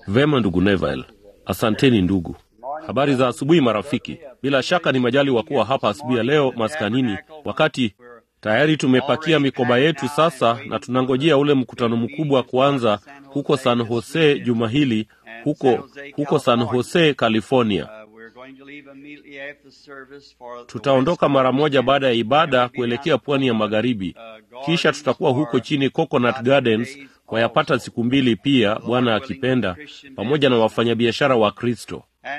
Vema ndugu Neville, asanteni ndugu. Habari za asubuhi marafiki. Bila shaka ni majali wa kuwa hapa asubuhi ya leo maskanini, wakati tayari tumepakia mikoba yetu sasa na tunangojea ule mkutano mkubwa kuanza huko San Jose juma hili, huko huko San Jose, California. Tutaondoka mara moja baada ya ibada kuelekea pwani ya magharibi, kisha tutakuwa huko chini Coconut Gardens kwa yapata siku mbili pia, Bwana akipenda, pamoja na wafanyabiashara wa Kristo.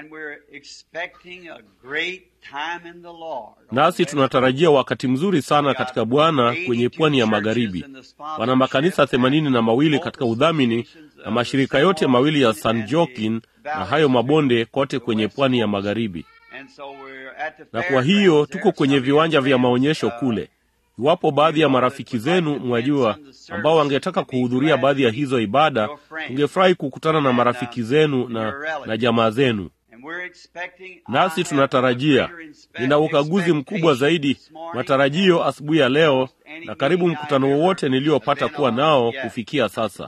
Nasi tunatarajia wakati mzuri sana katika Bwana kwenye pwani ya magharibi. Wana makanisa themanini na mawili katika udhamini na mashirika yote mawili ya San Joaquin na hayo mabonde kote kwenye pwani ya magharibi. Na kwa hiyo tuko kwenye viwanja vya maonyesho kule. Iwapo baadhi ya marafiki zenu mwajua, ambao wangetaka kuhudhuria baadhi ya hizo ibada, tungefurahi kukutana na marafiki zenu na, na jamaa zenu. Nasi tunatarajia, nina ukaguzi mkubwa zaidi, matarajio asubuhi ya leo na karibu mkutano wowote niliopata kuwa nao kufikia sasa,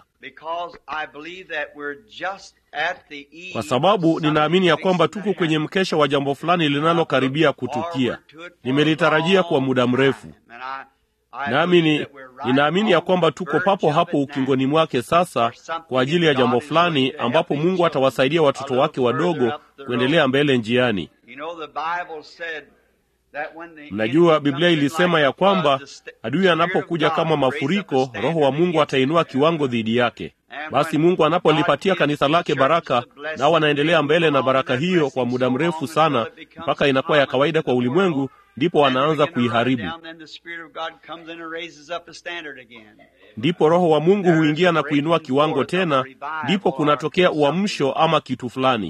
kwa sababu ninaamini ya kwamba tuko kwenye mkesha wa jambo fulani linalokaribia kutukia. Nimelitarajia kwa muda mrefu, nami ni ninaamini ya kwamba tuko papo hapo ukingoni mwake sasa kwa ajili ya jambo fulani ambapo Mungu atawasaidia watoto wake wadogo kuendelea mbele njiani. Mnajua Biblia ilisema ya kwamba adui anapokuja kama mafuriko, Roho wa Mungu atainua kiwango dhidi yake. Basi Mungu anapolipatia kanisa lake baraka, nao wanaendelea mbele na baraka hiyo kwa muda mrefu sana, mpaka inakuwa ya kawaida kwa ulimwengu, ndipo wanaanza kuiharibu. Ndipo Roho wa Mungu huingia na kuinua kiwango tena, ndipo kunatokea uamsho ama kitu fulani.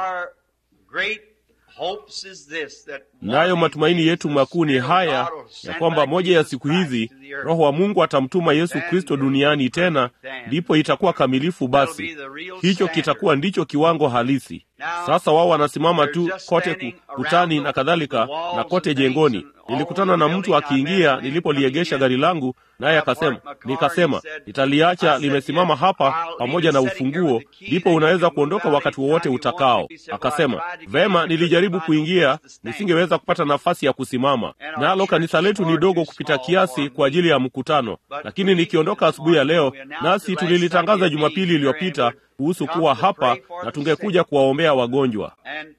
Nayo matumaini yetu makuu ni haya ya kwamba moja ya siku hizi Roho wa Mungu atamtuma Yesu Kristo duniani tena, ndipo itakuwa kamilifu. Basi hicho kitakuwa ndicho kiwango halisi. Sasa wao wanasimama tu kote kutani na kadhalika na kote jengoni. Nilikutana na mtu akiingia nilipoliegesha gari langu, naye akasema, nikasema nitaliacha limesimama hapa pamoja na ufunguo, ndipo unaweza kuondoka wakati wowote utakao. Akasema vema, nilijaribu kuingia, nisingeweza kupata nafasi ya kusimama, nalo kanisa letu ni dogo kupita kiasi kwa ajili ya mkutano, lakini nikiondoka asubuhi ya leo, nasi tulilitangaza Jumapili iliyopita kuhusu kuwa hapa na tungekuja kuwaombea wagonjwa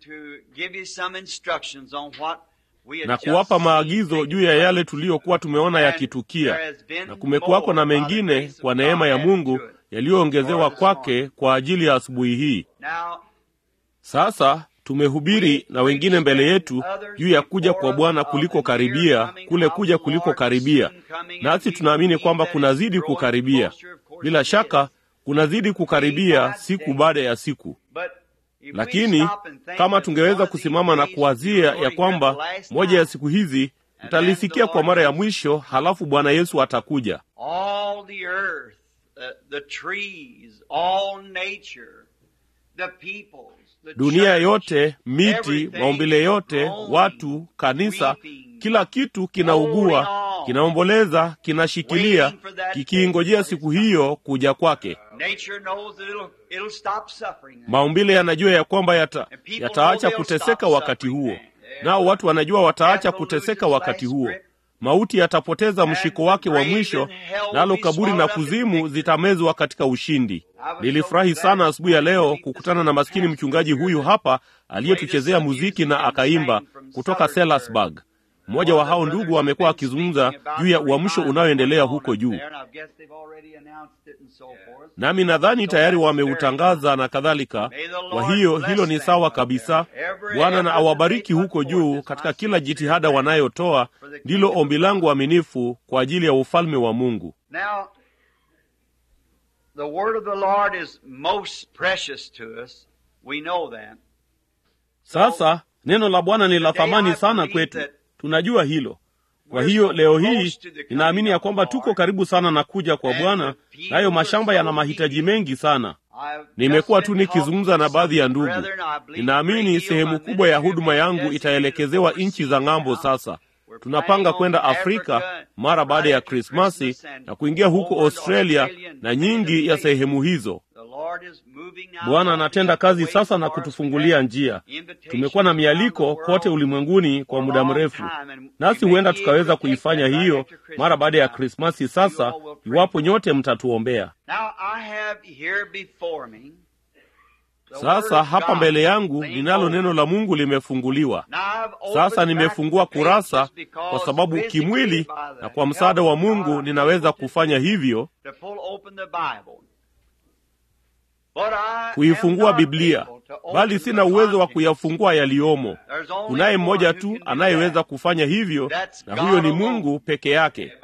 na kuwapa maagizo juu ya yale tuliyokuwa tumeona yakitukia, na kumekuwako na mengine kwa neema ya Mungu yaliyoongezewa kwake kwa ajili ya asubuhi hii. Sasa tumehubiri na wengine mbele yetu juu ya kuja kwa Bwana kuliko karibia, kule kuja kuliko karibia, nasi tunaamini kwamba kunazidi kukaribia. Bila shaka kunazidi kukaribia siku baada ya siku lakini kama tungeweza kusimama na kuwazia ya kwamba moja ya siku hizi mtalisikia kwa mara ya mwisho, halafu Bwana Yesu atakuja. Dunia yote, miti, maumbile yote, watu, kanisa, kila kitu kinaugua, kinaomboleza, kinashikilia, kikiingojea siku hiyo kuja kwake. Maumbile yanajua ya kwamba yata, yataacha kuteseka wakati huo, nao watu wanajua wataacha kuteseka wakati huo. Mauti yatapoteza mshiko wake wa mwisho, nalo kaburi na kuzimu zitamezwa katika ushindi. Nilifurahi sana asubuhi ya leo kukutana na maskini mchungaji huyu hapa aliyetuchezea muziki na akaimba kutoka Sellersburg. Mmoja wa hao ndugu amekuwa akizungumza juu ya uamsho unaoendelea huko juu, nami nadhani tayari wameutangaza na kadhalika. Kwa hiyo hilo ni sawa kabisa. Bwana na awabariki huko juu katika kila jitihada wanayotoa. Ndilo ombi langu aminifu kwa ajili ya ufalme wa Mungu. Sasa neno la Bwana ni la thamani sana kwetu. Tunajua hilo. Kwa hiyo leo hii ninaamini ya kwamba tuko karibu sana na kuja kwa Bwana, nayo mashamba yana mahitaji mengi sana. Nimekuwa tu nikizungumza na baadhi ya ndugu. Ninaamini sehemu kubwa ya huduma yangu itaelekezewa nchi za ng'ambo. Sasa tunapanga kwenda Afrika mara baada ya Krismasi na kuingia huko Australia na nyingi ya sehemu hizo. Bwana anatenda kazi sasa na kutufungulia njia. Tumekuwa na mialiko kote ulimwenguni kwa muda mrefu, nasi huenda tukaweza kuifanya hiyo mara baada ya Krismasi sasa, iwapo nyote mtatuombea. Sasa hapa mbele yangu ninalo neno la Mungu limefunguliwa. Sasa nimefungua kurasa kwa sababu kimwili na kwa msaada wa Mungu ninaweza kufanya hivyo, kuifungua Biblia, bali sina uwezo wa kuyafungua yaliyomo. Kunaye mmoja tu anayeweza kufanya hivyo, na huyo ni Mungu peke yake.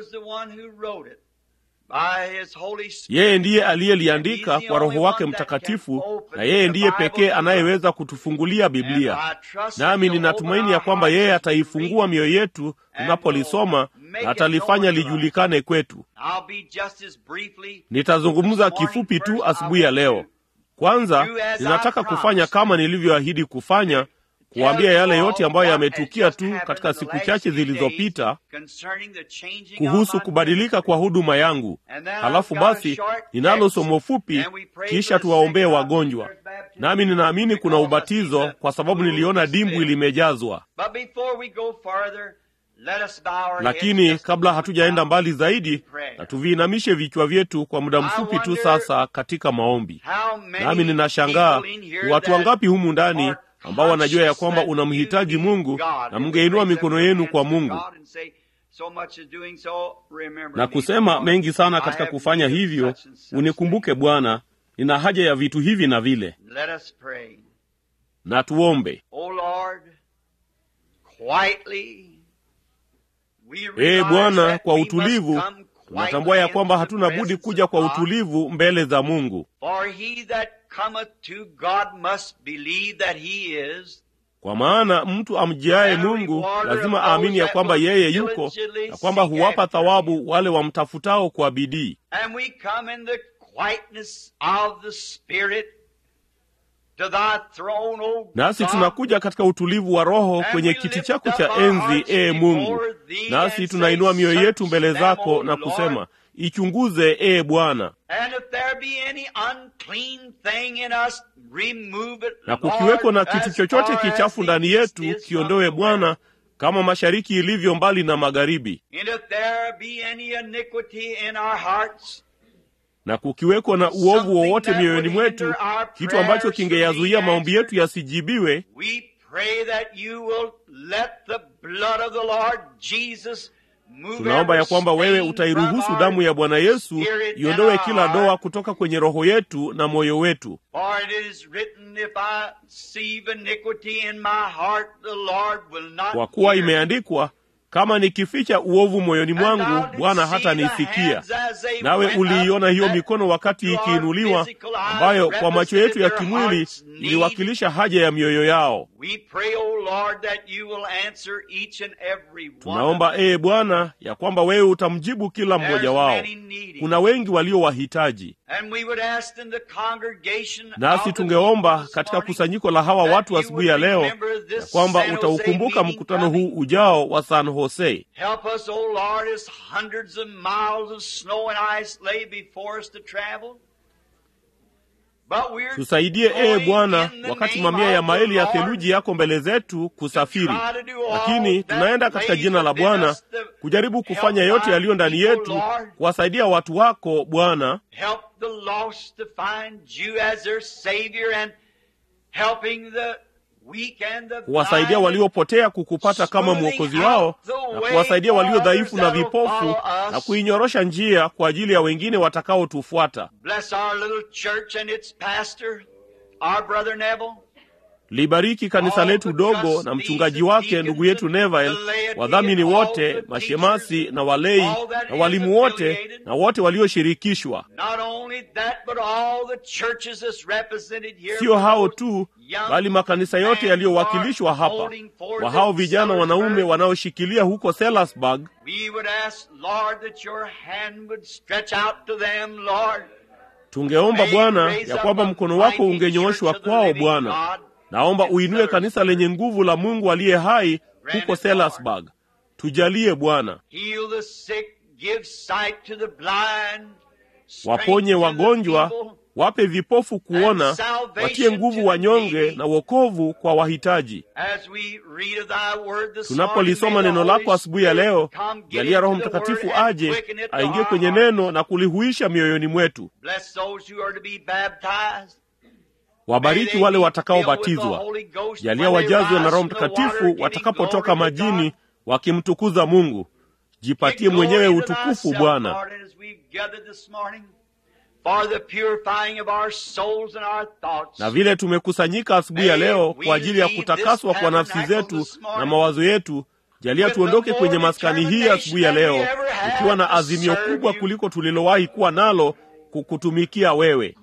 Yeye ndiye aliyeliandika kwa Roho wake Mtakatifu, na yeye ndiye pekee anayeweza kutufungulia Biblia. Nami ninatumaini ya kwamba yeye ataifungua mioyo yetu tunapolisoma na atalifanya lijulikane kwetu. Nitazungumza kifupi tu asubuhi ya leo. Kwanza, ninataka kufanya kama nilivyoahidi kufanya, kuwaambia yale yote ambayo yametukia tu katika siku chache zilizopita kuhusu kubadilika kwa huduma yangu. Halafu basi ninalo somo fupi, kisha tuwaombee wagonjwa. Nami ninaamini kuna ubatizo, kwa sababu niliona dimbwi limejazwa. Lakini kabla hatujaenda mbali zaidi, na tuviinamishe vichwa vyetu kwa muda mfupi tu sasa katika maombi. Nami ninashangaa ni watu wangapi humu ndani ambao wanajua ya kwamba unamhitaji Mungu na mngeinua mikono yenu kwa Mungu na kusema mengi sana katika kufanya hivyo, unikumbuke Bwana, nina haja ya vitu hivi na vile. Na tuombe. Ee Bwana, kwa utulivu tunatambua ya kwamba hatuna budi kuja kwa utulivu mbele za Mungu. Kwa maana mtu amjiaye Mungu lazima aamini ya kwamba yeye yuko na kwamba huwapa thawabu wale wamtafutao kwa bidii. Nasi tunakuja katika utulivu wa Roho kwenye kiti chako cha enzi, ee Mungu, nasi tunainua mioyo yetu mbele zako na kusema Ichunguze, ee Bwana, na kukiweko na kitu chochote kichafu ndani yetu, kiondowe Bwana, kama mashariki ilivyo mbali na magharibi. Na kukiweko na uovu wowote mioyoni mwetu, kitu ambacho kingeyazuia maombi yetu yasijibiwe, tunaomba ya kwamba wewe utairuhusu damu ya Bwana Yesu iondowe kila doa kutoka kwenye roho yetu na moyo wetu. Kwa kuwa imeandikwa, kama nikificha uovu moyoni mwangu, Bwana hata nisikia. Nawe uliiona hiyo mikono wakati ikiinuliwa, ambayo kwa macho yetu ya kimwili iliwakilisha haja ya mioyo yao. Tunaomba ee Bwana ya kwamba wewe utamjibu kila mmoja wao. Kuna wengi walio wahitaji, nasi tungeomba katika kusanyiko la hawa watu asubuhi ya leo ya kwamba utaukumbuka mkutano huu ujao wa San Jose. Tusaidie ee Bwana, wakati mamia ya maili ya theluji yako mbele zetu kusafiri, lakini tunaenda katika jina la Bwana kujaribu kufanya yote yaliyo ndani yetu kuwasaidia watu wako Bwana, kuwasaidia waliopotea kukupata kama mwokozi wao na kuwasaidia walio dhaifu na vipofu na kuinyorosha njia kwa ajili ya wengine watakaotufuata. Libariki kanisa letu dogo na mchungaji wake ndugu yetu Neville, wadhamini wote, mashemasi na walei na walimu wote na wote walioshirikishwa. Sio hao tu, bali makanisa yote yaliyowakilishwa hapa, wa hao vijana wanaume wanaoshikilia huko Sellersburg. Tungeomba Bwana ya kwamba mkono wako ungenyooshwa kwao Bwana. Naomba uinue kanisa lenye nguvu la Mungu aliye hai huko Sellersburg. Tujalie Bwana, waponye wagonjwa, wape vipofu kuona, And salvation watie nguvu to the wanyonge needy. na wokovu kwa wahitaji. As we read of thy word this Tunapolisoma morning, may neno the lako Holy asubuhi ya leo, Spirit come, get jalia Roho into the Mtakatifu word and aje quicken it to aingie our kwenye hearts. neno na kulihuisha mioyoni mwetu. Bless those who are to be baptized. Wabariki wale watakaobatizwa, jalia wajazwe na Roho Mtakatifu watakapotoka majini wakimtukuza Mungu. Jipatie mwenyewe utukufu Bwana. Na vile tumekusanyika asubuhi ya leo kwa ajili ya kutakaswa kwa nafsi zetu na mawazo yetu, jalia tuondoke kwenye maskani hii asubuhi ya leo tukiwa na azimio kubwa kuliko tulilowahi kuwa nalo kukutumikia wewe.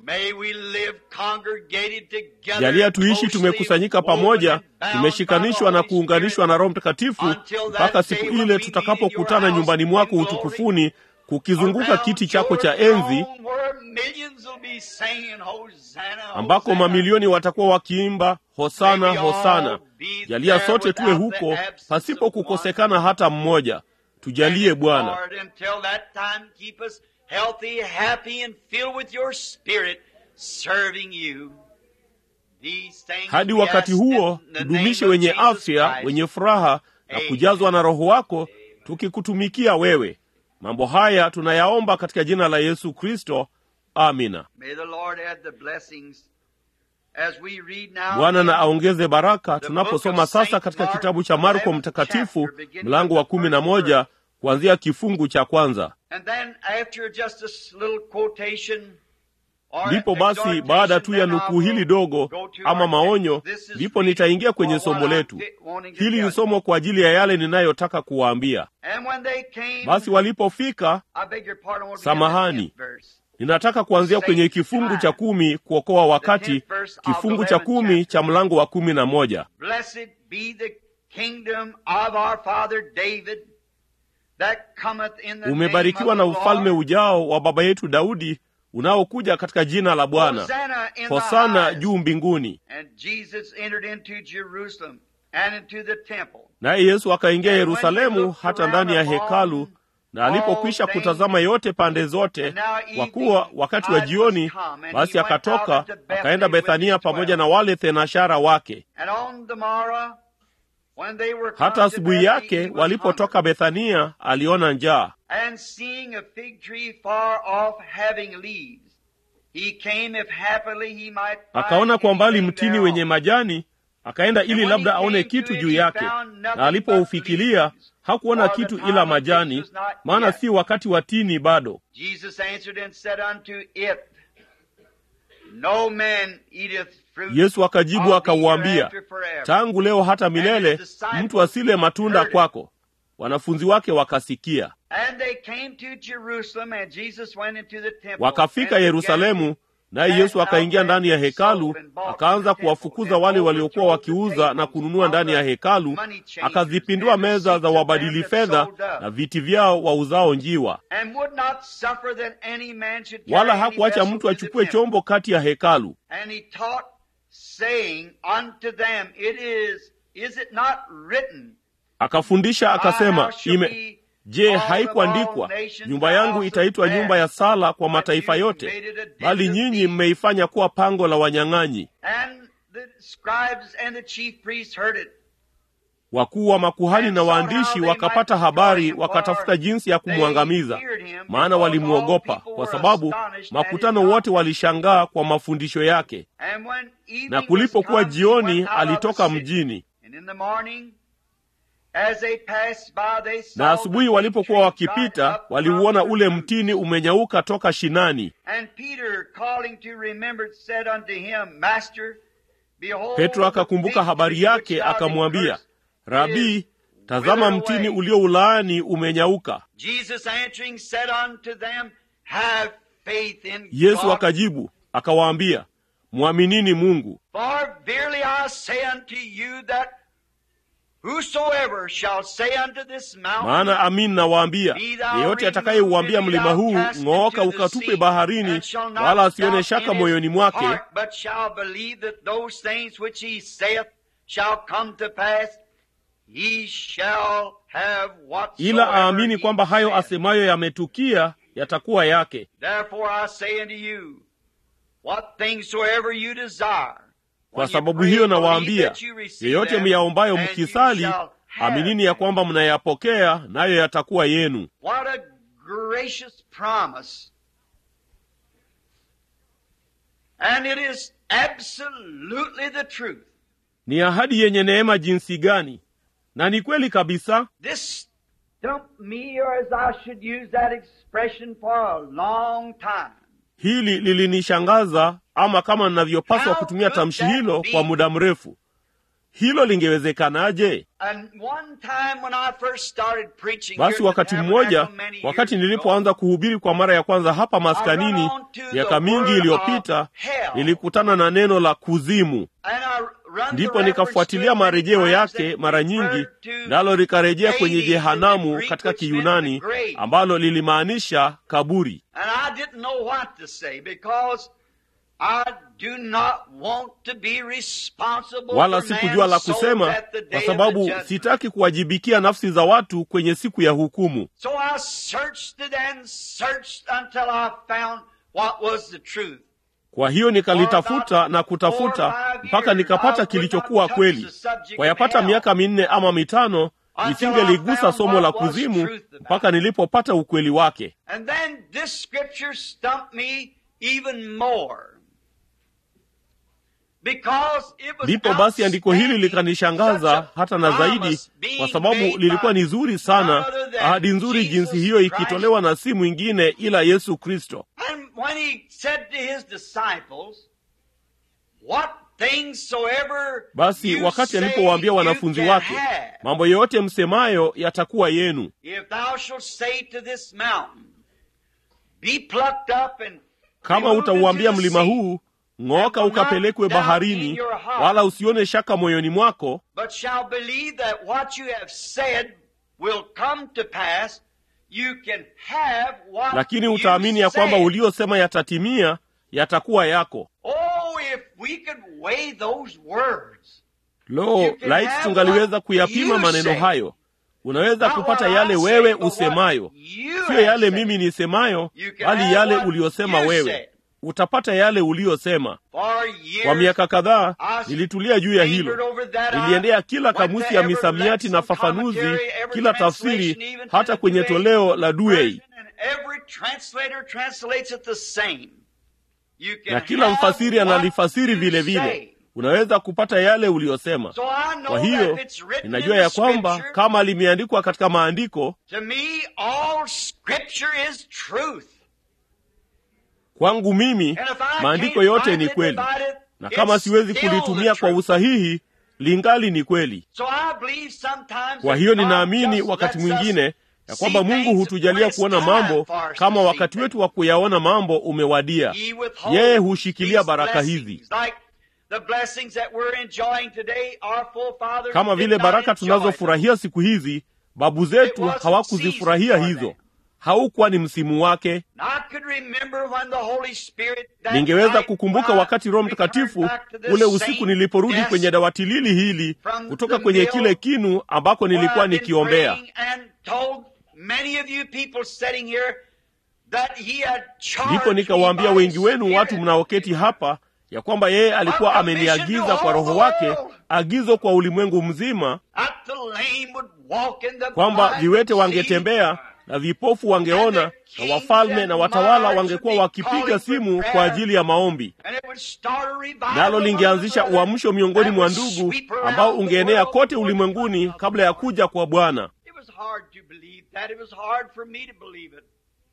Jalia tuishi tumekusanyika pamoja, tumeshikanishwa na kuunganishwa na Roho Mtakatifu mpaka siku ile tutakapokutana nyumbani mwako utukufuni, kukizunguka kiti chako cha enzi, ambako mamilioni watakuwa wakiimba hosana, hosana. Jalia sote tuwe huko pasipo kukosekana hata mmoja. Tujalie Bwana. healthy, happy, and filled with your spirit, serving you. These things Hadi we wakati ask huo in the tudumishe name of wenye Jesus afya, Christ. wenye furaha na kujazwa na Roho wako, tukikutumikia wewe. Mambo haya tunayaomba katika jina la Yesu Kristo, amina. May the Lord add the blessings as we read now. Bwana na in aongeze baraka tunaposoma sasa katika kitabu cha Marko Mtakatifu mlango wa kumi na moja kuanzia kifungu cha kwanza. And then after just this little quotation or Ndipo basi exhortation, baada tu ya then I nukuu hili will dogo go to ama our maonyo, text. This is ndipo reading nitaingia kwenye for what somo I'm letu. get- wanting to Hili tell ni you. somo kwa ajili ya yale ninayotaka kuwaambia. And when they came, Basi walipofika, I beg your pardon, I want to Samahani. begin the tenth verse. ninataka kuanzia kwenye kifungu cha kumi kuokoa wakati, kifungu cha kumi cha mlango wa kumi na moja. Blessed be the kingdom of our father David that cometh in the Umebarikiwa na name of the ufalme Lord. ujao wa baba yetu Daudi unaokuja katika jina la Bwana. Hosanna in the Hosana highest. juu mbinguni. And Jesus entered into Jerusalem and into the temple. Naye Yesu akaingia And when he Yerusalemu looked hata around ndani ya upon hekalu, na alipokwisha all things, kutazama yote pande zote, and now kwa evening kuwa wakati wa tide jioni, was come, and basi he went akatoka out into Bethany akaenda with Bethania his pamoja twelve. na wale thenashara wake. And on the morrow, when they were come Hata to asubuhi Bethany, yake he was walipotoka hungry. Bethania, aliona njaa. And seeing a fig tree far off having leaves, he came if happily he might find Akaona kwa mbali anything mtini thereon. wenye majani, akaenda ili labda aone kitu juu yake. Na alipoufikilia hakuona kitu ila majani, maana si wakati wa tini bado. Jesus answered and said unto it, No man eateth fruit Yesu akajibu of thee akauambia, hereafter forever. tangu leo hata milele mtu asile matunda kwako. Wanafunzi wake wakasikia. And they came to Jerusalem, and Jesus went into the temple. Wakafika and Yerusalemu, naye Yesu akaingia ndani ya hekalu, akaanza kuwafukuza wale waliokuwa wakiuza na kununua ndani ya hekalu, akazipindua meza za wabadili fedha na viti vyao wauzao njiwa, And would not suffer that any man should carry wala any hakuacha vessel mtu into the achukue temple. chombo kati ya hekalu. And he taught, saying unto them, It is, is it not written? Akafundisha My akasema, house shall ime be Je, called of haikuandikwa all nations nyumba the yangu house of itaitwa prayer, nyumba ya sala kwa but mataifa you yote? made it a den Bali of nyinyi thieves. mmeifanya kuwa pango la wanyang'anyi. And the scribes and the chief priests heard it. Wakuu wa makuhani na waandishi wakapata habari, wakatafuta jinsi ya kumwangamiza, maana walimwogopa, kwa sababu makutano wote walishangaa kwa mafundisho yake. And when evening Na was kulipokuwa come, he jioni, went out of the alitoka city. mjini. And in the morning, as they passed by, they saw Na asubuhi the walipokuwa fig tree dried wakipita, up from waliuona the ule root. mtini umenyauka toka shinani. And Peter, calling to remembrance, said unto him, Master, behold, Petro the akakumbuka fig habari tree which yake, thou akamwambia, didst curse Rabii, is tazama withered mtini away." ulioulaani umenyauka. Jesus answering said unto them, Have faith in Yesu God. akajibu akawaambia, mwaminini Mungu, For verily I say unto you that whosoever shall say unto this mountain, maana amin nawaambia, yeyote atakayeuambia mlima huu ng'ooka ukatupe baharini, wala asione shaka moyoni mwake, but shall believe that those things which he saith shall come to pass, he shall have whatsoever ila aamini he kwamba hayo saith. asemayo yametukia, yatakuwa yake. Therefore I say unto you, What things soever you desire. Kwa sababu hiyo nawaambia, yeyote myaombayo mkisali, aminini ya kwamba mnayapokea, nayo yatakuwa yenu. What a gracious promise. And it is absolutely the truth. Ni ahadi yenye neema jinsi gani, na ni kweli kabisa. This stumped me, or as I should use that expression, for a long time. Hili lilinishangaza, ama kama ninavyopaswa kutumia tamshi hilo kwa muda mrefu. Hilo lingewezekanaje? And one time when I first started preaching Basi here at wakati the mmoja, Tabernacle many years wakati ago, nilipoanza kuhubiri kwa mara ya kwanza hapa maskanini I run on to the miaka mingi word iliyopita, of hell. nilikutana na neno la kuzimu. and I run the Ndipo reference nikafuatilia to it many marejeo times yake that mara referred nyingi, to nalo likarejea kwenye Hades in the jehanamu Greek, katika which meant Kiyunani, the grave. ambalo lilimaanisha kaburi. And I didn't know what to say because I do not want to be responsible Wala for sikujua la man's soul kusema, at the day kwa of sababu the judgment. sitaki kuwajibikia nafsi za watu kwenye siku ya hukumu. So I searched it and searched until I found what was the truth. Kwa hiyo nikalitafuta na kutafuta mpaka nikapata kilichokuwa kweli. Kwa yapata miaka minne ama mitano nisingeligusa somo la kuzimu mpaka nilipopata ukweli wake. And then this scripture stumped me even more. Because it was Ndipo basi andiko hili outstanding, likanishangaza such a hata na zaidi, promise being kwa sababu made lilikuwa by ni zuri sana, none other than ahadi nzuri Jesus jinsi hiyo Christ. ikitolewa na si mwingine ila Yesu Kristo. And when he said to his disciples, What things soever Basi you wakati say alipowaambia you wanafunzi can wake, have, mambo yote msemayo yatakuwa yenu. if thou shalt say to this mountain, Be plucked up and Kama removed utauambia into the mlima sea, huu ng'oka ukapelekwe baharini, wala usione shaka moyoni mwako, but shall believe that what you have said will come to pass, you can have what lakini you utaamini ya kwamba said. uliosema yatatimia, yatakuwa yako. Oh, if we could weigh those words. Lo, You can laiti have tungaliweza what kuyapima you maneno say. hayo. Unaweza Not kupata what yale I wewe say, but what usemayo, you siyo have yale said. mimi nisemayo, You can bali have yale what uliyosema you wewe. said. Utapata yale uliyosema. For years, Kwa miaka kadhaa I nilitulia juu ya lingered hilo. over that. I Niliendea kila went kamusi to ya every misamiati na lexicon, fafanuzi, commentary, every kila translation, tafsiri, even to hata the kwenye Douay toleo la Douay, version, and every translator translates it the same. You can na kila have mfasiri what analifasiri you vile say. vile. Unaweza kupata yale uliyosema. So I know Kwa hiyo that it's written ninajua in ya the kwamba scripture, kama limeandikwa katika maandiko, to me all scripture is truth. kwangu mimi And if I maandiko can't yote ni rightly kweli, divide it, na kama it's siwezi still kulitumia the kwa truth. usahihi, lingali ni kweli. So I believe sometimes Kwa that hiyo God ninaamini just wakati lets us mwingine ya see kwamba Mungu things hutujalia when it's kuona time mambo for us kama to wakati see wetu wa kuyaona mambo umewadia. He withholds Yeye hushikilia these baraka blessings. hizi, Like the blessings that we're enjoying today, our forefathers kama did vile not baraka enjoy them. tunazofurahia siku hizi. Babu zetu It wasn't hawakuzifurahia season for hizo, them. haukuwa ni msimu wake. And I could remember when the Holy Spirit that Ningeweza night kukumbuka when I wakati Roho returned Mtakatifu back to this ule same usiku niliporudi desk kwenye dawati lili hili from kutoka the kwenye mill kile kinu ambako where nilikuwa I've been nikiombea, praying and told many of you people sitting here that he had charged ndipo me nikawaambia by wengi his wenu watu Spirit. mnaoketi hapa ya kwamba yeye alikuwa ameniagiza kwa Roho wake agizo kwa ulimwengu mzima That the lame would walk and the kwamba blind viwete would see. wangetembea na vipofu wangeona na wafalme na watawala wangekuwa wakipiga simu kwa ajili ya maombi, And it would start a revival nalo among lingeanzisha the brethren uamsho miongoni that mwa would ndugu sweep around ambao the ungeenea world kote before ulimwenguni the kabla ya kuja kwa Bwana. It was hard to believe that. It was hard for me to believe it.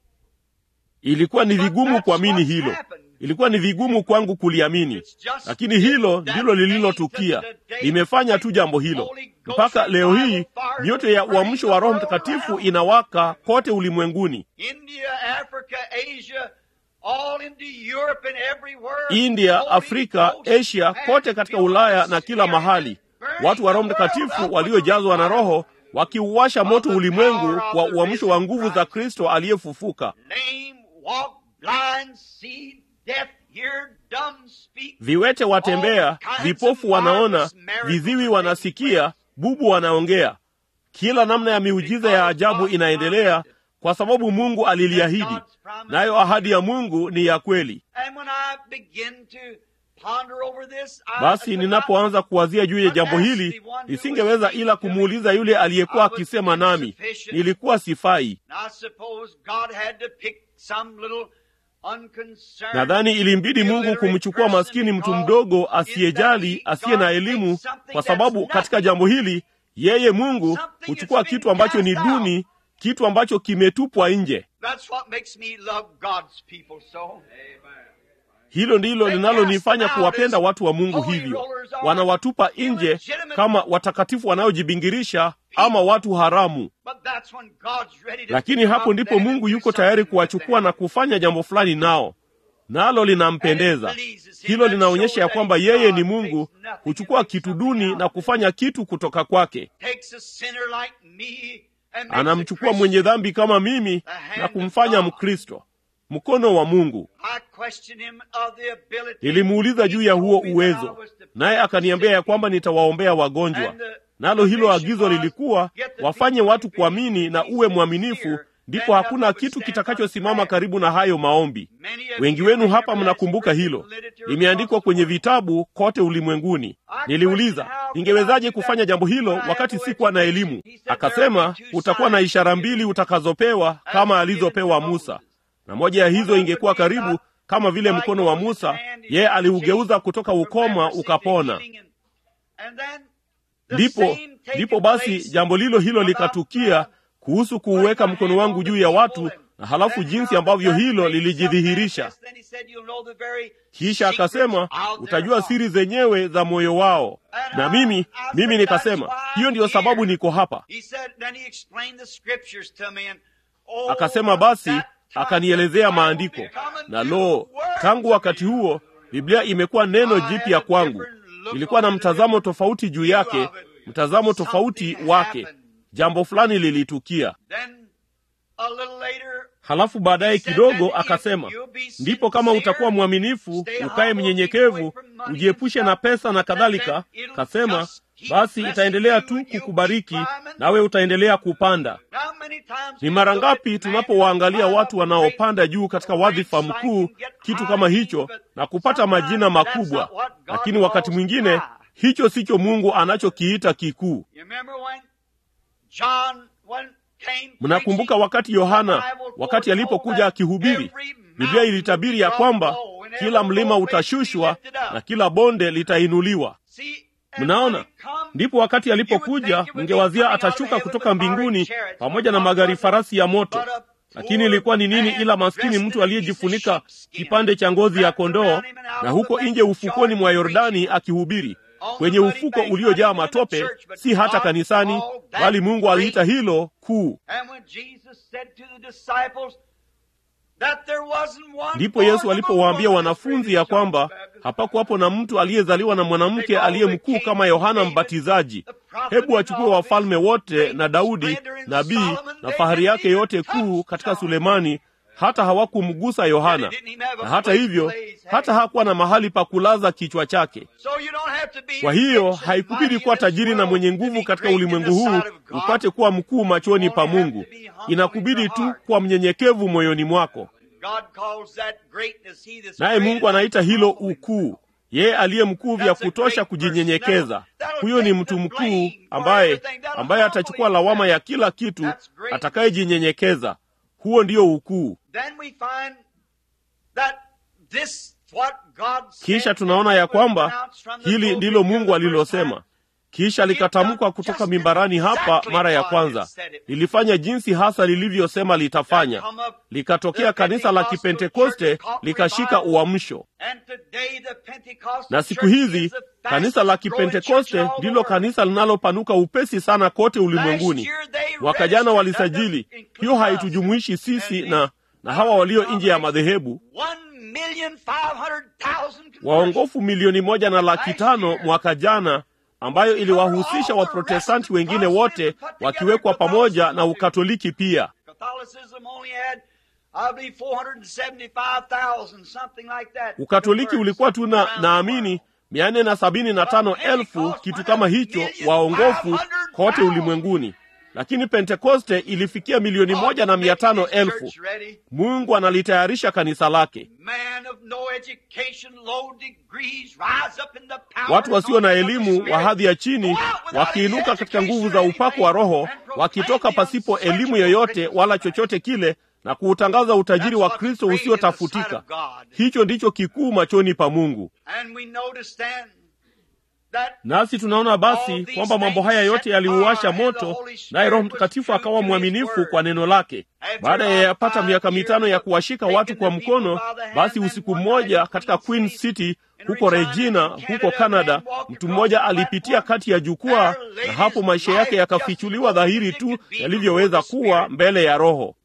Ilikuwa ni But vigumu that's kuamini what hilo, happened. ilikuwa ni vigumu kwangu kuliamini, It's just lakini hilo that ndilo day lililotukia. to the day Limefanya tu jambo hilo. Holy Ghost Mpaka leo hii revival fires mioto ya burning uamsho wa the Roho world Mtakatifu around. inawaka kote ulimwenguni, India, Africa, Asia, all into Europe and everywhere. India, Holy Afrika, Ghost Asia, has kote katika filled Ulaya the na kila Spirit mahali. burning Watu wa Roho the world Mtakatifu up with waliojazwa na the revival. Roho wakiuwasha moto the ulimwengu power of kwa the uamsho wa risen nguvu za Christ. Kristo aliyefufuka. Lame, walk, blind, see, deaf, hear, dumb, speak. Viwete watembea, All kinds vipofu of wanaona, marvelous miracles viziwi are wanasikia, bubu wanaongea. Kila namna ya miujiza ya ajabu inaendelea kwa sababu mungu aliliahidi nayo ahadi ya mungu ni ya kweli basi ninapoanza kuwazia juu ya jambo hili nisingeweza ila kumuuliza yule aliyekuwa akisema nami nilikuwa sifai nadhani ilimbidi mungu kumchukua maskini mtu mdogo asiyejali asiye na elimu kwa sababu katika jambo hili yeye mungu huchukua kitu ambacho ni duni kitu ambacho kimetupwa nje hilo ndilo linalonifanya kuwapenda watu wa mungu hivyo wanawatupa nje kama watakatifu wanaojibingirisha ama watu haramu lakini hapo ndipo mungu yuko tayari kuwachukua na kufanya jambo fulani nao nalo linampendeza hilo linaonyesha ya kwamba yeye ni mungu huchukua kitu duni na kufanya kitu kutoka kwake anamchukua mwenye dhambi kama mimi na kumfanya mkristo mkono wa mungu nilimuuliza juu ya huo uwezo naye akaniambia ya kwamba nitawaombea wagonjwa nalo hilo agizo lilikuwa wafanye watu kuamini na uwe mwaminifu ndipo hakuna kitu kitakachosimama karibu na hayo maombi wengi wenu hapa mnakumbuka hilo limeandikwa kwenye vitabu kote ulimwenguni niliuliza ningewezaje kufanya jambo hilo wakati sikuwa na elimu akasema utakuwa na ishara mbili utakazopewa kama alizopewa musa na moja ya hizo ingekuwa karibu kama vile mkono wa musa yeye aliugeuza kutoka ukoma ukapona ndipo ndipo basi jambo lilo hilo likatukia kuhusu kuuweka mkono wangu juu ya watu na halafu jinsi ambavyo hilo lilijidhihirisha kisha akasema utajua siri zenyewe za moyo wao na mimi mimi nikasema hiyo ndiyo sababu niko hapa akasema basi akanielezea maandiko na lo tangu wakati huo biblia imekuwa neno jipya kwangu nilikuwa na mtazamo tofauti juu yake mtazamo tofauti wake jambo fulani lilitukia halafu baadaye kidogo akasema ndipo kama utakuwa mwaminifu ukaye mnyenyekevu ujiepushe na pesa na kadhalika kasema basi itaendelea tu kukubariki nawe utaendelea kupanda ni mara ngapi tunapowaangalia watu wanaopanda juu katika wadhifa mkuu kitu kama hicho na kupata majina makubwa lakini wakati mwingine hicho sicho mungu anachokiita kikuu mnakumbuka wakati yohana wakati alipokuja akihubiri biblia ilitabiri ya kwamba kila mlima utashushwa na kila bonde litainuliwa mnaona ndipo wakati alipokuja mngewazia atashuka kutoka mbinguni pamoja na magari farasi ya moto lakini ilikuwa ni nini ila maskini mtu aliyejifunika kipande cha ngozi ya kondoo na huko nje ufukoni mwa yordani akihubiri kwenye ufuko uliojaa matope si hata kanisani bali mungu aliita hilo kuu ndipo yesu alipowaambia wanafunzi ya kwamba hapakuwapo na mtu aliyezaliwa na mwanamke aliye mkuu kama yohana mbatizaji hebu achukue wafalme wote na daudi nabii na fahari yake yote kuu katika sulemani hata hawakumgusa yohana na hata hivyo hata hakuwa na mahali pa kulaza kichwa chake kwa hiyo haikubidi kuwa tajiri na mwenye nguvu katika ulimwengu huu upate kuwa mkuu machoni pa mungu inakubidi tu kuwa mnyenyekevu moyoni mwako naye mungu anaita hilo ukuu yeye aliye mkuu vya kutosha kujinyenyekeza huyo ni mtu mkuu ambaye ambaye atachukua lawama ya kila kitu atakayejinyenyekeza huo ndio ukuu kisha tunaona ya kwamba hili ndilo mungu alilosema kisha likatamkwa kutoka mimbarani hapa mara ya kwanza lilifanya jinsi hasa lilivyosema litafanya likatokea kanisa la kipentekoste likashika uamsho na siku hizi kanisa la kipentekoste ndilo kanisa linalopanuka upesi sana kote ulimwenguni mwaka jana walisajili hiyo haitujumuishi sisi na na hawa walio nje ya madhehebu waongofu milioni moja na laki tano mwaka jana ambayo iliwahusisha waprotestanti wengine wote wakiwekwa pamoja na ukatoliki pia ukatoliki ulikuwa tu na naamini mia nne na sabini na tano elfu kitu kama hicho waongofu kote ulimwenguni lakini pentekoste ilifikia milioni moja na mia tano elfu mungu analitayarisha kanisa lake watu wasio na elimu wa hadhi ya chini wakiinuka katika nguvu za upako wa roho wakitoka pasipo elimu yoyote wala chochote kile na kuutangaza utajiri wa kristo usiotafutika hicho ndicho kikuu machoni pa mungu nasi tunaona basi kwamba mambo haya yote yaliuwasha moto naye roho mtakatifu akawa mwaminifu kwa neno lake baada ya yapata miaka mitano ya kuwashika watu kwa mkono basi usiku mmoja katika queen city huko regina huko canada mtu mmoja alipitia kati ya jukwaa na hapo maisha yake yakafichuliwa dhahiri tu yalivyoweza kuwa mbele ya roho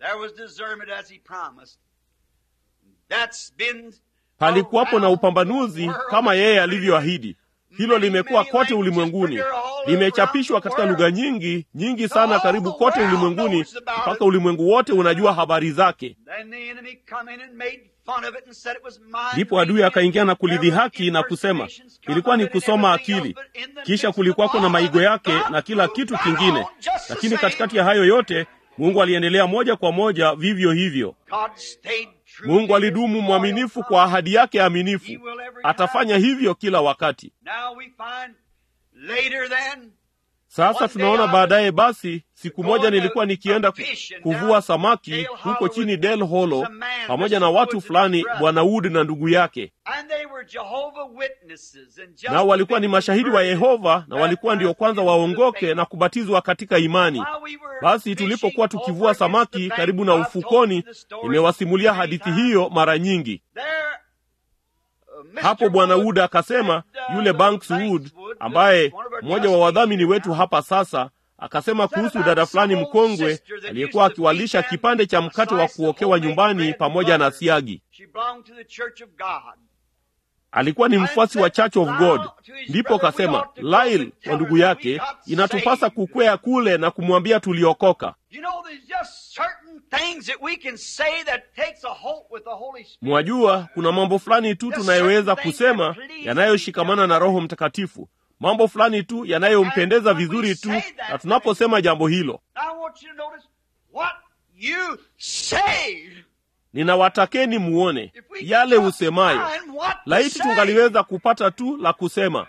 palikuwapo na upambanuzi kama yeye alivyoahidi hilo limekuwa kote ulimwenguni limechapishwa katika lugha nyingi nyingi sana karibu kote ulimwenguni mpaka ulimwengu wote unajua habari zake ndipo adui akaingia na kulidhihaki na kusema ilikuwa ni kusoma akili kisha kulikuwako na maigo yake na kila kitu kingine lakini katikati ya hayo yote mungu aliendelea moja kwa moja vivyo hivyo mungu alidumu mwaminifu kwa ahadi yake aminifu atafanya hivyo kila wakati sasa tunaona baadaye basi siku moja nilikuwa nikienda kuvua samaki huko chini del holo pamoja na watu fulani bwana wood na ndugu yake nao walikuwa ni mashahidi wa yehova na walikuwa ndio kwanza waongoke na kubatizwa katika imani basi tulipokuwa tukivua samaki karibu na ufukoni nimewasimulia hadithi hiyo mara nyingi hapo bwana wood akasema yule banks wood ambaye mmoja wa wadhamini wetu hapa sasa akasema kuhusu dada fulani mkongwe aliyekuwa akiwalisha kipande cha mkate wa kuokewa nyumbani pamoja na siagi alikuwa ni mfuasi wa church of god ndipo kasema lail kwa ndugu yake inatupasa kukwea kule na kumwambia tuliokoka mwajua kuna mambo fulani tu tunayoweza kusema yanayoshikamana na roho mtakatifu mambo fulani tu yanayompendeza vizuri tu na tunaposema jambo hilo ninawatakeni muone yale usemayo laiti tungaliweza kupata tu la kusema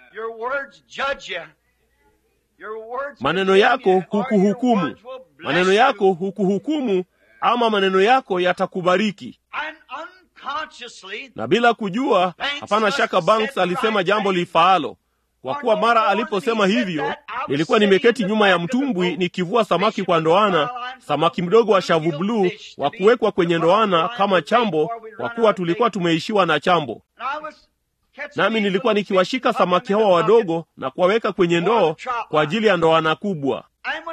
maneno yako hukuhukumu maneno yako hukuhukumu ama maneno yako yatakubariki na bila kujua hapana shaka banks alisema jambo lifaalo kwa kuwa mara aliposema hivyo nilikuwa nimeketi nyuma ya mtumbwi nikivua samaki kwa ndoana samaki mdogo wa shavu bluu wa kuwekwa kwenye ndoana kama chambo kwa kuwa tulikuwa tumeishiwa na chambo nami nilikuwa nikiwashika samaki hawa wadogo na kuwaweka kwenye ndoo kwa ajili ya ndoana kubwa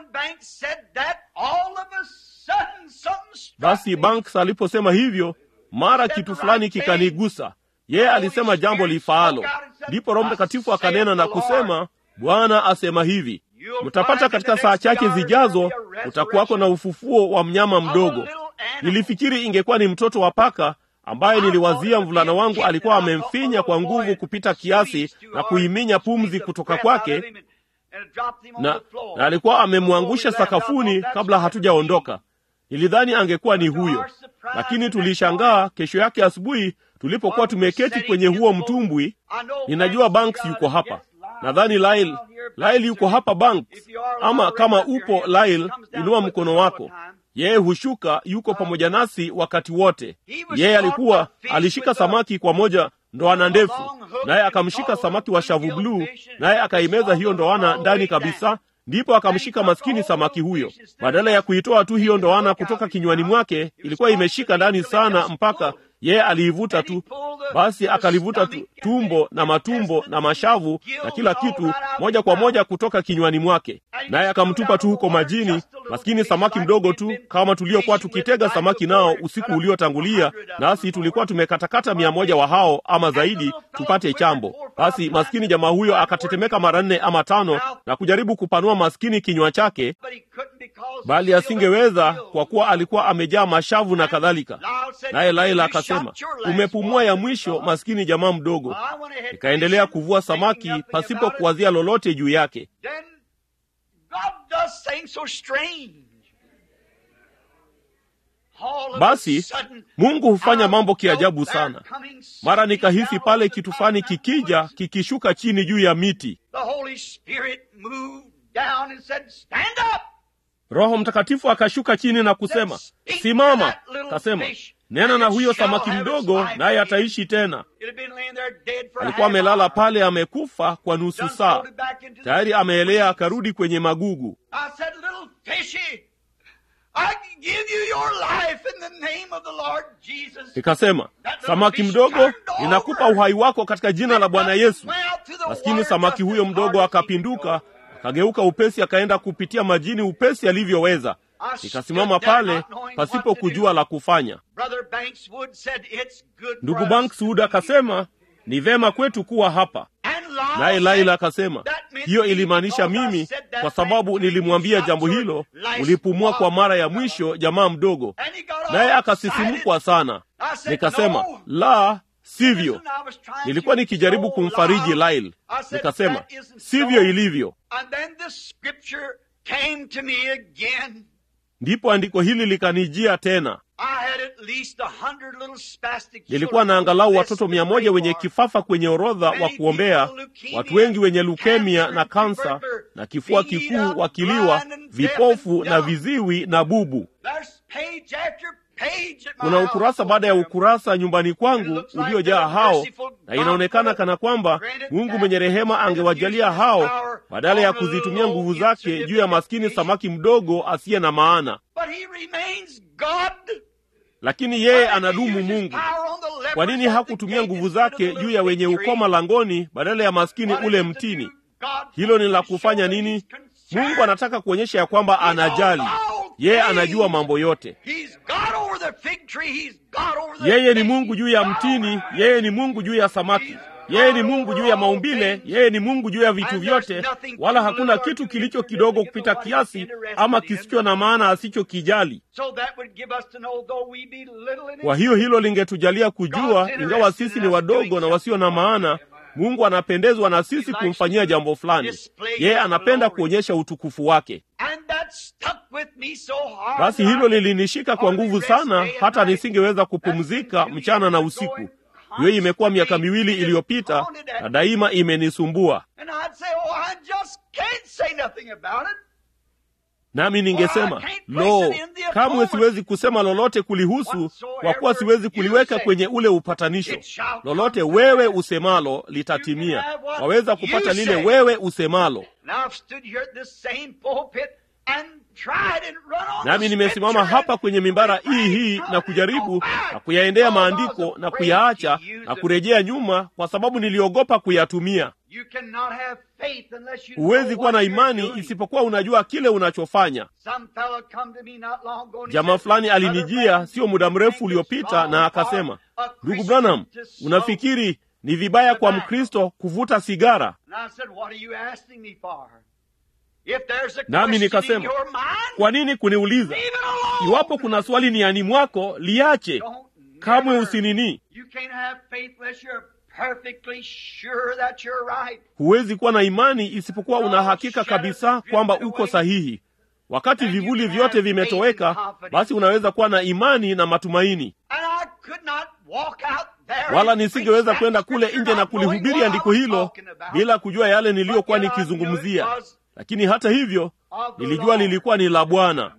basi banks aliposema hivyo mara kitu fulani kikanigusa yeye alisema jambo lifaalo ndipo roho mtakatifu akanena na kusema bwana asema hivi mtapata katika saa chache zijazo utakuwako na ufufuo wa mnyama mdogo nilifikiri ingekuwa ni mtoto wa paka ambaye niliwazia mvulana wangu alikuwa amemfinya kwa nguvu kupita kiasi na kuiminya pumzi kutoka kwake na, na alikuwa amemwangusha sakafuni kabla hatujaondoka nilidhani angekuwa ni huyo lakini tulishangaa kesho yake asubuhi tulipokuwa tumeketi kwenye huo mtumbwi ninajua banks yuko hapa nadhani lail lail yuko hapa banks ama kama upo lail inua mkono wako yeye hushuka yuko pamoja nasi wakati wote yeye alikuwa alishika samaki kwa moja ndoana ndefu naye akamshika samaki wa shavu bluu naye akaimeza hiyo ndoana ndani kabisa ndipo akamshika maskini samaki huyo badala ya kuitoa tu hiyo ndoana kutoka kinywani mwake ilikuwa imeshika ndani sana mpaka yeye aliivuta tu basi akalivuta tu, tumbo na matumbo na mashavu na kila kitu moja kwa moja kutoka kinywani mwake naye akamtupa tu huko majini maskini samaki mdogo tu kama tuliokuwa tukitega samaki nao usiku uliotangulia nasi tulikuwa tumekatakata mia moja wa hao ama zaidi tupate chambo basi maskini jamaa huyo akatetemeka mara nne ama tano na kujaribu kupanua maskini kinywa chake bali asingeweza kwa kuwa alikuwa amejaa mashavu na kadhalika naye laila akasema umepumua ya mwisho maskini jamaa mdogo nikaendelea kuvua samaki pasipo kuwazia lolote juu yake does things so strange. All of a basi sudden, mungu hufanya out mambo goes kiajabu there sana coming mara suddenly nikahisi down pale the kitu top fulani of that kikija woods. kikishuka chini juu ya miti The Holy Spirit moved down and said, Stand up! roho mtakatifu akashuka chini na kusema simama kasema nena na huyo samaki mdogo naye ataishi tena It had been laying there dead for a alikuwa half amelala hour. pale amekufa kwa nusu Done saa floated back into the tayari sea. ameelea akarudi kwenye magugu I said, Little fishy, I give you your life in the name of the Lord Jesus. nikasema samaki mdogo ninakupa uhai wako katika jina la bwana yesu maskini samaki huyo mdogo akapinduka akageuka upesi akaenda kupitia majini upesi alivyoweza nikasimama pale pasipo kujua la kufanya Brother Bankswood said, It's good for ndugu us bankswood to be akasema ni vema kwetu kuwa hapa here." And Lyle naye said, laila akasema "That meant hiyo me ilimaanisha because I mimi said that kwa sababu thing. nilimwambia You jambo stopped hilo your last ulipumua kwa walk. mara ya mwisho jamaa mdogo And he got all naye excited. akasisimukwa sana I said, nikasema "No." la sivyo Listen, I was trying nilikuwa to nikijaribu console kumfariji Lyle. Lyle. I said, Nikasema "That isn't sivyo so." ilivyo. And then the scripture came to me again. Ndipo andiko hili likanijia tena. I had at least a hundred little spastic Nilikuwa na children angalau on the watoto list mia to moja pray wenye for. kifafa kwenye orodha wa kuombea, watu wengi wenye leukemia na kansa na kifua kikuu, wakiliwa, vipofu na viziwi na bubu. There's page after page at my Kuna house ukurasa baada ya over there. ukurasa nyumbani kwangu uliojaa hao, na inaonekana kana kwamba Mungu mwenye rehema angewajalia hao badala ya kuzitumia nguvu zake juu ya maskini samaki mdogo asiye na maana. But he remains God. Lakini yeye anadumu Mungu. Kwa nini hakutumia nguvu zake juu ya wenye ukoma langoni badala ya maskini ule mtini? Hilo ni la kufanya nini? Mungu anataka kuonyesha ya kwamba anajali. Yeye anajua mambo yote. Yeye ni Mungu juu ya mtini, yeye ni Mungu juu ya samaki, yeye ni Mungu juu ya maumbile, yeye ni Mungu juu ya vitu vyote, wala hakuna kitu kilicho kidogo kupita kiasi ama kisicho na maana asichokijali. Kwa hiyo hilo lingetujalia kujua, ingawa sisi ni wadogo na wasio na maana, Mungu anapendezwa na sisi kumfanyia jambo fulani. Yeye anapenda kuonyesha utukufu wake. Basi hilo lilinishika kwa nguvu sana, hata nisingeweza kupumzika mchana na usiku. Hiyo imekuwa miaka miwili iliyopita na daima imenisumbua. Nami ningesema lo, kamwe siwezi kusema lolote kulihusu, kwa kuwa siwezi kuliweka kwenye ule upatanisho. Lolote wewe usemalo litatimia. Waweza kupata lile wewe usemalo. Nami nimesimama hapa kwenye mimbara hii hii na kujaribu na kuyaendea maandiko na kuyaacha na kurejea nyuma, kwa sababu niliogopa kuyatumia. Huwezi kuwa na imani isipokuwa unajua kile unachofanya. Jamaa fulani alinijia sio muda mrefu uliopita na akasema, ndugu Branham, unafikiri ni vibaya kwa Mkristo kuvuta sigara? Nami nikasema, kwa nini kuniuliza? Iwapo kuna swali niani mwako, liache. Kamwe usinini. Huwezi kuwa na imani isipokuwa una hakika kabisa kwamba uko sahihi. Wakati vivuli vyote vimetoweka, basi unaweza kuwa na imani na matumaini. Wala nisingeweza kwenda kule nje na kulihubiri andiko hilo bila kujua yale niliyokuwa nikizungumzia. Lakini hata hivyo nilijua lilikuwa ni la Bwana.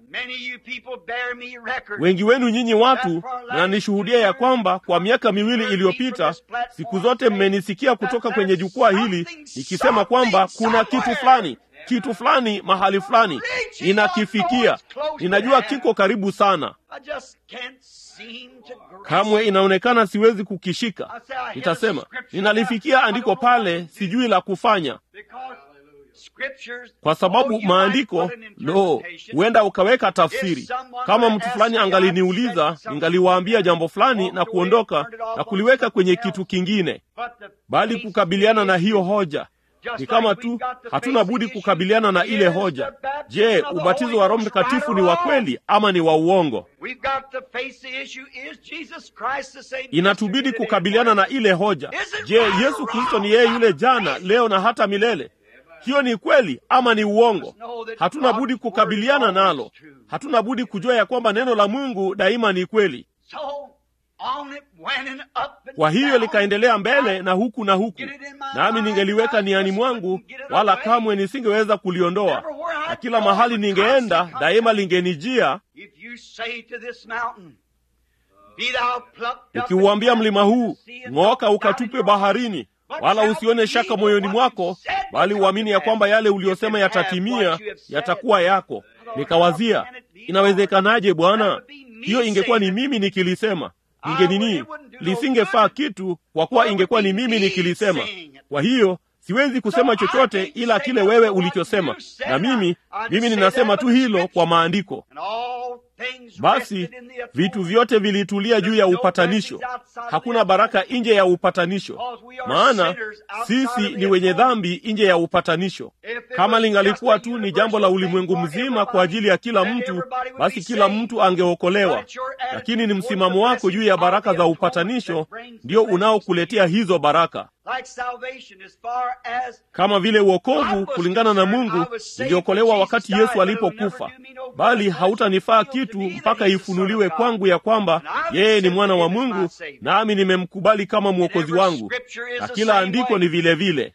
Wengi wenu nyinyi watu mnanishuhudia ya kwamba kwa miaka miwili iliyopita, siku zote mmenisikia kutoka kwenye jukwaa hili nikisema kwamba kuna kitu fulani, kitu fulani mahali fulani, ninakifikia, ninajua kiko karibu sana, kamwe inaonekana siwezi kukishika. Nitasema ninalifikia andiko pale, sijui la kufanya kwa sababu maandiko lo, huenda ukaweka tafsiri. Kama mtu fulani angaliniuliza, ningaliwaambia jambo fulani na kuondoka na kuliweka kwenye kitu kingine, bali kukabiliana na hiyo hoja ni kama tu hatuna budi kukabiliana na ile hoja. Je, ubatizo wa Roho Mtakatifu ni wa kweli ama ni wa uongo? Inatubidi kukabiliana na ile hoja. Je, Yesu Kristo ni yeye yule jana, leo na hata milele? hiyo ni kweli ama ni uongo hatuna budi kukabiliana nalo hatuna budi kujua ya kwamba neno la mungu daima ni kweli kwa hiyo likaendelea mbele na huku na huku nami ningeliweka niani mwangu wala kamwe nisingeweza kuliondoa na kila mahali ningeenda daima lingenijia ukiuambia mlima huu ng'oka ukatupe baharini wala usione shaka moyoni mwako bali uamini ya kwamba yale uliyosema yatatimia yatakuwa yako nikawazia inawezekanaje bwana hiyo ingekuwa ni mimi nikilisema ingenini lisingefaa kitu kwa kuwa ingekuwa ni mimi nikilisema kwa hiyo siwezi kusema chochote ila kile wewe ulichosema na mimi mimi ninasema tu hilo kwa maandiko basi vitu vyote vilitulia juu ya upatanisho hakuna baraka nje ya upatanisho maana sisi ni wenye dhambi nje ya upatanisho kama lingalikuwa tu ni jambo la ulimwengu mzima kwa ajili ya kila mtu basi kila mtu angeokolewa lakini ni msimamo wako juu ya baraka za upatanisho ndio unaokuletea hizo baraka kama vile uokovu kulingana na mungu niliokolewa wakati yesu alipokufa bali hautanifaa kitu mpaka ifunuliwe kwangu ya kwamba yeye ni mwana wa mungu nami nimemkubali kama mwokozi wangu na kila andiko ni vile vile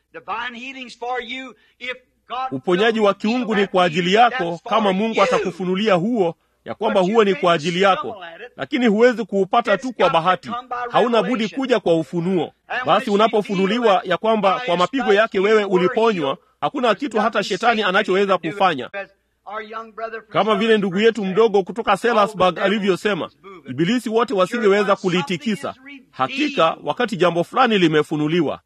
uponyaji wa kiungu ni kwa ajili yako kama mungu atakufunulia huo ya kwamba huo ni kwa ajili yako lakini huwezi kuupata tu kwa bahati hauna budi kuja kwa ufunuo basi unapofunuliwa ya kwamba kwa mapigo yake wewe uliponywa hakuna kitu hata shetani anachoweza kufanya kama vile ndugu yetu mdogo kutoka selasburg alivyosema ibilisi wote wasingeweza kulitikisa hakika wakati jambo fulani limefunuliwa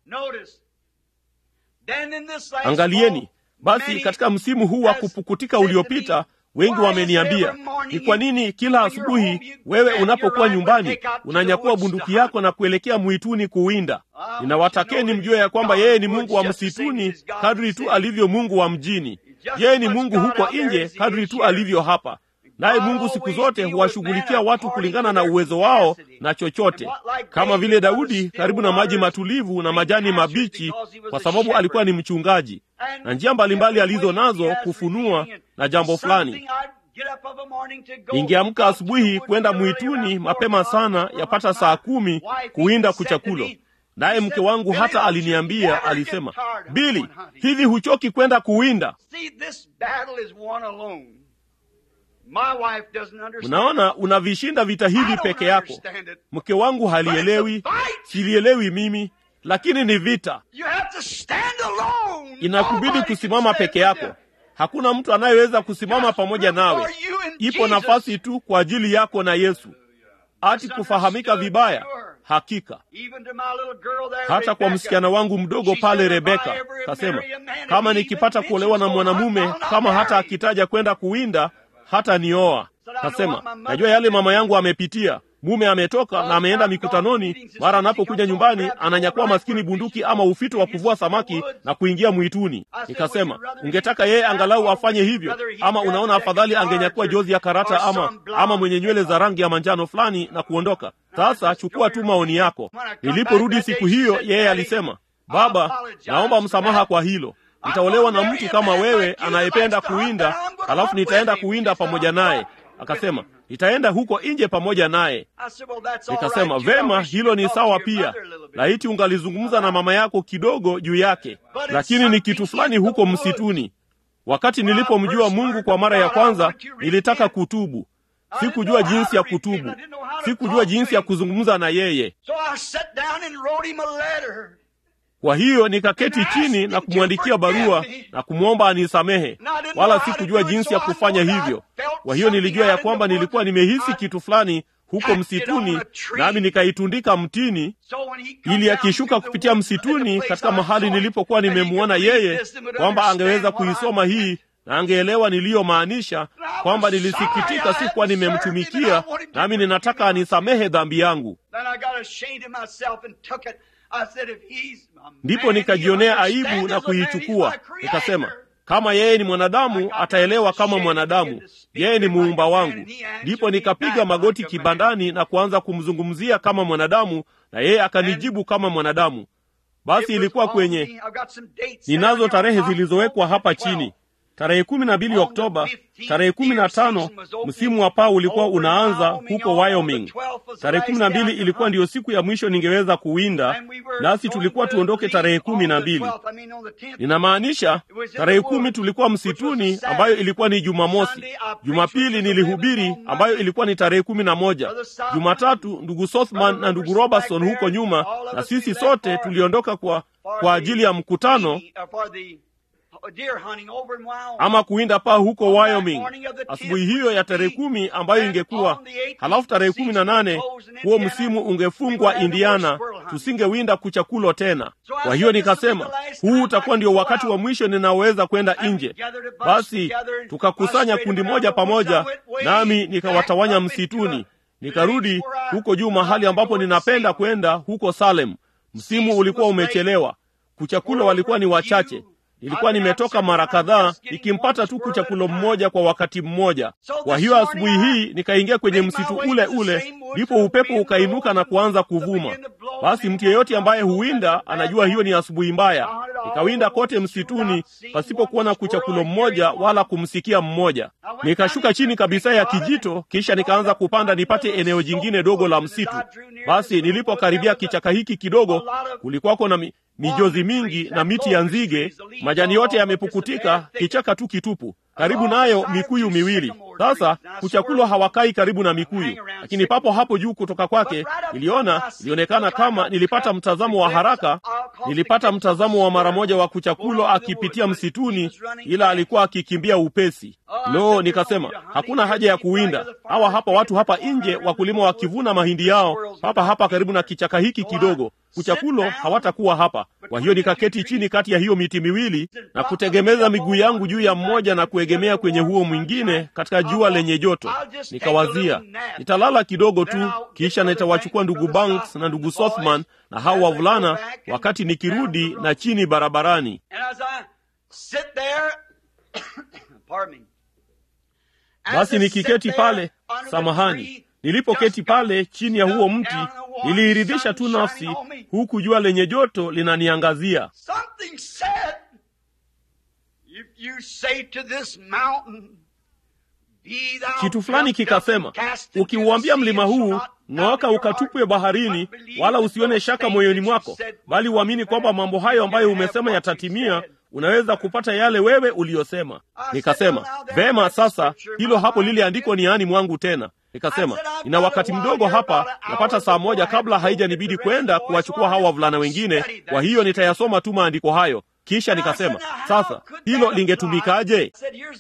angalieni basi katika msimu huu wa kupukutika uliopita wengi wameniambia ni kwa nini kila asubuhi wewe unapokuwa nyumbani unanyakua bunduki yako na kuelekea mwituni kuwinda ninawatakeni mjue ya kwamba yeye ni mungu wa msituni kadri tu alivyo mungu wa mjini yeye ni mungu huko nje kadri tu alivyo hapa naye mungu siku zote huwashughulikia watu kulingana na uwezo wao na chochote kama vile daudi karibu na maji matulivu na majani mabichi kwa sababu alikuwa ni mchungaji na njia mbalimbali alizo nazo kufunua na jambo fulani ningeamka asubuhi kwenda mwituni mapema sana yapata saa kumi kuwinda kuchakulo naye mke wangu hata aliniambia alisema bili hivi huchoki kwenda kuwinda unaona unavishinda vita hivi peke yako mke wangu halielewi silielewi mimi lakini ni vita inakubidi kusimama peke yako hakuna mtu anayeweza kusimama pamoja nawe ipo nafasi tu kwa ajili yako na yesu ati kufahamika vibaya hakika hata kwa msichana wangu mdogo pale rebeka kasema kama nikipata kuolewa na mwanamume kama hata akitaja kwenda kuwinda hata nioa kasema najua yale mama yangu amepitia mume ametoka na ameenda mikutanoni mara anapokuja nyumbani ananyakua maskini bunduki ama ufito wa kuvua samaki na kuingia mwituni nikasema ungetaka yeye angalau afanye hivyo ama unaona afadhali angenyakua jozi ya karata ama ama mwenye nywele za rangi ya manjano fulani na kuondoka sasa chukua tu maoni yako niliporudi siku hiyo yeye alisema baba naomba msamaha kwa hilo nitaolewa na mtu kama wewe anayependa kuwinda alafu nitaenda kuwinda pamoja naye akasema nitaenda huko nje pamoja naye nikasema vema hilo ni sawa pia laiti ungalizungumza na mama yako kidogo juu yake lakini ni kitu fulani huko msituni wakati nilipomjua mungu kwa mara ya kwanza nilitaka kutubu sikujua jinsi ya kutubu sikujua jinsi ya kuzungumza na yeye kwa hiyo nikaketi chini na kumwandikia barua na kumwomba anisamehe wala sikujua jinsi ya kufanya hivyo kwa hiyo nilijua ya kwamba nilikuwa nimehisi kitu fulani huko msituni nami nikaitundika mtini ili akishuka kupitia msituni katika mahali nilipokuwa nimemwona yeye kwamba angeweza kuisoma hii na angeelewa niliyomaanisha kwamba nilisikitika sikuwa nimemtumikia nami ninataka anisamehe dhambi yangu ndipo nikajionea aibu na kuichukua nikasema kama yeye ni mwanadamu ataelewa kama mwanadamu yeye ni muumba wangu ndipo nikapiga magoti kibandani na kuanza kumzungumzia kama mwanadamu na yeye akanijibu kama mwanadamu basi ilikuwa kwenye ninazo tarehe zilizowekwa hapa chini tarehe kumi na mbili oktoba tarehe kumi na tano msimu wa paa ulikuwa unaanza huko wyoming tarehe kumi na mbili ilikuwa ndiyo siku ya mwisho ningeweza kuwinda nasi tulikuwa tuondoke tarehe kumi na mbili ninamaanisha tarehe kumi tulikuwa msituni ambayo ilikuwa ni jumamosi jumapili nilihubiri ambayo ilikuwa ni tarehe kumi na moja jumatatu ndugu sothman na ndugu robertson huko nyuma na sisi sote tuliondoka kwa kwa ajili ya mkutano ama kuwinda paa huko wyoming asubuhi hiyo ya tarehe kumi ambayo ingekuwa halafu tarehe kumi na nane huo msimu ungefungwa indiana tusingewinda kuchakulo tena kwa hiyo nikasema huu utakuwa ndio wakati wa mwisho ninaoweza kwenda nje basi tukakusanya kundi moja pamoja nami nikawatawanya msituni nikarudi huko juu mahali ambapo ninapenda kwenda huko salem msimu ulikuwa umechelewa kuchakulo walikuwa ni wachache nilikuwa nimetoka mara kadhaa nikimpata tu kuchakulo mmoja kwa wakati mmoja kwa hiyo asubuhi hii nikaingia kwenye msitu ule ule ndipo upepo ukainuka na kuanza kuvuma basi mtu yeyote ambaye huwinda anajua hiyo ni asubuhi mbaya nikawinda kote msituni pasipokuwa na kuchakulo mmoja wala kumsikia mmoja nikashuka chini kabisa ya kijito kisha nikaanza kupanda nipate eneo jingine dogo la msitu basi nilipokaribia kichaka hiki kidogo kulikuwako na mi, mijozi mingi na miti ya nzige majani yote yamepukutika kichaka tu kitupu karibu nayo mikuyu miwili sasa kuchakulwa hawakai karibu na mikuyu lakini papo hapo juu kutoka kwake niliona ilionekana kama nilipata mtazamo wa haraka nilipata mtazamo wa mara moja wa kuchakulwa akipitia msituni ila alikuwa akikimbia upesi lo nikasema hakuna haja ya kuwinda hawa hapa watu hapa nje wakulima wakivuna mahindi yao hapa hapa karibu na kichaka hiki kidogo kuchakulo hawatakuwa hapa kwa hiyo nikaketi chini kati ya hiyo miti miwili na kutegemeza miguu yangu juu ya mmoja na kuegemea kwenye huo mwingine katika jua lenye joto nikawazia nitalala kidogo tu kisha nitawachukua ndugu banks na ndugu sothman na hao wavulana wakati nikirudi na chini barabarani basi nikiketi pale samahani nilipoketi pale chini ya huo mti niliiridhisha tu nafsi huku jua lenye joto linaniangazia kitu fulani kikasema ukiuambia mlima huu ng'ooka ukatupwe baharini wala usione shaka moyoni mwako bali uamini kwamba mambo hayo ambayo umesema yatatimia unaweza kupata yale wewe uliyosema nikasema vema sasa hilo hapo lile andiko ni ani mwangu tena nikasema nina wakati mdogo hapa napata saa moja kabla haijanibidi kwenda kuwachukua hawa wavulana wengine kwa hiyo nitayasoma tu maandiko hayo kisha nikasema sasa hilo lingetumikaje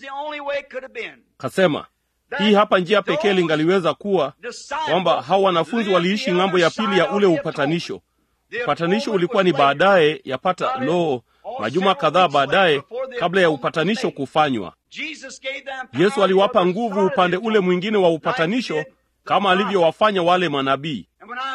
kasema hii hapa njia pekee lingaliweza kuwa kwamba hawa wanafunzi waliishi ng'ambo ya pili ya ule upatanisho upatanisho ulikuwa ni baadaye yapata loo majuma kadhaa baadaye kabla ya upatanisho kufanywa yesu aliwapa nguvu upande ule mwingine wa upatanisho kama alivyowafanya wale manabii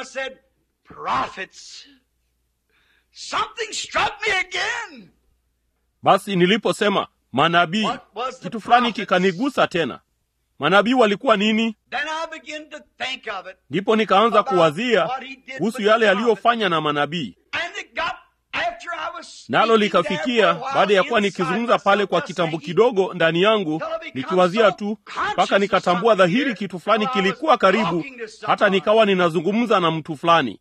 basi niliposema manabii kitu fulani kikanigusa tena manabii walikuwa nini ndipo nikaanza kuwazia kuhusu yale yaliyofanya na manabii nalo likafikia baada ya kuwa nikizungumza pale kwa kitambo kidogo ndani yangu nikiwazia tu mpaka nikatambua dhahiri kitu fulani kilikuwa karibu hata nikawa ninazungumza na mtu fulani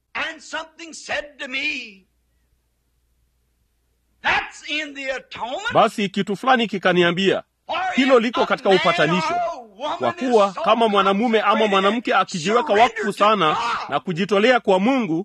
basi kitu fulani kikaniambia hilo liko katika upatanisho kwa kuwa kama mwanamume ama mwanamke akijiweka wakfu sana na kujitolea kwa mungu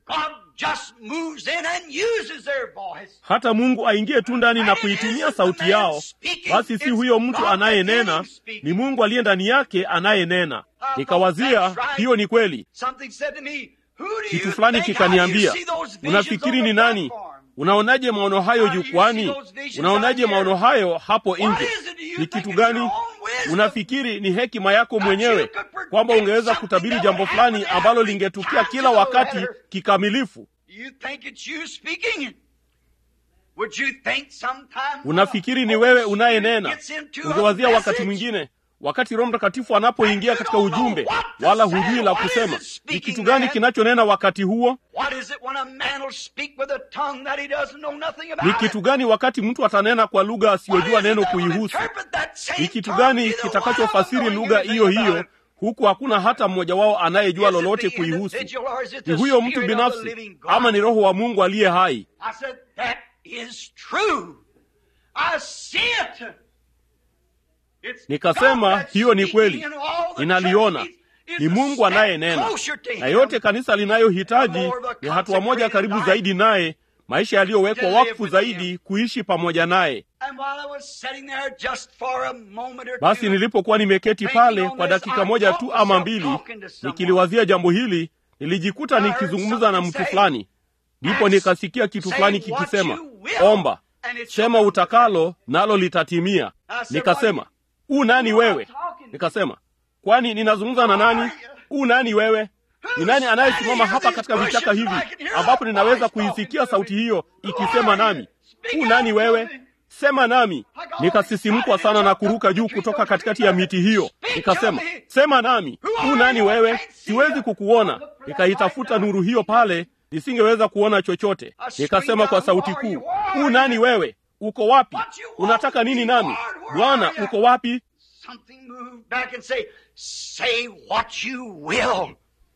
hata mungu aingie tu ndani na kuitumia sauti yao basi si huyo mtu anayenena ni mungu aliye ndani yake anayenena nikawazia hiyo ni kweli kitu fulani kikaniambia unafikiri ni nani unaonaje maono hayo jukwani unaonaje maono hayo hapo nje ni kitu gani unafikiri ni hekima yako mwenyewe kwamba ungeweza kutabiri jambo fulani ambalo lingetukia kila wakati kikamilifu unafikiri ni wewe unayenena ungewazia wakati mwingine wakati roho mtakatifu anapoingia katika ujumbe wala hujui la kusema ni kitu gani kinachonena wakati huo What is it when a man will speak with a tongue that he doesn't know nothing about ni it? kitu gani wakati mtu atanena kwa lugha What asiyojua is it neno that will kuihusu interpret that same ni kitu tongue gani either kitakachofasiri while lugha knowing hiyo anything hiyo about it? huku hakuna hata mmoja wao anayejua Is it lolote the kuihusu individual or is it ni the huyo mtu spirit of the binafsi living God? ama ni roho wa mungu aliye hai I said, that is true. I see it. It's nikasema God that's hiyo ni speaking kweli and all the ninaliona church needs is ni a mungu step anayenena closer to na him. yote kanisa linayohitaji The more the ni hatua moja consecrated karibu life zaidi naye maisha yaliyowekwa to live wakfu with zaidi kuishi pamoja naye And while I was sitting there just for a moment or basi two, nilipokuwa nimeketi thinking pale on kwa this, dakika I moja caught tu myself ama mbili talking to someone. nikiliwazia jambo hili nilijikuta I heard nikizungumza na something mtu say, fulani ndipo "Ask, nikasikia kitu say fulani what kikisema you will, omba and it shall sema come to utakalo nalo litatimia I said, nikasema "What u nani Who am I wewe talking to?" nikasema kwani ninazungumza na nani u nani wewe ni nani anayesimama hapa katika vichaka hivi ambapo ninaweza kuisikia sauti hiyo ikisema nami u nani wewe sema nami nikasisimkwa sana na kuruka juu kutoka katikati ya miti hiyo nikasema sema nami u nani wewe siwezi kukuona nikaitafuta nuru hiyo pale nisingeweza kuona chochote nikasema kwa sauti kuu u nani wewe uko wapi unataka nini nami bwana uko wapi Something moved back and say, say what you will.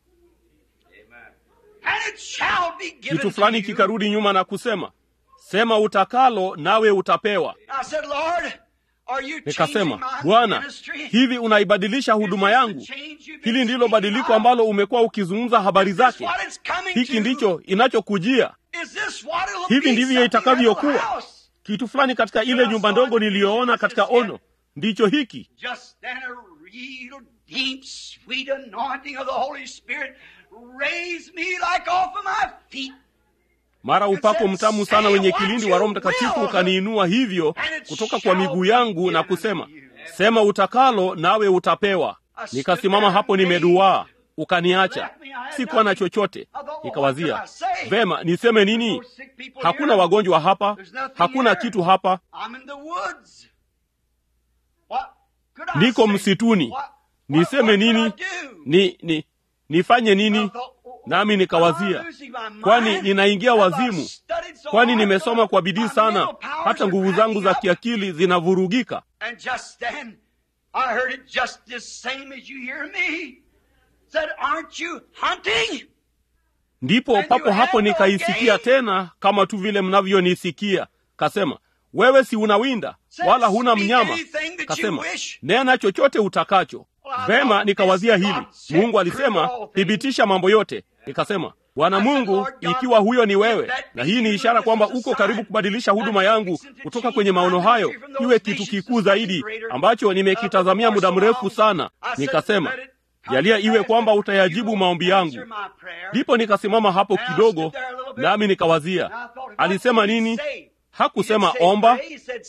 And it shall be given kitu fulani to you. kikarudi nyuma na kusema sema utakalo nawe utapewa I said, Lord, are you changing nikasema my bwana ministry? hivi unaibadilisha huduma yangu hili ndilo badiliko ambalo umekuwa ukizungumza habari Is this zake what it's coming hiki to? ndicho inachokujia Is this what it'll hivi be? ndivyo Something itakavyokuwa in the house. kitu fulani katika ile nyumba ndogo niliyoona katika ono ndicho hiki Just then a real deep, sweet anointing of the Holy Spirit raised me like off of my feet. mara upako mtamu sana wenye kilindi wa roho mtakatifu ukaniinua hivyo kutoka kwa miguu yangu na kusema sema utakalo nawe utapewa nikasimama hapo nimeduaa ukaniacha sikuwa na chochote nikawazia vema niseme nini hakuna wagonjwa hapa hakuna kitu hapa I'm in the woods. What could I niko say? msituni What- what- niseme what could I nini do? ni, ni nifanye I nini thought, nami am I nikawazia losing my mind? kwani ninaingia Have I wazimu studied so kwani hard nimesoma till kwa bidii my sana mental powers hata are nguvu zangu za cracking up? kiakili zinavurugika And just then, I heard it just the same as you hear me. Said, aren't you hunting? ndipo papo hapo nikaisikia tena kama tu vile mnavyonisikia kasema wewe si unawinda wala huna mnyama kasema nena chochote utakacho vema nikawazia hili mungu alisema thibitisha mambo yote nikasema bwana mungu ikiwa huyo ni wewe na hii ni ishara kwamba uko karibu kubadilisha huduma yangu kutoka kwenye maono hayo iwe kitu kikuu zaidi ambacho nimekitazamia muda mrefu sana nikasema jalia iwe kwamba utayajibu maombi yangu ndipo nikasimama hapo kidogo nami nikawazia alisema nini hakusema omba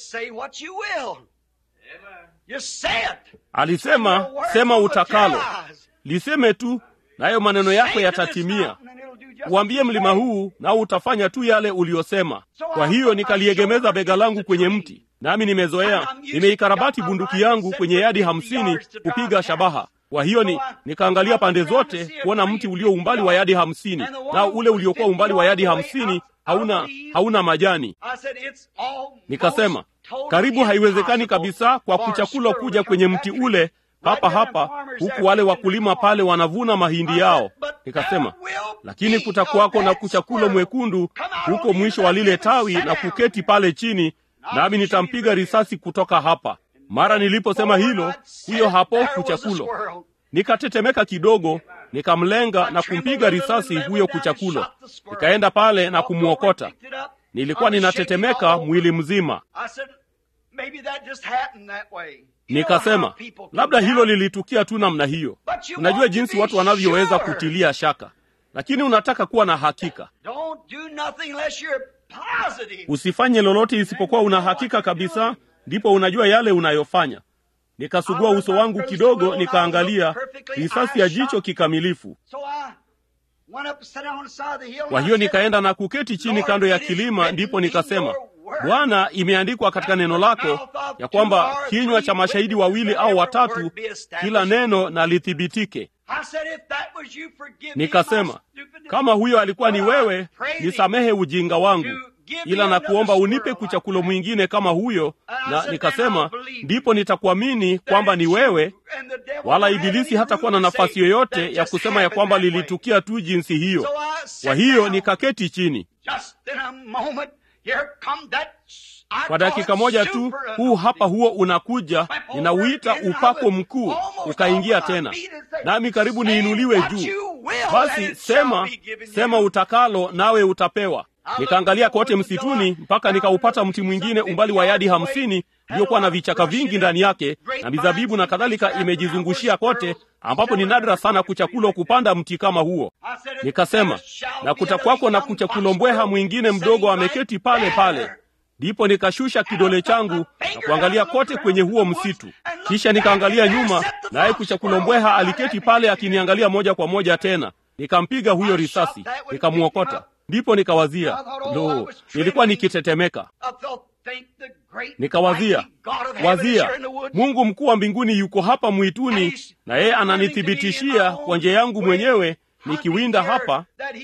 alisema sema utakalo liseme tu nayo maneno yako yatatimia uambie mlima huu nao utafanya tu yale uliyosema kwa hiyo nikaliegemeza bega langu kwenye mti nami nimezoea nimeikarabati bunduki yangu kwenye yadi hamsini kupiga shabaha kwa hiyo ni nikaangalia pande zote kuona mti ulio umbali wa yadi hamsini nao ule uliokuwa umbali wa yadi hamsini hauna hauna majani nikasema karibu haiwezekani kabisa kwa kuchakulo kuja kwenye mti ule hapa hapa huku wale wakulima pale wanavuna mahindi yao nikasema lakini kutakuwako na kuchakulo mwekundu huko mwisho wa lile tawi na kuketi pale chini nami nitampiga risasi kutoka hapa mara niliposema hilo huyo hapo kuchakulo nikatetemeka kidogo nikamlenga na kumpiga risasi huyo kuchakulo nikaenda pale na kumwokota nilikuwa ninatetemeka mwili mzima nikasema labda hilo lilitukia tu namna hiyo unajua jinsi watu wanavyoweza kutilia shaka lakini unataka kuwa na hakika usifanye lolote isipokuwa una hakika kabisa ndipo unajua yale unayofanya nikasugua uso wangu kidogo nikaangalia risasi ya jicho kikamilifu kwa hiyo nikaenda na kuketi chini kando ya kilima ndipo nikasema Bwana, imeandikwa katika neno lako ya kwamba kinywa cha mashahidi wawili au watatu, kila neno na lithibitike. Nikasema, kama huyo alikuwa ni wewe, nisamehe ujinga wangu, ila na kuomba unipe kuchakulo mwingine kama huyo. Na nikasema, ndipo nitakuamini kwamba ni wewe, wala ibilisi hatakuwa na nafasi yoyote ya kusema ya kwamba lilitukia tu jinsi hiyo. Kwa hiyo nikaketi chini. Kwa dakika moja tu, huu hapa huo unakuja, ninauita upako mkuu, ukaingia tena nami, karibu niinuliwe juu. Basi sema, sema utakalo, nawe utapewa. Nikaangalia kote msituni mpaka nikaupata mti mwingine umbali wa yadi hamsini uliokuwa na vichaka vingi ndani yake na mizabibu na kadhalika imejizungushia kote, ambapo ni nadra sana kuchakulo kupanda mti kama huo. Nikasema, na kutakwako na kuchakulo mbweha mwingine mdogo ameketi pale pale. Ndipo nikashusha kidole changu na kuangalia kote kwenye huo msitu, kisha nikaangalia nyuma, naye kuchakulo mbweha aliketi pale akiniangalia moja kwa moja tena. Nikampiga huyo risasi, nikamwokota. Ndipo nikawazia, lo, nilikuwa nikitetemeka. Nikawazia, wazia, Mungu mkuu wa mbinguni yuko hapa mwituni, na yeye ananithibitishia kwa njia yangu mwenyewe nikiwinda hapa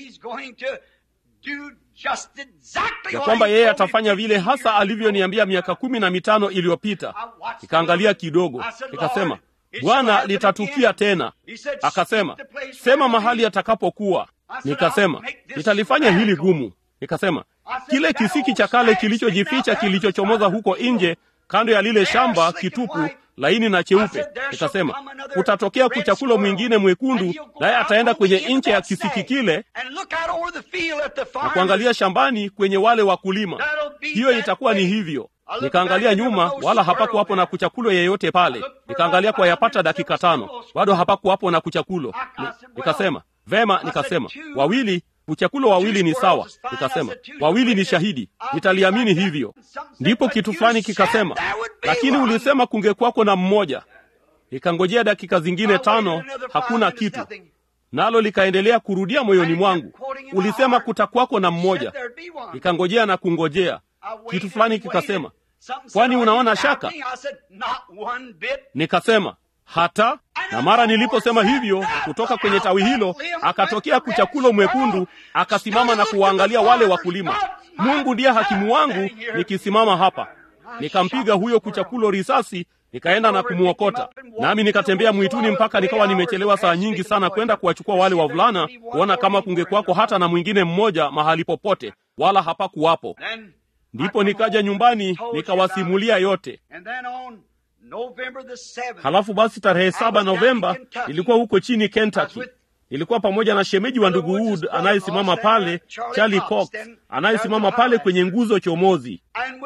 ya kwamba yeye atafanya vile hasa alivyoniambia miaka kumi na mitano iliyopita. Nikaangalia kidogo, nikasema, Bwana, litatukia tena. Akasema, sema mahali atakapokuwa. Nikasema, nitalifanya hili gumu. Nikasema, kile kisiki cha kale kilichojificha kilichochomoza huko nje kando ya lile shamba kitupu laini na cheupe. Nikasema, kutatokea kuchakulo mwingine mwekundu, naye ataenda kwenye ncha ya kisiki kile na kuangalia shambani kwenye wale wakulima. Hiyo itakuwa ni hivyo. Nikaangalia nyuma, wala hapakuwapo na kuchakulo yeyote pale. Nikaangalia kwa yapata dakika tano, bado hapakuwapo na kuchakulo. Ni, nikasema vema, nikasema wawili kuchakulo wawili ni sawa. Nikasema wawili ni shahidi, nitaliamini hivyo. Ndipo kitu fulani kikasema, lakini ulisema kungekwako na mmoja. Nikangojea dakika zingine tano, hakuna kitu, nalo likaendelea kurudia moyoni mwangu, ulisema kutakwako na mmoja. Nikangojea na kungojea, kitu fulani kikasema, kwani unaona shaka? Nikasema hata na mara niliposema hivyo, kutoka kwenye tawi hilo akatokea kuchakulo mwekundu, akasimama na kuwaangalia wale wakulima. Mungu ndiye hakimu wangu, nikisimama hapa. Nikampiga huyo kuchakulo risasi, nikaenda na kumwokota, nami nikatembea mwituni mpaka nikawa nimechelewa saa nyingi sana kwenda kuwachukua wale wavulana, kuona kama kungekwako hata na mwingine mmoja mahali popote, wala hapakuwapo. Ndipo nikaja nyumbani nikawasimulia yote. Halafu basi tarehe saba Novemba nilikuwa huko chini Kentucky. Nilikuwa pamoja na shemeji wa ndugu Wood anayesimama pale, Charlie Cox anayesimama pale kwenye nguzo chomozi,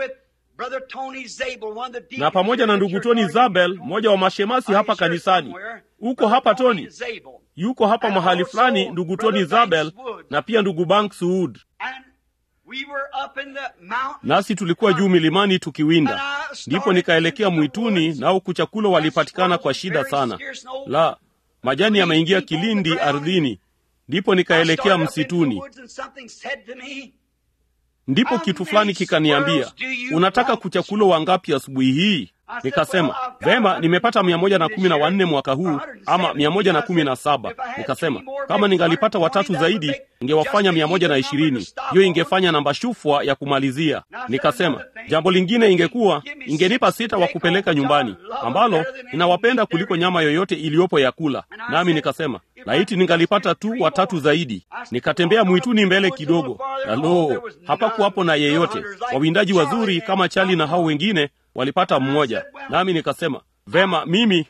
na pamoja na ndugu Tony Zabel, mmoja wa mashemasi hapa kanisani. Uko hapa Tony? Yuko hapa mahali fulani, ndugu Tony Zabel na pia ndugu Banks Wood nasi tulikuwa juu milimani tukiwinda. Ndipo nikaelekea mwituni, nao kuchakulo walipatikana kwa shida sana, la majani yameingia kilindi ardhini. Ndipo nikaelekea msituni, ndipo kitu fulani kikaniambia, unataka kuchakulo wangapi asubuhi hii? Nikasema vema, nimepata mia moja na kumi na wanne mwaka huu, ama mia moja na kumi na saba. Nikasema kama ningalipata watatu zaidi ingewafanya mia moja na ishirini. Hiyo ingefanya namba shufwa ya kumalizia. Nikasema jambo lingine ingekuwa ingenipa sita wa kupeleka nyumbani, ambalo ninawapenda kuliko nyama yoyote iliyopo ya kula. Nami nikasema laiti ningalipata tu watatu zaidi. Nikatembea mwituni mbele kidogo, alo, hapakuwapo na yeyote. Wawindaji wazuri kama Chali na hao wengine walipata mmoja, nami nikasema vema, mimi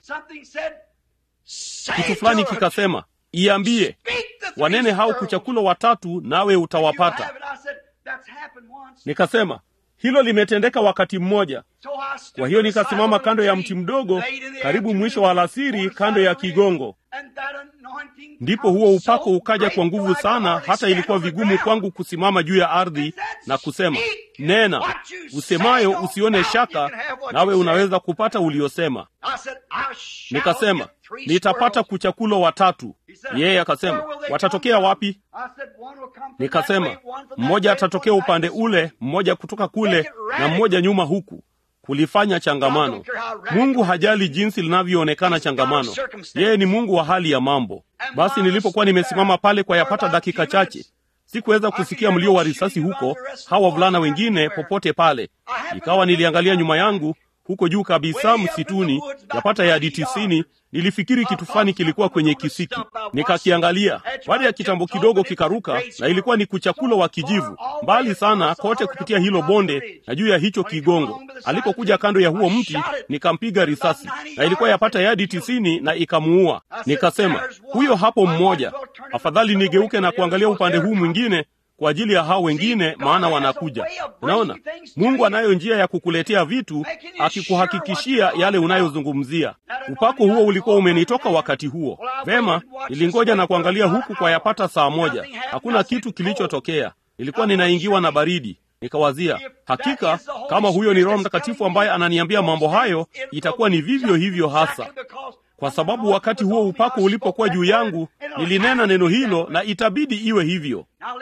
kitu fulani kikasema, iambie wanene hao kuchakulo watatu, nawe utawapata. Nikasema hilo limetendeka wakati mmoja. Kwa hiyo nikasimama kando ya mti mdogo, karibu mwisho wa alasiri, kando ya kigongo, ndipo huo upako ukaja kwa nguvu sana, hata ilikuwa vigumu kwangu kusimama juu ya ardhi na kusema, nena usemayo, usione shaka, nawe unaweza kupata uliosema. Nikasema, nitapata kuchakulo watatu. Yeye akasema, watatokea wapi? Nikasema, mmoja atatokea upande ule, mmoja kutoka kule, na mmoja nyuma huku kulifanya changamano. Mungu hajali jinsi linavyoonekana changamano, yeye ni Mungu wa hali ya mambo. Basi nilipokuwa nimesimama pale kwa yapata dakika chache, sikuweza kusikia mlio wa risasi huko, hawa wavulana wengine popote pale. Ikawa niliangalia nyuma yangu huko juu kabisa msituni, yapata yadi tisini. Nilifikiri kitu fulani kilikuwa kwenye kisiki, nikakiangalia. Baada ya kitambo kidogo kikaruka, na ilikuwa ni kuchakulo wa kijivu mbali sana kote kupitia hilo bonde na juu ya hicho kigongo. Alipokuja kando ya huo mti, nikampiga risasi, na ilikuwa yapata yadi tisini na ikamuua. Nikasema, huyo hapo mmoja, afadhali nigeuke na kuangalia upande huu mwingine kwa ajili ya hao wengine, maana wanakuja. Unaona, Mungu anayo njia ya kukuletea vitu, akikuhakikishia yale unayozungumzia. Upako huo ulikuwa umenitoka wakati huo. Vema, nilingoja na kuangalia huku kwa yapata saa moja, hakuna kitu kilichotokea. Nilikuwa ninaingiwa na baridi. Nikawazia, hakika kama huyo ni Roho Mtakatifu ambaye ananiambia mambo hayo, itakuwa ni vivyo hivyo hasa kwa sababu wakati huo upako ulipokuwa juu yangu, nilinena neno hilo na itabidi iwe hivyo.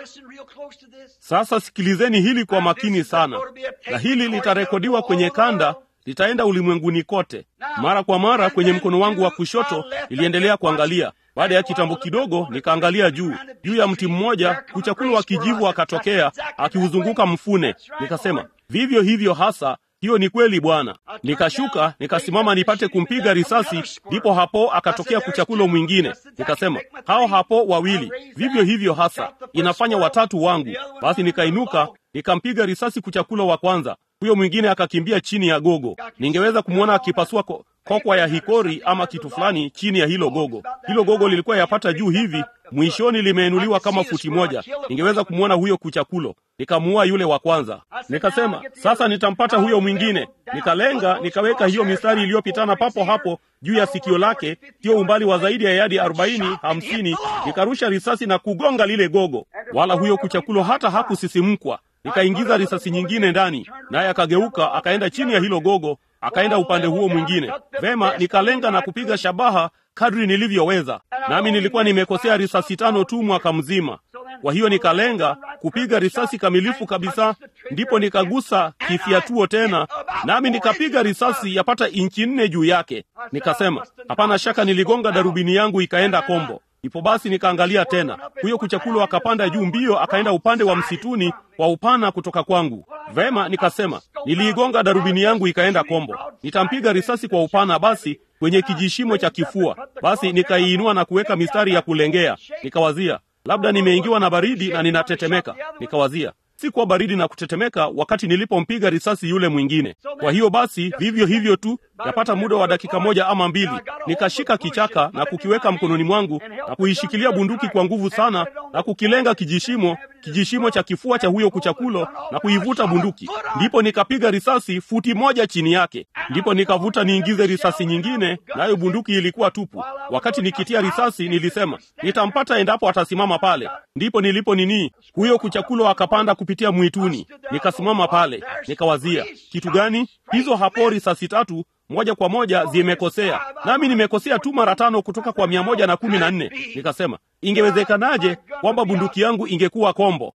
Sasa sikilizeni hili kwa makini sana, na hili litarekodiwa kwenye kanda, litaenda ulimwenguni kote. Mara kwa mara kwenye mkono wangu wa kushoto niliendelea kuangalia. Baada ya kitambo kidogo, nikaangalia juu juu ya mti mmoja, kuchakulo wa kijivu akatokea akiuzunguka mfune. Nikasema, vivyo hivyo hasa hiyo ni kweli Bwana. Nikashuka nikasimama nipate kumpiga risasi, ndipo hapo akatokea kuchakulo mwingine. Nikasema hao hapo wawili, vivyo hivyo hasa, inafanya watatu wangu. Basi nikainuka nikampiga risasi kuchakulo wa kwanza, huyo mwingine akakimbia chini ya gogo. Ningeweza kumwona akipasua ko kokwa ya hikori ama kitu fulani chini ya hilo gogo. Hilo gogo lilikuwa yapata juu hivi, mwishoni limeinuliwa kama futi moja. Ningeweza kumwona huyo kuchakulo. Nikamuua yule wa kwanza. Nikasema sasa nitampata huyo mwingine. Nikalenga, nikaweka hiyo mistari iliyopitana papo hapo juu ya sikio lake, sio umbali wa zaidi ya yadi arobaini hamsini. Nikarusha risasi na kugonga lile gogo, wala huyo kuchakulo hata hakusisimkwa. Nikaingiza risasi nyingine ndani, naye akageuka akaenda chini ya hilo gogo, akaenda upande huo mwingine. Vema, nikalenga na kupiga shabaha kadri nilivyoweza, nami nilikuwa nimekosea risasi tano tu mwaka mzima. Kwa hiyo nikalenga kupiga risasi kamilifu kabisa, ndipo nikagusa kifiatuo tena, nami nikapiga risasi yapata inchi nne juu yake. Nikasema hapana shaka niligonga darubini yangu ikaenda kombo. Ipo basi nikaangalia tena, huyo kuchakulo akapanda juu mbio, akaenda upande wa msituni wa upana kutoka kwangu. Vema, nikasema niliigonga darubini yangu ikaenda kombo, nitampiga risasi kwa upana basi kwenye kijishimo cha kifua. Basi nikaiinua na kuweka mistari ya kulengea. Nikawazia labda nimeingiwa na baridi na ninatetemeka. Nikawazia sikuwa baridi na kutetemeka wakati nilipompiga risasi yule mwingine. Kwa hiyo basi, vivyo hivyo tu, yapata muda wa dakika moja ama mbili, nikashika kichaka na kukiweka mkononi mwangu na kuishikilia bunduki kwa nguvu sana na kukilenga kijishimo, kijishimo cha kifua cha huyo kuchakulo na kuivuta bunduki. Ndipo nikapiga risasi futi moja chini yake. Ndipo nikavuta niingize risasi nyingine, nayo bunduki ilikuwa tupu. Wakati nikitia risasi, nilisema nitampata endapo atasimama pale. Ndipo nilipo nini, huyo kuchakulo akapanda kupitia mwituni. Nikasimama pale, nikawazia kitu gani? Hizo hapo risasi tatu moja kwa moja zimekosea, nami nimekosea tu mara tano kutoka kwa mia moja na kumi na nne. Nikasema ingewezekanaje kwamba bunduki yangu ingekuwa kombo?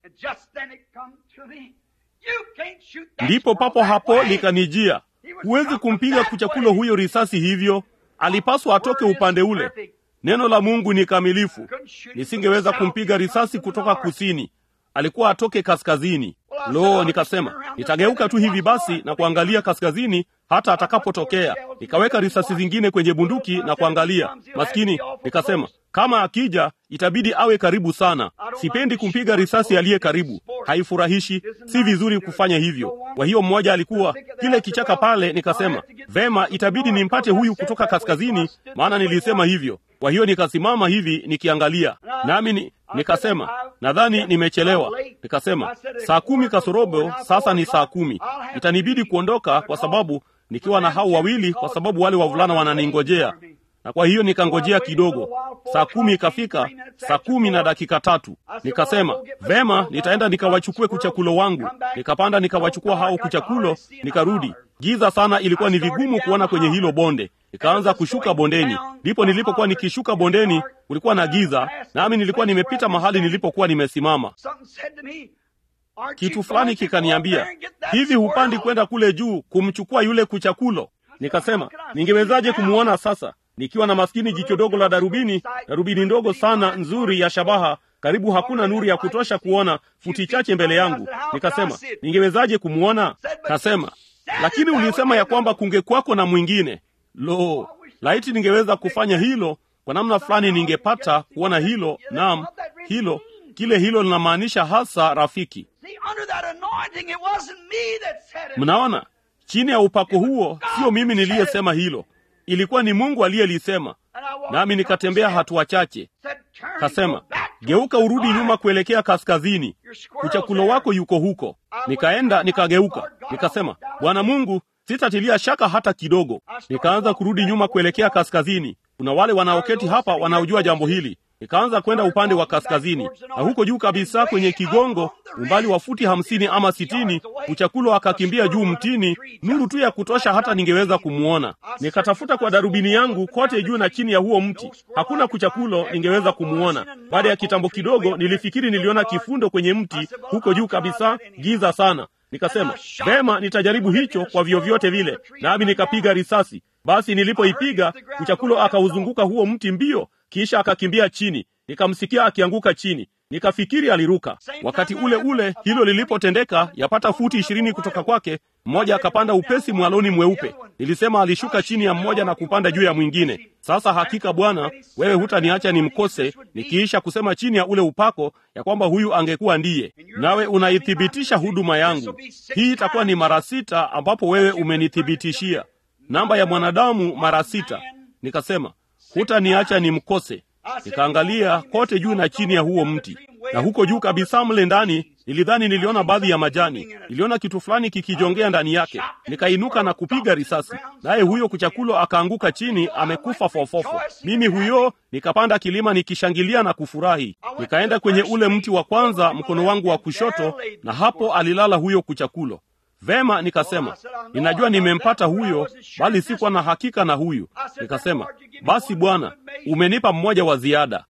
Ndipo papo hapo likanijia, huwezi kumpiga kuchakulo huyo risasi hivyo, alipaswa atoke upande ule. Neno la Mungu ni kamilifu, nisingeweza kumpiga risasi kutoka kusini alikuwa atoke kaskazini. Lo, nikasema nitageuka tu hivi basi na kuangalia kaskazini hata atakapotokea. Nikaweka risasi zingine kwenye bunduki na kuangalia. Maskini, nikasema kama akija itabidi awe karibu sana. Sipendi kumpiga risasi aliye karibu, haifurahishi, si vizuri kufanya hivyo. Kwa hiyo mmoja alikuwa kile kichaka pale, nikasema vema, itabidi nimpate huyu kutoka kaskazini, maana nilisema hivyo. Kwa hiyo nikasimama hivi nikiangalia, nami ni, nikasema nadhani nimechelewa. Nikasema saa kumi kasorobo, sasa ni saa kumi, itanibidi kuondoka kwa sababu nikiwa na hao wawili, kwa sababu wale wavulana wananingojea. na kwa hiyo nikangojea kidogo. Saa kumi ikafika, saa kumi na dakika tatu. Nikasema vema, nitaenda nikawachukue kuchakulo wangu. Nikapanda nikawachukua hao kuchakulo, nikarudi. Giza sana, ilikuwa ni vigumu kuona kwenye hilo bonde. Nikaanza kushuka bondeni. Ndipo nilipokuwa nikishuka bondeni, kulikuwa na giza, nami nilikuwa nimepita mahali nilipokuwa nimesimama. Kitu fulani kikaniambia, hivi hupandi kwenda kule juu kumchukua yule kuchakulo? Nikasema, ningewezaje kumwona sasa nikiwa na maskini jicho dogo la darubini, darubini ndogo sana nzuri ya shabaha, karibu hakuna nuru ya kutosha kuona futi chache mbele yangu. Nikasema, ningewezaje kumwona? Kasema, lakini ulisema ya kwamba kungekwako na mwingine. Lo, laiti ningeweza kufanya hilo kwa namna fulani, ningepata kuona hilo. Naam, hilo kile hilo linamaanisha hasa rafiki. Mnaona, chini ya upako huo, sio mimi niliyesema hilo, ilikuwa ni Mungu aliyelisema. Nami nikatembea hatua chache, kasema, geuka urudi nyuma kuelekea kaskazini, kuchakulo wako yuko huko. Nikaenda nikageuka, nikasema, Bwana Mungu, sitatilia shaka hata kidogo. Nikaanza kurudi nyuma kuelekea kaskazini. Kuna wale wanaoketi hapa wanaojua jambo hili. Nikaanza kwenda upande wa kaskazini, na huko juu kabisa kwenye kigongo, umbali wa futi hamsini ama sitini, kuchakulo akakimbia juu mtini, nuru tu ya kutosha hata ningeweza kumwona. Nikatafuta kwa darubini yangu kote juu na chini ya huo mti, hakuna kuchakulo ningeweza kumwona. Baada ya kitambo kidogo, nilifikiri niliona kifundo kwenye mti huko juu kabisa, giza sana. Nikasema vema, nitajaribu hicho kwa vyovyote vile, nami nikapiga risasi. Basi nilipoipiga, kuchakulo akauzunguka huo mti mbio kisha akakimbia chini, nikamsikia akianguka chini, nikafikiri aliruka. Wakati ule ule hilo lilipotendeka, yapata futi ishirini kutoka kwake, mmoja akapanda upesi mwaloni mweupe. Nilisema alishuka chini ya mmoja na kupanda juu ya mwingine. Sasa hakika Bwana, wewe hutaniacha nimkose, nikiisha kusema chini ya ule upako ya kwamba huyu angekuwa ndiye, nawe unaithibitisha huduma yangu. Hii itakuwa ni mara sita ambapo wewe umenithibitishia namba ya mwanadamu mara sita. Nikasema hutaniacha nimkose. Nikaangalia kote juu na chini ya huo mti, na huko juu kabisa mle ndani nilidhani niliona baadhi ya majani, niliona kitu fulani kikijongea ndani yake. Nikainuka na kupiga risasi, naye huyo kuchakulo akaanguka chini, amekufa fofofo. Mimi huyo nikapanda kilima nikishangilia na kufurahi. Nikaenda kwenye ule mti wa kwanza, mkono wangu wa kushoto, na hapo alilala huyo kuchakulo. Vema, nikasema ninajua nimempata huyo, bali sikuwa na hakika na huyu. Nikasema basi, Bwana, umenipa mmoja wa ziada.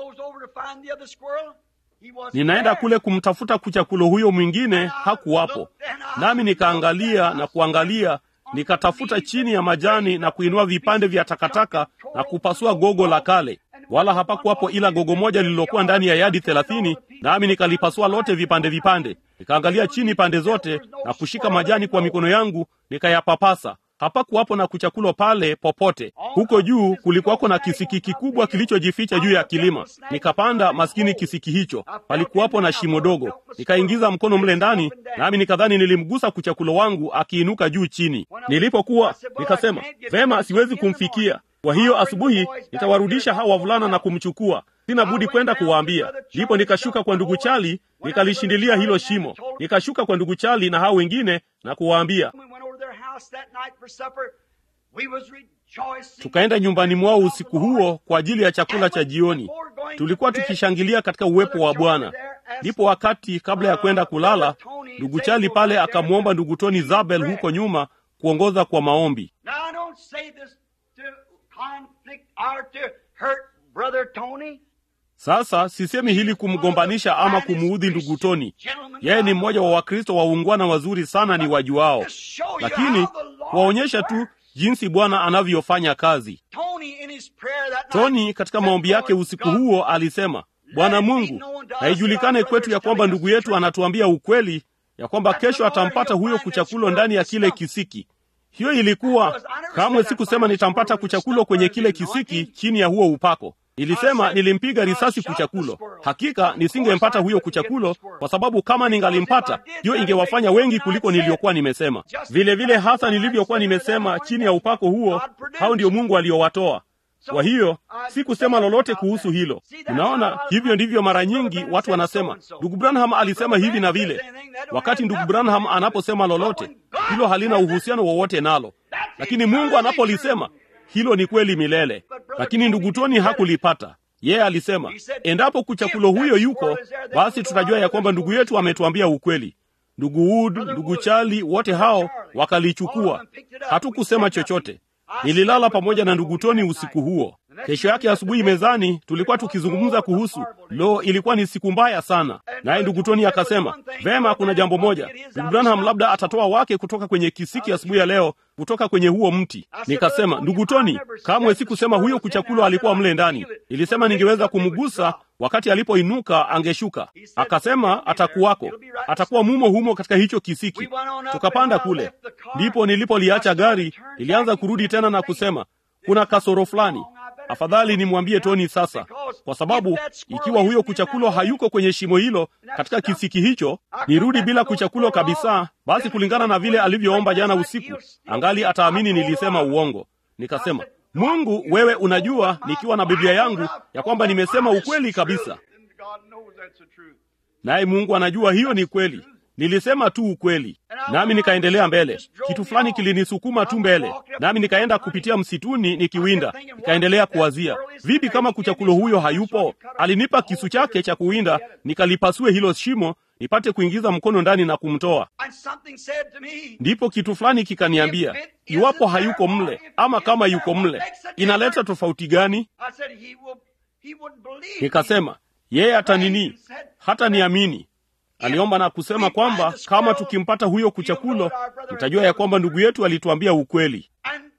Ninaenda kule kumtafuta kuchakulo huyo mwingine, hakuwapo. Nami nikaangalia na kuangalia, nikatafuta chini ya majani na kuinua vipande vya takataka na kupasua gogo la kale, wala hapakuwapo ila gogo moja lililokuwa ndani ya yadi thelathini, nami nikalipasua lote vipande vipande. Nikaangalia chini pande zote na kushika majani kwa mikono yangu nikayapapasa. Hapakuwapo na kuchakulo pale popote. Huko juu kulikuwako na kisiki kikubwa kilichojificha juu ya kilima. Nikapanda maskini kisiki hicho, palikuwapo na shimo dogo. Nikaingiza mkono mle ndani, nami nikadhani nilimgusa kuchakulo wangu akiinuka juu chini. Nilipokuwa nikasema, vema, siwezi kumfikia. Kwa hiyo asubuhi nitawarudisha hawa wavulana na kumchukua. Sina budi kwenda kuwaambia. Ndipo nikashuka kwa ndugu Chali, nikalishindilia hilo shimo. Nikashuka kwa ndugu Chali na hao wengine na kuwaambia. Tukaenda nyumbani mwao usiku huo kwa ajili ya chakula cha jioni. Tulikuwa tukishangilia katika uwepo wa Bwana. Ndipo wakati kabla ya kwenda kulala, ndugu Chali pale akamwomba ndugu Tony Zabel huko nyuma kuongoza kwa maombi. Sasa sisemi hili kumgombanisha ama kumuudhi ndugu Toni. Yeye ni mmoja wa Wakristo waungwana wazuri sana ni wajuao, lakini kuwaonyesha tu jinsi Bwana anavyofanya kazi. Toni katika maombi yake usiku huo alisema, Bwana Mungu, haijulikane kwetu ya kwamba ndugu yetu anatuambia ukweli ya kwamba kesho atampata huyo kuchakulo ndani ya kile kisiki. Hiyo ilikuwa kamwe sikusema nitampata kuchakulo kwenye kile kisiki chini ya huo upako. Nilisema nilimpiga risasi kuchakulo. Hakika nisingempata huyo kuchakulo, kwa sababu kama ningalimpata, hiyo ingewafanya wengi kuliko niliyokuwa nimesema. Vile vile hasa nilivyokuwa nimesema, chini ya upako huo, hao ndio Mungu aliowatoa. Kwa hiyo sikusema lolote kuhusu hilo. Unaona, hivyo ndivyo mara nyingi watu wanasema, ndugu Branham alisema hivi na vile. Wakati ndugu Branham anaposema lolote, hilo halina uhusiano wowote nalo, lakini Mungu anapolisema hilo ni kweli milele. lakini ndugu Toni hakulipata. Yeye alisema endapo kuchakulo huyo yuko, basi tutajua ya kwamba ndugu yetu ametuambia ukweli. Ndugu Wood, ndugu Charlie, wote hao wakalichukua. Hatukusema chochote. Nililala pamoja na ndugu Toni usiku huo. Kesho yake asubuhi mezani tulikuwa tukizungumza kuhusu lo, ilikuwa ni siku mbaya sana. Naye ndugu Toni akasema, vema, kuna jambo moja, ndugu Branham labda atatoa wake kutoka kwenye kisiki asubuhi ya, ya leo kutoka kwenye huo mti. Nikasema, ndugu Toni, kamwe sikusema huyo kuchakulo alikuwa mle ndani. Nilisema ningeweza kumgusa wakati alipoinuka angeshuka. Akasema atakuwako, atakuwa mumo humo katika hicho kisiki. Tukapanda kule, ndipo nilipoliacha gari, nilianza kurudi tena na kusema kuna kasoro fulani afadhali nimwambie Toni sasa, kwa sababu ikiwa huyo kuchakulo hayuko kwenye shimo hilo katika kisiki hicho, nirudi bila kuchakulo kabisa, basi kulingana na vile alivyoomba jana usiku, angali ataamini nilisema uongo. Nikasema, Mungu, wewe unajua, nikiwa na Biblia yangu ya kwamba nimesema ukweli kabisa, naye Mungu anajua hiyo ni kweli. Nilisema tu ukweli, nami nikaendelea mbele. Kitu fulani kilinisukuma tu mbele, nami nikaenda kupitia msituni nikiwinda. Nikaendelea kuwazia, vipi kama kuchakulo huyo hayupo? Alinipa kisu chake cha kuwinda, nikalipasue hilo shimo nipate kuingiza mkono ndani na kumtoa. Ndipo kitu fulani kikaniambia, iwapo hayuko mle ama kama yuko mle, inaleta tofauti gani? Nikasema, yeye hata nini, hata niamini aliomba na kusema kwamba kama tukimpata huyo kuchakulo, tutajua ya kwamba ndugu yetu alituambia ukweli.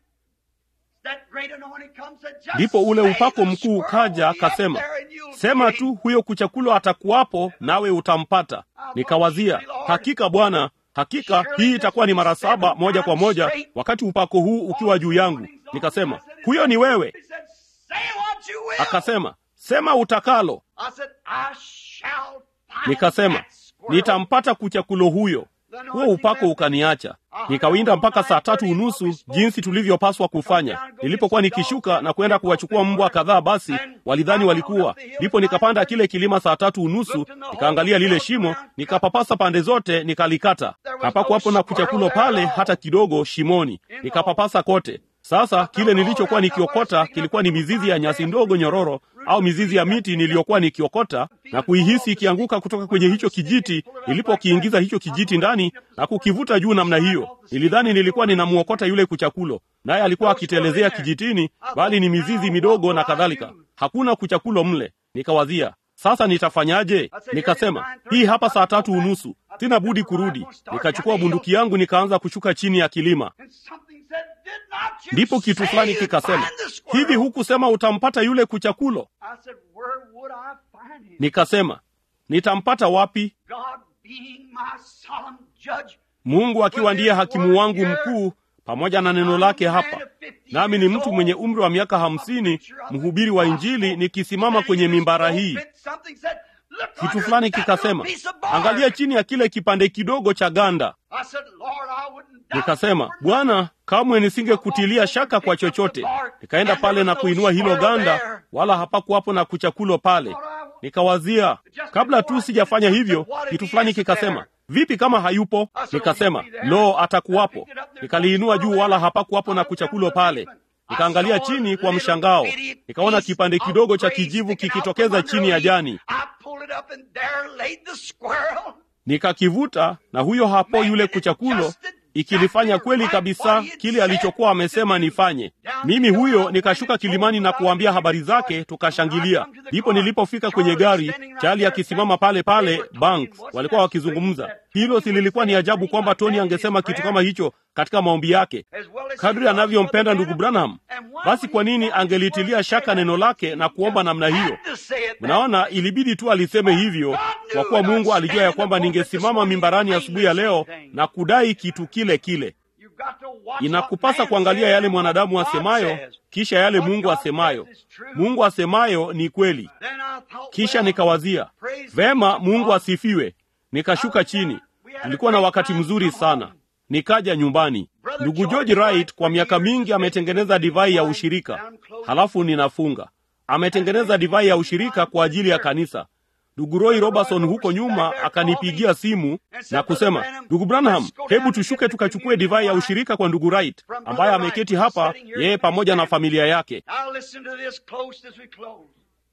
Ndipo ule upako mkuu ukaja, akasema, sema tu huyo kuchakulo atakuwapo, nawe utampata. Nikawazia, hakika Bwana, hakika hii itakuwa ni mara saba moja kwa moja, wakati upako huu ukiwa juu yangu. Nikasema, huyo ni wewe. Akasema, sema utakalo. Nikasema, nitampata kuchakulo huyo. Huo upako ukaniacha, nikawinda mpaka saa tatu unusu, jinsi tulivyopaswa kufanya. Nilipokuwa nikishuka na kwenda kuwachukua mbwa kadhaa, basi walidhani walikuwa. Ndipo nikapanda kile kilima saa tatu unusu, nikaangalia lile shimo, nikapapasa pande zote, nikalikata. Hapakuwapo na kuchakulo pale hata kidogo shimoni, nikapapasa kote. Sasa kile nilichokuwa nikiokota kilikuwa ni mizizi ya nyasi ndogo nyororo au mizizi ya miti niliyokuwa nikiokota na kuihisi ikianguka kutoka kwenye hicho kijiti. Nilipokiingiza hicho kijiti ndani na kukivuta juu namna hiyo, nilidhani nilikuwa ninamuokota yule kuchakulo, naye alikuwa akitelezea kijitini, bali ni mizizi midogo na kadhalika. Hakuna kuchakulo mle. Nikawazia, sasa nitafanyaje? Nikasema, hii hapa saa tatu unusu, sina budi kurudi. Nikachukua bunduki yangu nikaanza kushuka chini ya kilima. Ndipo kitu fulani kikasema, hivi hukusema utampata yule kuchakulo? Nikasema, nitampata wapi? Mungu akiwa ndiye hakimu wangu mkuu pamoja na neno lake hapa, nami ni mtu mwenye umri wa miaka hamsini, mhubiri wa Injili, nikisimama kwenye mimbara hii. Kitu fulani kikasema, angalia chini ya kile kipande kidogo cha ganda. Nikasema, Bwana, kamwe nisingekutilia shaka kwa chochote. Nikaenda pale na kuinua hilo ganda, wala hapakuwapo na kuchakulo pale. Nikawazia, kabla tu sijafanya hivyo, kitu fulani kikasema, vipi kama hayupo? Nikasema, lo, atakuwapo. Nikaliinua juu, wala hapakuwapo na kuchakulo pale. Nikaangalia chini kwa mshangao, nikaona kipande kidogo cha kijivu kikitokeza chini ya jani. Nikakivuta, na huyo hapo yule kuchakulo ikilifanya kweli kabisa kile alichokuwa amesema nifanye. Mimi huyo nikashuka kilimani na kuambia habari zake, tukashangilia. Ndipo nilipofika kwenye gari, Chali akisimama pale pale Banks, walikuwa wakizungumza. Hilo si lilikuwa ni ajabu kwamba Tony angesema kitu kama hicho katika maombi yake, kadri anavyompenda ndugu Branham. Basi kwa nini angelitilia shaka neno lake na kuomba namna hiyo? Mnaona, ilibidi tu aliseme hivyo, kwa kuwa Mungu alijua ya kwamba ningesimama mimbarani asubuhi ya, ya leo na kudai kitu kile kile. Inakupasa kuangalia yale mwanadamu asemayo, kisha yale Mungu asemayo. Mungu asemayo ni kweli. Kisha nikawazia vema, Mungu asifiwe. Nikashuka chini. Nilikuwa na wakati mzuri sana. Nikaja nyumbani. Ndugu George Wright kwa miaka mingi ametengeneza divai ya ushirika, halafu ninafunga. Ametengeneza divai ya ushirika kwa ajili ya kanisa. ndugu Roy Robertson huko nyuma akanipigia simu na kusema, ndugu Branham, hebu tushuke tukachukue divai ya ushirika kwa ndugu Wright ambaye ameketi hapa, yeye pamoja na familia yake. Now listen to this close as we close.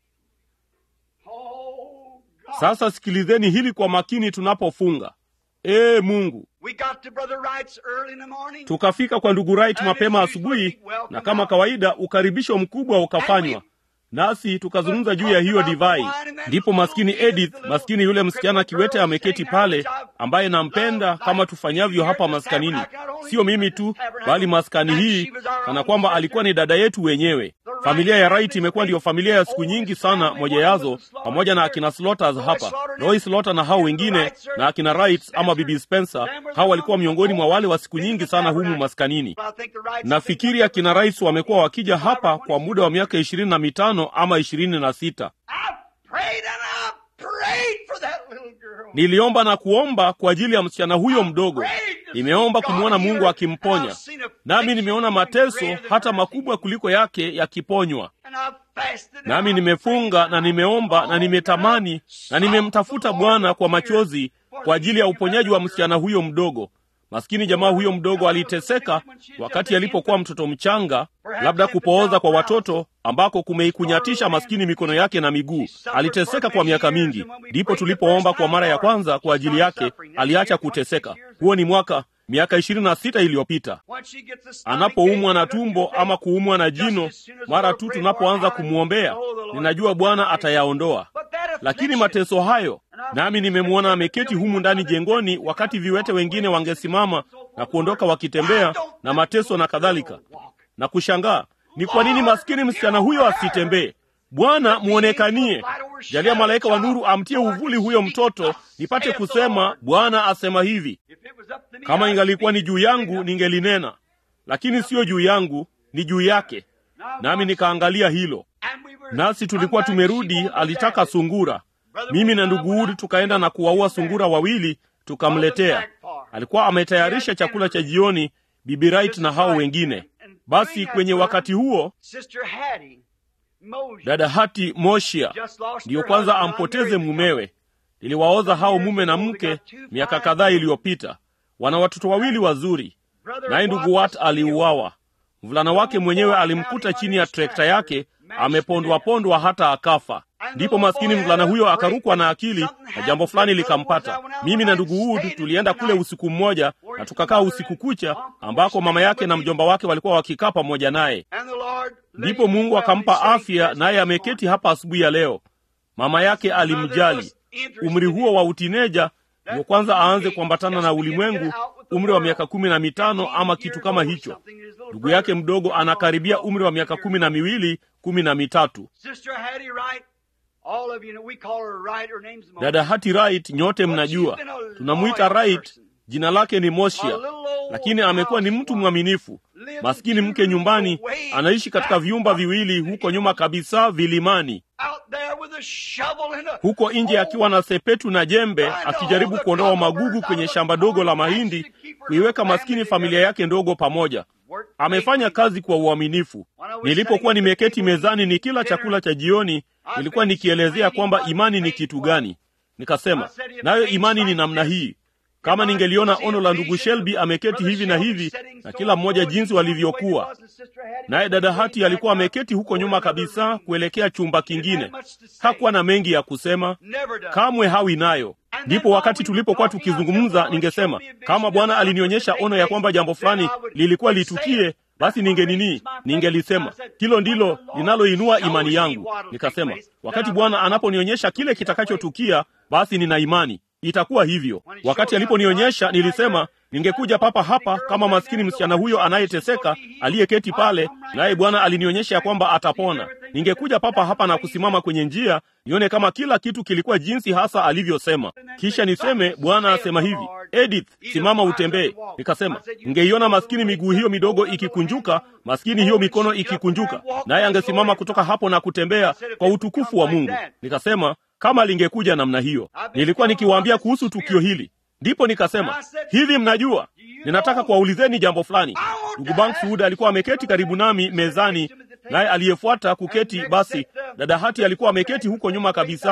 Oh, God. Sasa sikilizeni hili kwa makini tunapofunga. Ee Mungu, We got to Brother Wright's early in the morning. tukafika kwa ndugu Wright mapema asubuhi, na kama kawaida ukaribisho mkubwa ukafanywa nasi tukazungumza juu ya hiyo divai. Ndipo maskini Edith, maskini yule msichana kiwete ameketi pale, ambaye nampenda kama tufanyavyo hapa maskanini, sio mimi tu, bali maskani hii, kana kwamba alikuwa ni dada yetu wenyewe. Familia ya Wright imekuwa ndiyo familia ya siku nyingi sana, moja yazo pamoja na akina Slaughters hapa, Roy Slaughter na hao wengine na akina Wright ama Bibi Spencer, hao walikuwa miongoni mwa wale wa siku nyingi sana humu maskanini. I think the Wrights Nafikiri akina rais wamekuwa wakija hapa kwa muda wa miaka ishirini na mitano ama ishirini na sita. I prayed and I prayed for that little girl. Niliomba na kuomba kwa ajili ya msichana huyo mdogo. Nimeomba kumwona Mungu akimponya, nami nimeona mateso hata makubwa kuliko yake yakiponywa. And I fasted and Nami I nimefunga na nimeomba na nimetamani na nimemtafuta Bwana kwa machozi kwa ajili ya uponyaji wa msichana huyo mdogo. Maskini jamaa huyo mdogo aliteseka wakati alipokuwa mtoto mchanga, labda kupooza kwa watoto ambako kumeikunyatisha maskini mikono yake na miguu. Aliteseka kwa miaka mingi, ndipo tulipoomba kwa mara ya kwanza kwa ajili yake, aliacha kuteseka. Huo ni mwaka miaka ishirini na sita iliyopita. Once she gets the stomach Anapoumwa na ache, tumbo ama kuumwa na jino, mara tu tunapoanza kumwombea, ninajua Bwana atayaondoa. But that Lakini affliction, mateso hayo, nami nimemwona ameketi humu ndani jengoni, wakati viwete wengine wangesimama na kuondoka wakitembea na mateso na kadhalika, na kushangaa ni kwa nini maskini msichana huyo asitembee. Bwana mwonekanie, jalia malaika wa nuru amtie uvuli huyo mtoto, nipate kusema Bwana asema hivi. if it was up to me, Kama I'd ingalikuwa ni speak. juu yangu ningelinena, lakini siyo juu yangu, ni juu yake. Nami nikaangalia hilo, And we were nasi tulikuwa come back, she tumerudi. wanted Alitaka that. sungura. Mimi na ndugu Udi tukaenda na kuwaua sungura wawili, tukamletea. Alikuwa ametayarisha chakula cha jioni, Bibi Wright na hao wengine. Basi kwenye wakati huo Sister Hattie Mosier dada Hati Moshia just lost ndiyo her kwanza husband, ampoteze unmarried mumewe. Niliwaoza hao mume na mke miaka kadhaa iliyopita. Wana watoto wawili wazuri, Brother naye ndugu Watt Wat was killed. aliuawa. Mvulana wake mwenyewe alimkuta chini ya trekta yake, amepondwa pondwa hata akafa. Ndipo maskini mvulana huyo akarukwa na akili na jambo fulani likampata. Mimi na ndugu Wood tulienda kule usiku mmoja na tukakaa usiku kucha, ambako mama yake na mjomba wake walikuwa wakikaa pamoja naye. And the Lord Ndipo Mungu akampa afya, naye ameketi hapa asubuhi ya leo. Mama yake alimjali. Umri huo wa utineja ndio kwanza aanze kuambatana na ulimwengu, umri wa miaka kumi na mitano ama kitu kama hicho. Ndugu yake mdogo anakaribia umri wa miaka kumi na miwili kumi na mitatu. Sister Hattie Wright, all of you know, we call her Wright, her name's Mosier. Dada Hati Wright, nyote mnajua tunamwita Wright, jina lake ni Moshia, lakini amekuwa ni mtu mwaminifu. Maskini mke nyumbani, anaishi katika vyumba viwili huko nyuma kabisa vilimani, Out there with a shovel and a huko nje akiwa na sepetu na jembe, akijaribu kuondoa magugu kwenye shamba dogo la mahindi, kuiweka maskini familia yake ndogo pamoja. Amefanya kazi kwa uaminifu. Nilipokuwa nimeketi mezani ni kila chakula cha jioni, nilikuwa nikielezea kwamba imani ni kitu gani. Nikasema, nayo imani ni namna hii. Kama ningeliona ono la ndugu Shelby ameketi hivi na hivi, na kila mmoja jinsi walivyokuwa, naye dada Hati alikuwa ameketi huko nyuma kabisa kuelekea chumba kingine. Hakuwa na mengi ya kusema, kamwe hawi nayo. Ndipo wakati tulipokuwa tukizungumza, ningesema kama Bwana alinionyesha ono ya kwamba jambo fulani lilikuwa litukie, basi ningenini, ningelisema hilo ndilo linaloinua imani yangu. Nikasema wakati Bwana anaponionyesha kile kitakachotukia, basi nina imani itakuwa hivyo. Wakati aliponionyesha, nilisema ningekuja papa hapa kama maskini msichana huyo anayeteseka aliyeketi pale, naye Bwana alinionyesha ya kwamba atapona. Ningekuja papa hapa na kusimama kwenye njia nione kama kila kitu kilikuwa jinsi hasa alivyosema, kisha niseme Bwana asema hivi, Edith, simama utembee. Nikasema ngeiona maskini miguu hiyo midogo ikikunjuka, maskini hiyo mikono ikikunjuka, naye angesimama kutoka hapo na kutembea kwa utukufu wa Mungu. Nikasema kama lingekuja namna hiyo. Nilikuwa nikiwaambia kuhusu tukio hili, ndipo nikasema hivi, mnajua, ninataka kuwaulizeni jambo fulani. Ndugu Bankswood alikuwa ameketi karibu nami mezani, naye aliyefuata kuketi, basi dada Hati alikuwa ameketi huko nyuma kabisa,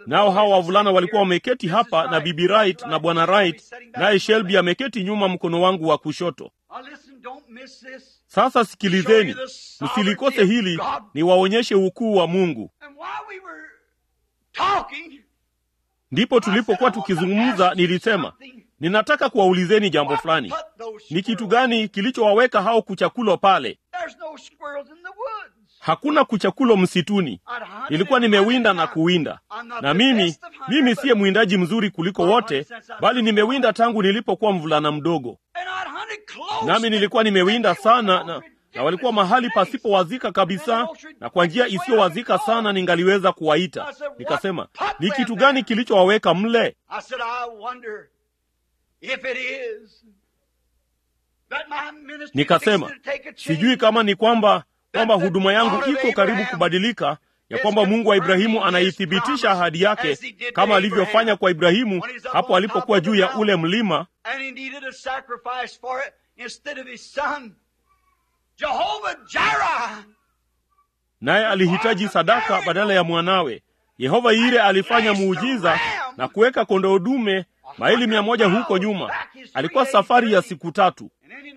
nao hawa wavulana walikuwa wameketi hapa na bibi Wright na bwana Wright, naye Shelby ameketi nyuma mkono wangu wa kushoto. Sasa sikilizeni, msilikose hili, niwaonyeshe ukuu wa Mungu. Ndipo tulipokuwa tukizungumza, nilisema ninataka kuwaulizeni jambo fulani. Ni kitu gani kilichowaweka hao kuchakulo pale? Hakuna kuchakulo msituni. Nilikuwa nimewinda na kuwinda, na mimi mimi siye mwindaji mzuri kuliko wote, bali nimewinda tangu nilipokuwa mvulana mdogo, nami nilikuwa nimewinda sana na, na walikuwa mahali pasipowazika kabisa, na kwa njia isiyowazika sana ningaliweza kuwaita. Nikasema, ni kitu gani kilichowaweka mle? Nikasema, sijui kama ni kwamba kwamba huduma yangu iko karibu kubadilika, ya kwamba Mungu wa Ibrahimu anaithibitisha ahadi yake kama alivyofanya kwa Ibrahimu hapo alipokuwa juu ya ule mlima, naye alihitaji sadaka badala ya mwanawe. Yehova Yire alifanya muujiza na kuweka kondoo dume maili mia moja huko nyuma. Alikuwa safari ya siku tatu,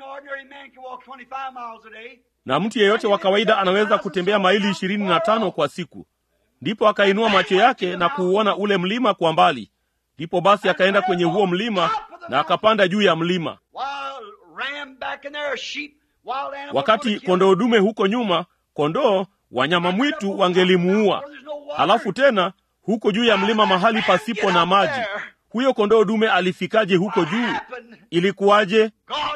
na mtu yeyote wa kawaida anaweza kutembea maili ishirini na tano kwa siku. Ndipo akainua macho yake na kuuona ule mlima kwa mbali. Ndipo basi akaenda kwenye huo mlima na akapanda juu ya mlima. Wakati kondoo dume huko nyuma, kondoo wanyama mwitu wangelimuua. Halafu tena huko juu ya mlima, mahali pasipo na maji, huyo kondoo dume alifikaje huko juu? Ilikuwaje?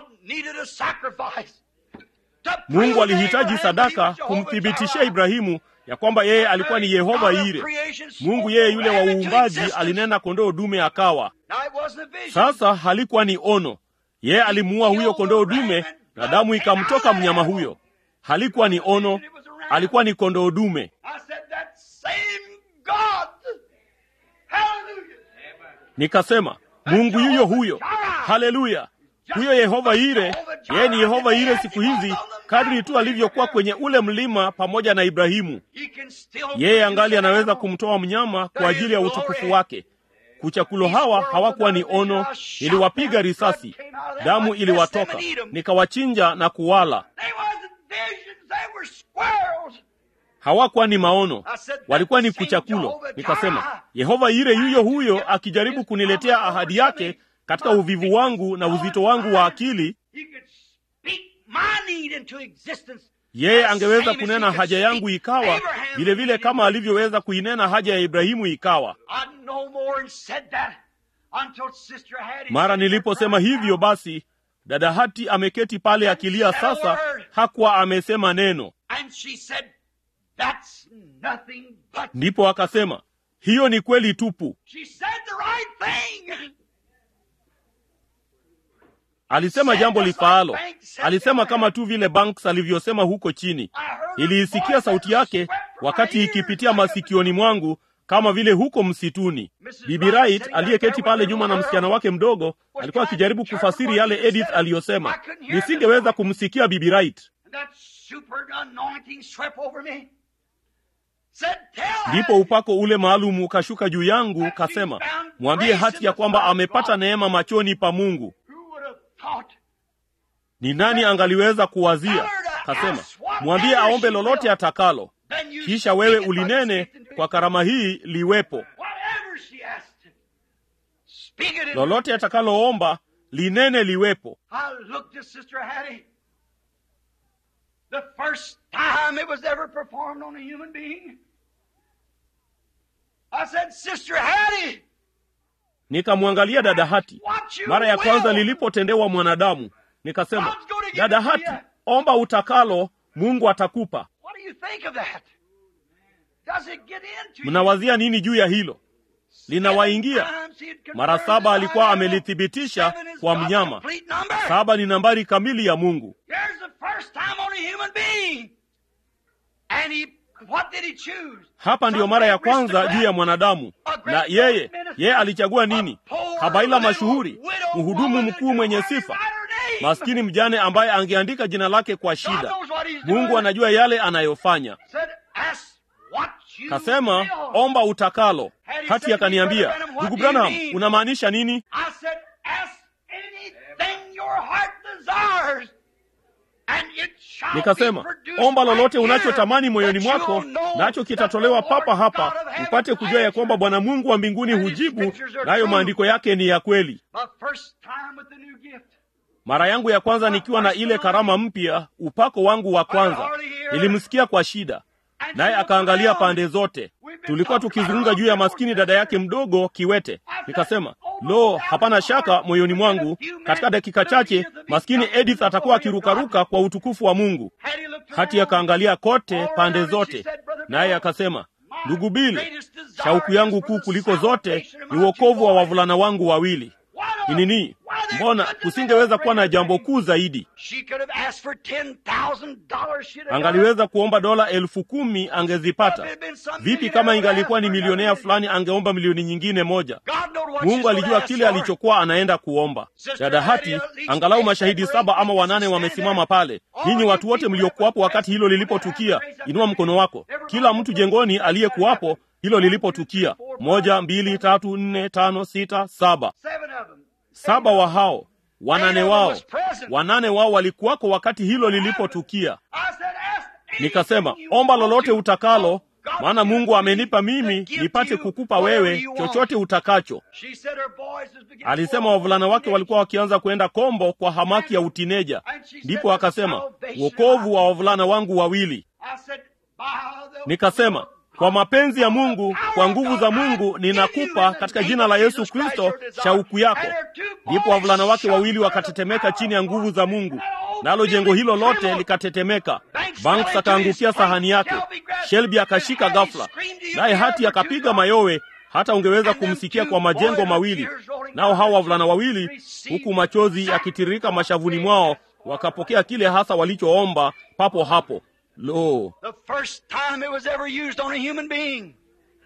Mungu alihitaji sadaka kumthibitishia Ibrahimu ya kwamba yeye alikuwa ni Yehova Yire. Mungu yeye yule wa uumbaji alinena kondoo dume akawa. Sasa halikuwa ni ono, yeye alimuua huyo kondoo dume na damu ikamtoka mnyama huyo. Halikuwa ni ono, alikuwa ni kondoo dume. Nikasema Mungu yuyo huyo, haleluya! Huyo Yehova Yire, yeye ni Yehova Yire siku hizi, kadri tu alivyokuwa kwenye ule mlima pamoja na Ibrahimu. Yeye angali anaweza kumtoa mnyama kwa ajili ya utukufu wake. Kuchakulo hawa hawakuwa ni ono, niliwapiga risasi, damu iliwatoka, nikawachinja na kuwala. Hawakuwa ni maono, walikuwa ni kuchakulo. Nikasema Yehova Yire yuyo huyo akijaribu kuniletea ahadi yake katika uvivu wangu na uzito wangu wa akili, yeye angeweza kunena haja yangu ikawa vilevile vile kama alivyoweza kuinena haja ya Ibrahimu ikawa. Mara niliposema hivyo, basi dada Hati ameketi pale akilia. Sasa hakuwa amesema neno, ndipo akasema hiyo ni kweli tupu. Alisema jambo lifaalo. Alisema kama tu vile Banks alivyosema huko chini. Niliisikia sauti yake wakati ikipitia masikioni mwangu kama vile huko msituni. Bibi Wright aliyeketi pale nyuma na msichana wake mdogo alikuwa akijaribu kufasiri yale Edith aliyosema. Nisingeweza kumsikia Bibi Wright. Ndipo upako ule maalum ukashuka juu yangu, kasema, mwambie Hati ya kwamba amepata neema machoni pa Mungu. Ni nani angaliweza kuwazia? Kasema, mwambie aombe lolote atakalo, kisha wewe ulinene kwa karama hii liwepo. Lolote atakaloomba linene liwepo. Nikamwangalia dada Hati mara ya kwanza lilipotendewa mwanadamu, nikasema, dada Hati, omba utakalo, Mungu atakupa. Mnawazia nini juu ya hilo? Linawaingia mara saba. Alikuwa amelithibitisha kwa mnyama. Saba ni nambari kamili ya Mungu. Hapa ndiyo mara ya kwanza juu ya mwanadamu, na yeye yeye alichagua nini? Habaila mashuhuri, mhudumu mkuu mwenye sifa, maskini mjane ambaye angeandika jina lake kwa shida. Mungu anajua yale anayofanya. Kasema, omba utakalo. hati akaniambia ndugu branham unamaanisha nini I said, ask anything your heart desires. And it shall nikasema be produced omba lolote right here, unachotamani moyoni that you mwako will know nacho kitatolewa that the Lord papa hapa God of heaven upate kujua ya kwamba bwana mungu wa mbinguni And his hujibu scriptures are nayo true. maandiko yake ni ya kweli My first time with the new gift. mara yangu ya kwanza nikiwa na ile karama mpya upako wangu wa kwanza nilimsikia kwa shida naye akaangalia pande zote tulikuwa tukizungumza juu ya maskini dada yake mdogo kiwete nikasema lo hapana shaka moyoni mwangu katika dakika chache maskini edith atakuwa akirukaruka kwa utukufu wa mungu Had he looked hati around, akaangalia kote all pande around, she zote said, "Brother naye Bill, akasema ndugu my bili greatest desire shauku is yangu for kuu the kuliko zote salvation of ni my uokovu two wa boys." wavulana wangu wawili Why ni not? nini Why there mbona couldn't have kusingeweza been a kuwa na greater jambo thing? kuu zaidi She could have asked for $10,000. She'd have got it. angaliweza kuomba dola elfu kumi angezipata vipi kama ingalikuwa ni milionea fulani angeomba milioni nyingine moja God knowed what mungu she's alijua gonna kile ask for. alichokuwa anaenda kuomba dada hati angalau mashahidi saba ama wanane wamesimama pale ninyi watu wote mliokuwapo wakati hilo lilipotukia inua mkono wako kila mtu jengoni aliyekuwapo hilo lilipotukia moja mbili tatu nne tano sita saba Seven of them. saba wa hao wanane wao wanane wao walikuwako wakati hilo lilipotukia I said, ask nikasema anything you omba want lolote to. utakalo God maana gives mungu me amenipa to mimi give nipate you kukupa whatever wewe you want. chochote utakacho She said her boys was beginning alisema to wavulana wake walk walikuwa wakianza kwenda kombo kwa hamaki ya utineja ndipo akasema wokovu wa wavulana wangu wawili I said, by the nikasema kwa mapenzi ya mungu kwa nguvu za mungu ninakupa katika jina la yesu kristo shauku yako ndipo wavulana wake wawili wakatetemeka chini ya nguvu za mungu nalo jengo hilo lote likatetemeka banks akaangukia sahani yake shelby akashika ghafla naye hati akapiga mayowe hata ungeweza kumsikia kwa majengo mawili nao hawa wavulana wawili huku machozi yakitiririka mashavuni mwao wakapokea kile hasa walichoomba papo hapo lo The first time it was ever used on a human being.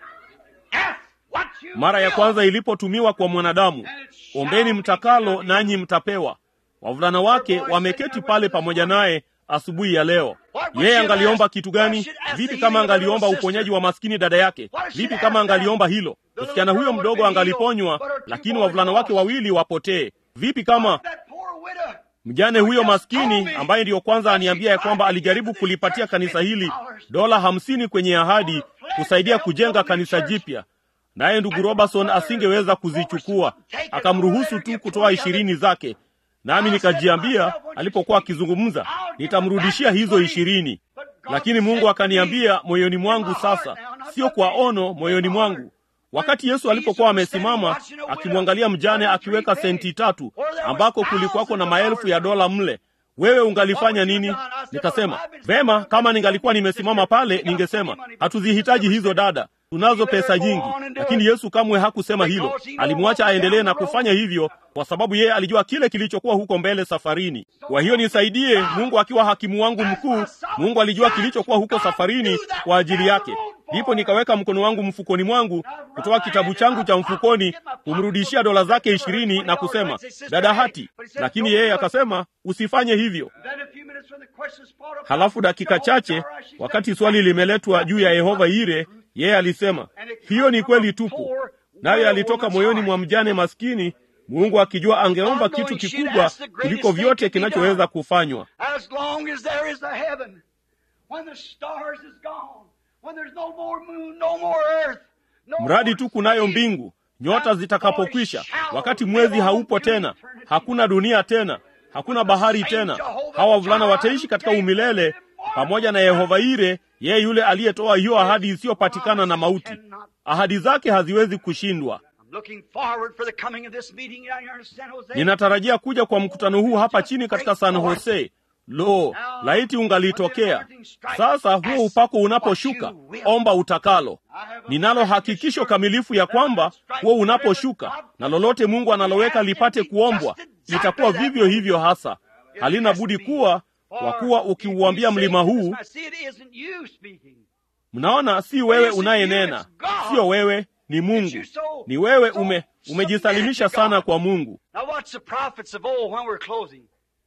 Ask what you mara ya will. kwanza ilipotumiwa kwa mwanadamu ombeni mtakalo nanyi mtapewa wavulana wake wameketi pale pamoja naye asubuhi ya leo yeye angaliomba kitu gani vipi kama angaliomba uponyaji wa maskini dada yake vipi kama angaliomba hilo msichana huyo mdogo angaliponywa lakini wavulana wake wawili wapotee vipi kama That poor widow. mjane huyo maskini ambaye ndiyo kwanza aniambia ya kwamba alijaribu kulipatia kanisa hili dola hamsini kwenye ahadi kusaidia kujenga kanisa jipya naye ndugu robertson asingeweza kuzichukua akamruhusu tu kutoa ishirini zake nami nikajiambia alipokuwa akizungumza nitamrudishia hizo ishirini lakini mungu akaniambia moyoni mwangu sasa sio kwa ono moyoni mwangu wakati yesu alipokuwa amesimama akimwangalia mjane akiweka senti tatu ambako kulikuwako na maelfu ya dola mle wewe ungalifanya nini nikasema vema kama ningalikuwa nimesimama pale ningesema hatuzihitaji hizo dada tunazo pesa nyingi lakini yesu kamwe hakusema hilo alimwacha aendelee na kufanya hivyo kwa sababu yeye alijua kile kilichokuwa huko mbele safarini kwa hiyo nisaidie mungu akiwa hakimu wangu mkuu mungu alijua kilichokuwa huko safarini kwa ajili yake ndipo nikaweka mkono wangu mfukoni mwangu kutoa kitabu changu cha mfukoni kumrudishia dola zake ishirini na kusema dada hati lakini yeye akasema usifanye hivyo Then a few minutes when the questions brought up, halafu dakika chache wakati swali limeletwa juu ya yehova ire yeye alisema hiyo ni kweli tupu naye alitoka moyoni mwa mjane maskini mungu akijua angeomba kitu kikubwa kuliko vyote kinachoweza kufanywa As long as there is a heaven, when the stars is gone, when there's no more moon, no more earth, no mradi more tu kunayo sea, mbingu nyota zitakapokwisha wakati mwezi haupo tena hakuna dunia tena hakuna bahari tena hawa wavulana wataishi katika umilele pamoja na yehova ire yeye yule aliyetoa hiyo ahadi isiyopatikana na mauti ahadi zake haziwezi kushindwa I'm looking forward for the coming of this meeting down here in San Jose. ninatarajia kuja kwa mkutano huu hapa chini katika san jose lo laiti ungalitokea sasa huo upako unaposhuka omba utakalo ninalo hakikisho kamilifu ya kwamba huo unaposhuka na lolote mungu analoweka lipate kuombwa itakuwa vivyo hivyo hasa halina budi kuwa kwa kuwa ukiuambia mlima huu See, it isn't you speaking. mnaona si wewe unayenena sio wewe ni mungu ni wewe ume umejisalimisha sana kwa mungu Now watch the prophets of old when we're closing.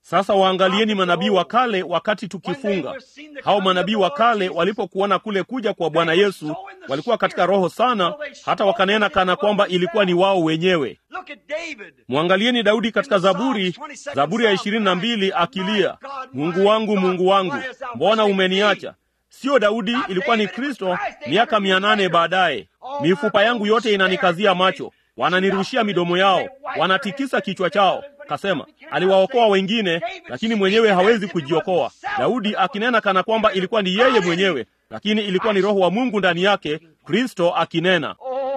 Sasa waangalieni manabii wa kale wakati tukifunga. Hao manabii wa kale walipokuona kule kuja kwa Bwana Yesu, walikuwa katika roho sana, hata wakanena kana kwamba ilikuwa ni wao wenyewe. Mwangalieni Daudi katika Zaburi, Zaburi ya ishirini na mbili akilia, Mungu wangu, Mungu wangu, mbona umeniacha? Siyo Daudi, ilikuwa ni Kristo miaka mia nane baadaye. Mifupa yangu yote inanikazia macho, wananirushia midomo yao, wanatikisa kichwa chao. Kasema aliwaokoa wengine, lakini mwenyewe hawezi kujiokoa. Daudi akinena kana kwamba ilikuwa ni yeye mwenyewe, lakini ilikuwa ni Roho wa Mungu ndani yake, Kristo akinena.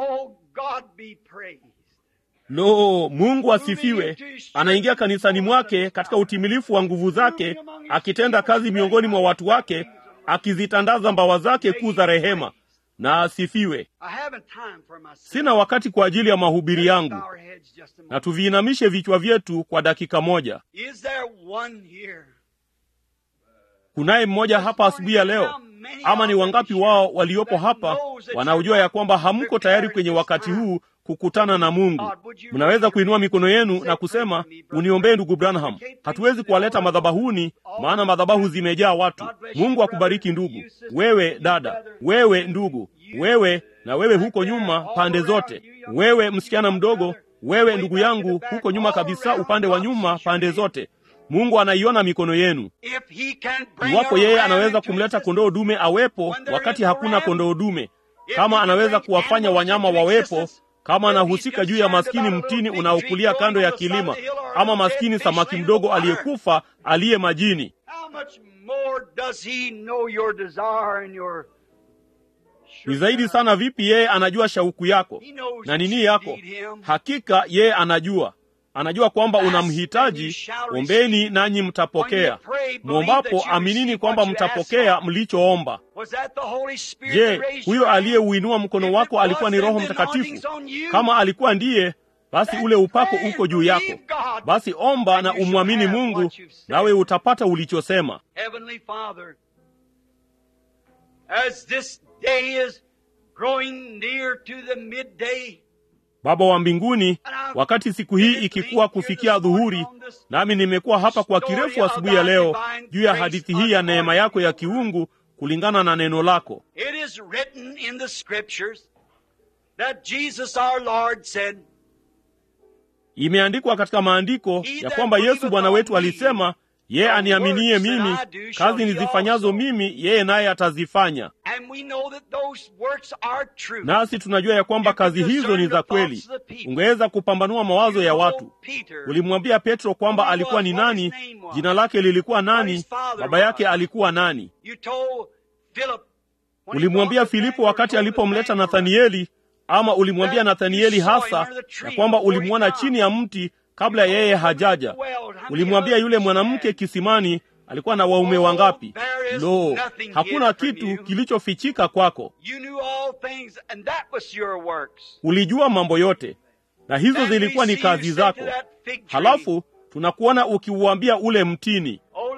Lo, Mungu asifiwe! Anaingia kanisani mwake katika utimilifu wa nguvu zake, akitenda kazi miongoni mwa watu wake, akizitandaza mbawa zake kuu za rehema. Na asifiwe. Sina wakati kwa ajili ya mahubiri yangu, na tuviinamishe vichwa vyetu kwa dakika moja. Kunaye mmoja hapa asubuhi ya leo, ama ni wangapi wao waliopo hapa wanaojua ya kwamba hamko tayari kwenye wakati huu kukutana na Mungu? Mnaweza kuinua mikono yenu na kusema, uniombee ndugu Branham. Hatuwezi kuwaleta madhabahuni, maana madhabahu zimejaa watu. Mungu akubariki ndugu, wewe dada, wewe ndugu, wewe na wewe huko nyuma pande zote, wewe msichana mdogo, wewe ndugu yangu huko nyuma kabisa, upande wa nyuma pande zote. Mungu anaiona mikono yenu. Iwapo yeye anaweza kumleta kondoo dume awepo wakati hakuna kondoo dume, kama anaweza kuwafanya wanyama wawepo, kama anahusika juu ya maskini mtini unaokulia kando ya kilima, ama maskini samaki mdogo aliyekufa aliye majini, ni zaidi sana vipi yeye anajua shauku yako na nini yako. Hakika yeye anajua anajua kwamba unamhitaji. Ombeni nanyi mtapokea, mwombapo aminini kwamba mtapokea mlichoomba. Je, huyo aliyeuinua mkono wako alikuwa ni Roho Mtakatifu? Kama alikuwa ndiye, basi ule upako uko juu yako. Basi omba na umwamini Mungu, nawe utapata ulichosema. Baba wa mbinguni, wakati siku hii ikikuwa kufikia dhuhuri, nami nimekuwa hapa kwa kirefu asubuhi ya leo juu ya hadithi hii ya neema yako ya kiungu kulingana na neno lako. Imeandikwa katika maandiko ya kwamba Yesu Bwana wetu alisema, yeye aniaminie mimi, kazi nizifanyazo mimi yeye naye atazifanya. Nasi tunajua ya kwamba kazi hizo ni za kweli. Ungeweza kupambanua mawazo ya watu. Ulimwambia Petro kwamba alikuwa ni nani, jina lake lilikuwa nani, baba yake alikuwa nani. Ulimwambia Filipo wakati alipomleta Nathanieli, ama ulimwambia Nathanieli hasa ya kwamba ulimwona chini ya mti kabla yeye hajaja. Ulimwambia yule mwanamke kisimani alikuwa na waume wangapi? Lo, hakuna kitu kilichofichika kwako. Ulijua mambo yote, na hizo zilikuwa ni kazi zako. Halafu tunakuona ukiuambia ule mtini,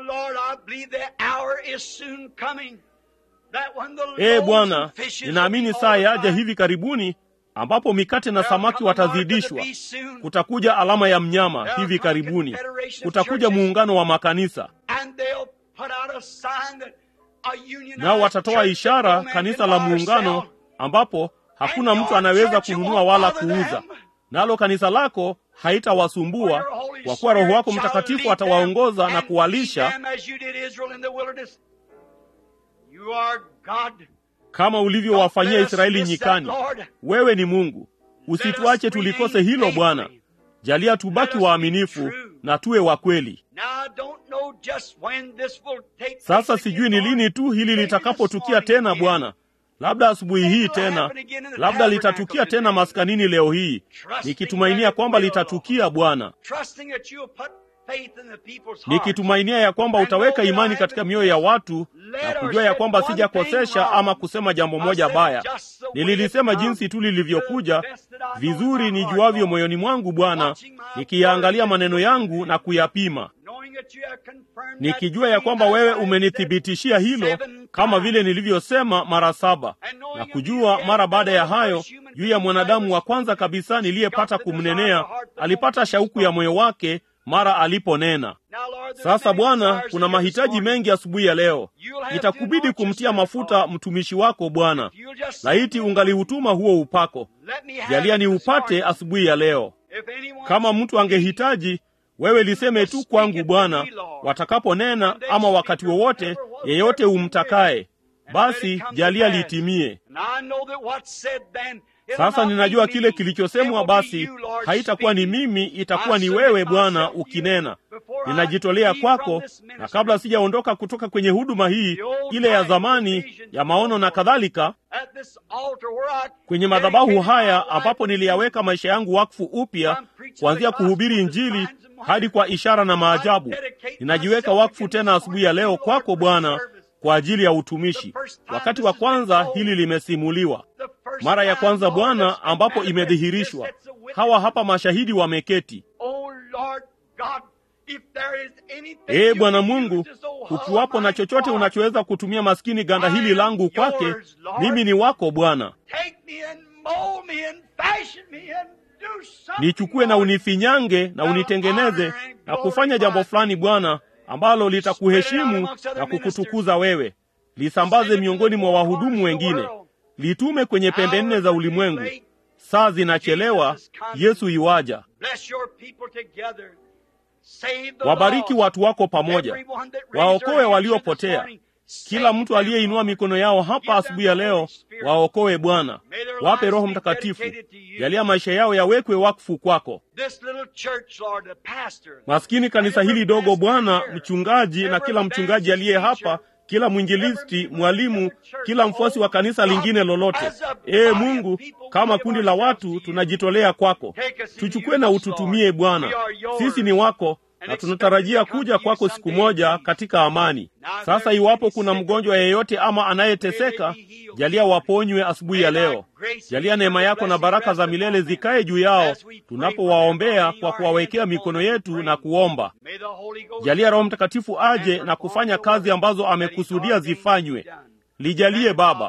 ee Bwana, ninaamini saa yaja hivi karibuni ambapo mikate na samaki watazidishwa. Kutakuja alama ya mnyama hivi karibuni, kutakuja muungano wa makanisa, nao watatoa ishara, kanisa la muungano, ambapo hakuna mtu anaweza kununua wala kuuza, nalo kanisa lako haitawasumbua kwa kuwa Roho wako Mtakatifu atawaongoza na kuwalisha kama ulivyowafanyia Israeli nyikani. Wewe ni Mungu, usituache tulikose hilo Bwana. Jalia tubaki waaminifu na tuwe wa kweli. Sasa sijui ni lini tu hili litakapotukia tena Bwana, labda asubuhi hii tena, labda litatukia tena maskanini leo hii, nikitumainia kwamba litatukia Bwana, nikitumainia ya kwamba utaweka imani katika mioyo ya watu na kujua ya kwamba sijakosesha ama kusema jambo moja baya. Nililisema jinsi tu lilivyokuja vizuri nijuavyo moyoni mwangu, Bwana, nikiyaangalia maneno yangu na kuyapima, nikijua ya kwamba wewe umenithibitishia hilo kama vile nilivyosema mara saba, na kujua mara baada ya hayo juu ya mwanadamu wa kwanza kabisa niliyepata kumnenea, alipata shauku ya moyo wake mara aliponena. Sasa Bwana, kuna mahitaji mengi asubuhi ya leo. Itakubidi kumtia mafuta mtumishi wako Bwana. Laiti ungaliutuma huo upako, jalia ni upate asubuhi ya leo. Kama mtu angehitaji, wewe liseme tu kwangu Bwana, watakaponena ama wakati wowote, yeyote umtakaye, basi jalia litimie. Sasa ninajua kile kilichosemwa, basi haitakuwa ni mimi, itakuwa ni wewe Bwana ukinena. Ninajitolea kwako, na kabla sijaondoka kutoka kwenye huduma hii ile ya zamani ya maono na kadhalika, kwenye madhabahu haya ambapo niliyaweka maisha yangu wakfu upya, kuanzia kuhubiri Injili hadi kwa ishara na maajabu, ninajiweka wakfu tena asubuhi ya leo kwako Bwana kwa ajili ya utumishi. Wakati wa kwanza hili limesimuliwa mara ya kwanza Bwana, ambapo imedhihirishwa. Hawa hapa mashahidi wameketi. Ee Bwana Mungu, ukiwapo na chochote unachoweza kutumia maskini ganda hili langu kwake, mimi ni wako Bwana. Nichukue na unifinyange na unitengeneze na kufanya jambo fulani Bwana ambalo litakuheshimu na kukutukuza wewe. Lisambaze miongoni mwa wahudumu wengine, litume kwenye pembe nne za ulimwengu. Saa zinachelewa, Yesu iwaja. Wabariki watu wako pamoja, waokoe waliopotea. Kila mtu aliyeinua mikono yao hapa asubuhi ya leo, waokoe Bwana. Wape Roho Mtakatifu, jalia maisha yao yawekwe wakfu kwako. Maskini kanisa hili dogo Bwana, mchungaji na kila mchungaji aliye hapa, kila mwinjilisti, mwalimu, kila mfuasi wa kanisa lingine lolote. Ee Mungu, kama kundi la watu tunajitolea kwako, tuchukue na ututumie Bwana. Sisi ni wako na tunatarajia kuja kwako siku moja katika amani. Sasa iwapo kuna mgonjwa yeyote ama anayeteseka, jalia waponywe asubuhi ya leo. Jalia neema yako na baraka za milele zikae juu yao tunapowaombea kwa kuwawekea mikono yetu na kuomba. Jalia Roho Mtakatifu aje na kufanya kazi ambazo amekusudia zifanywe. Lijalie Baba.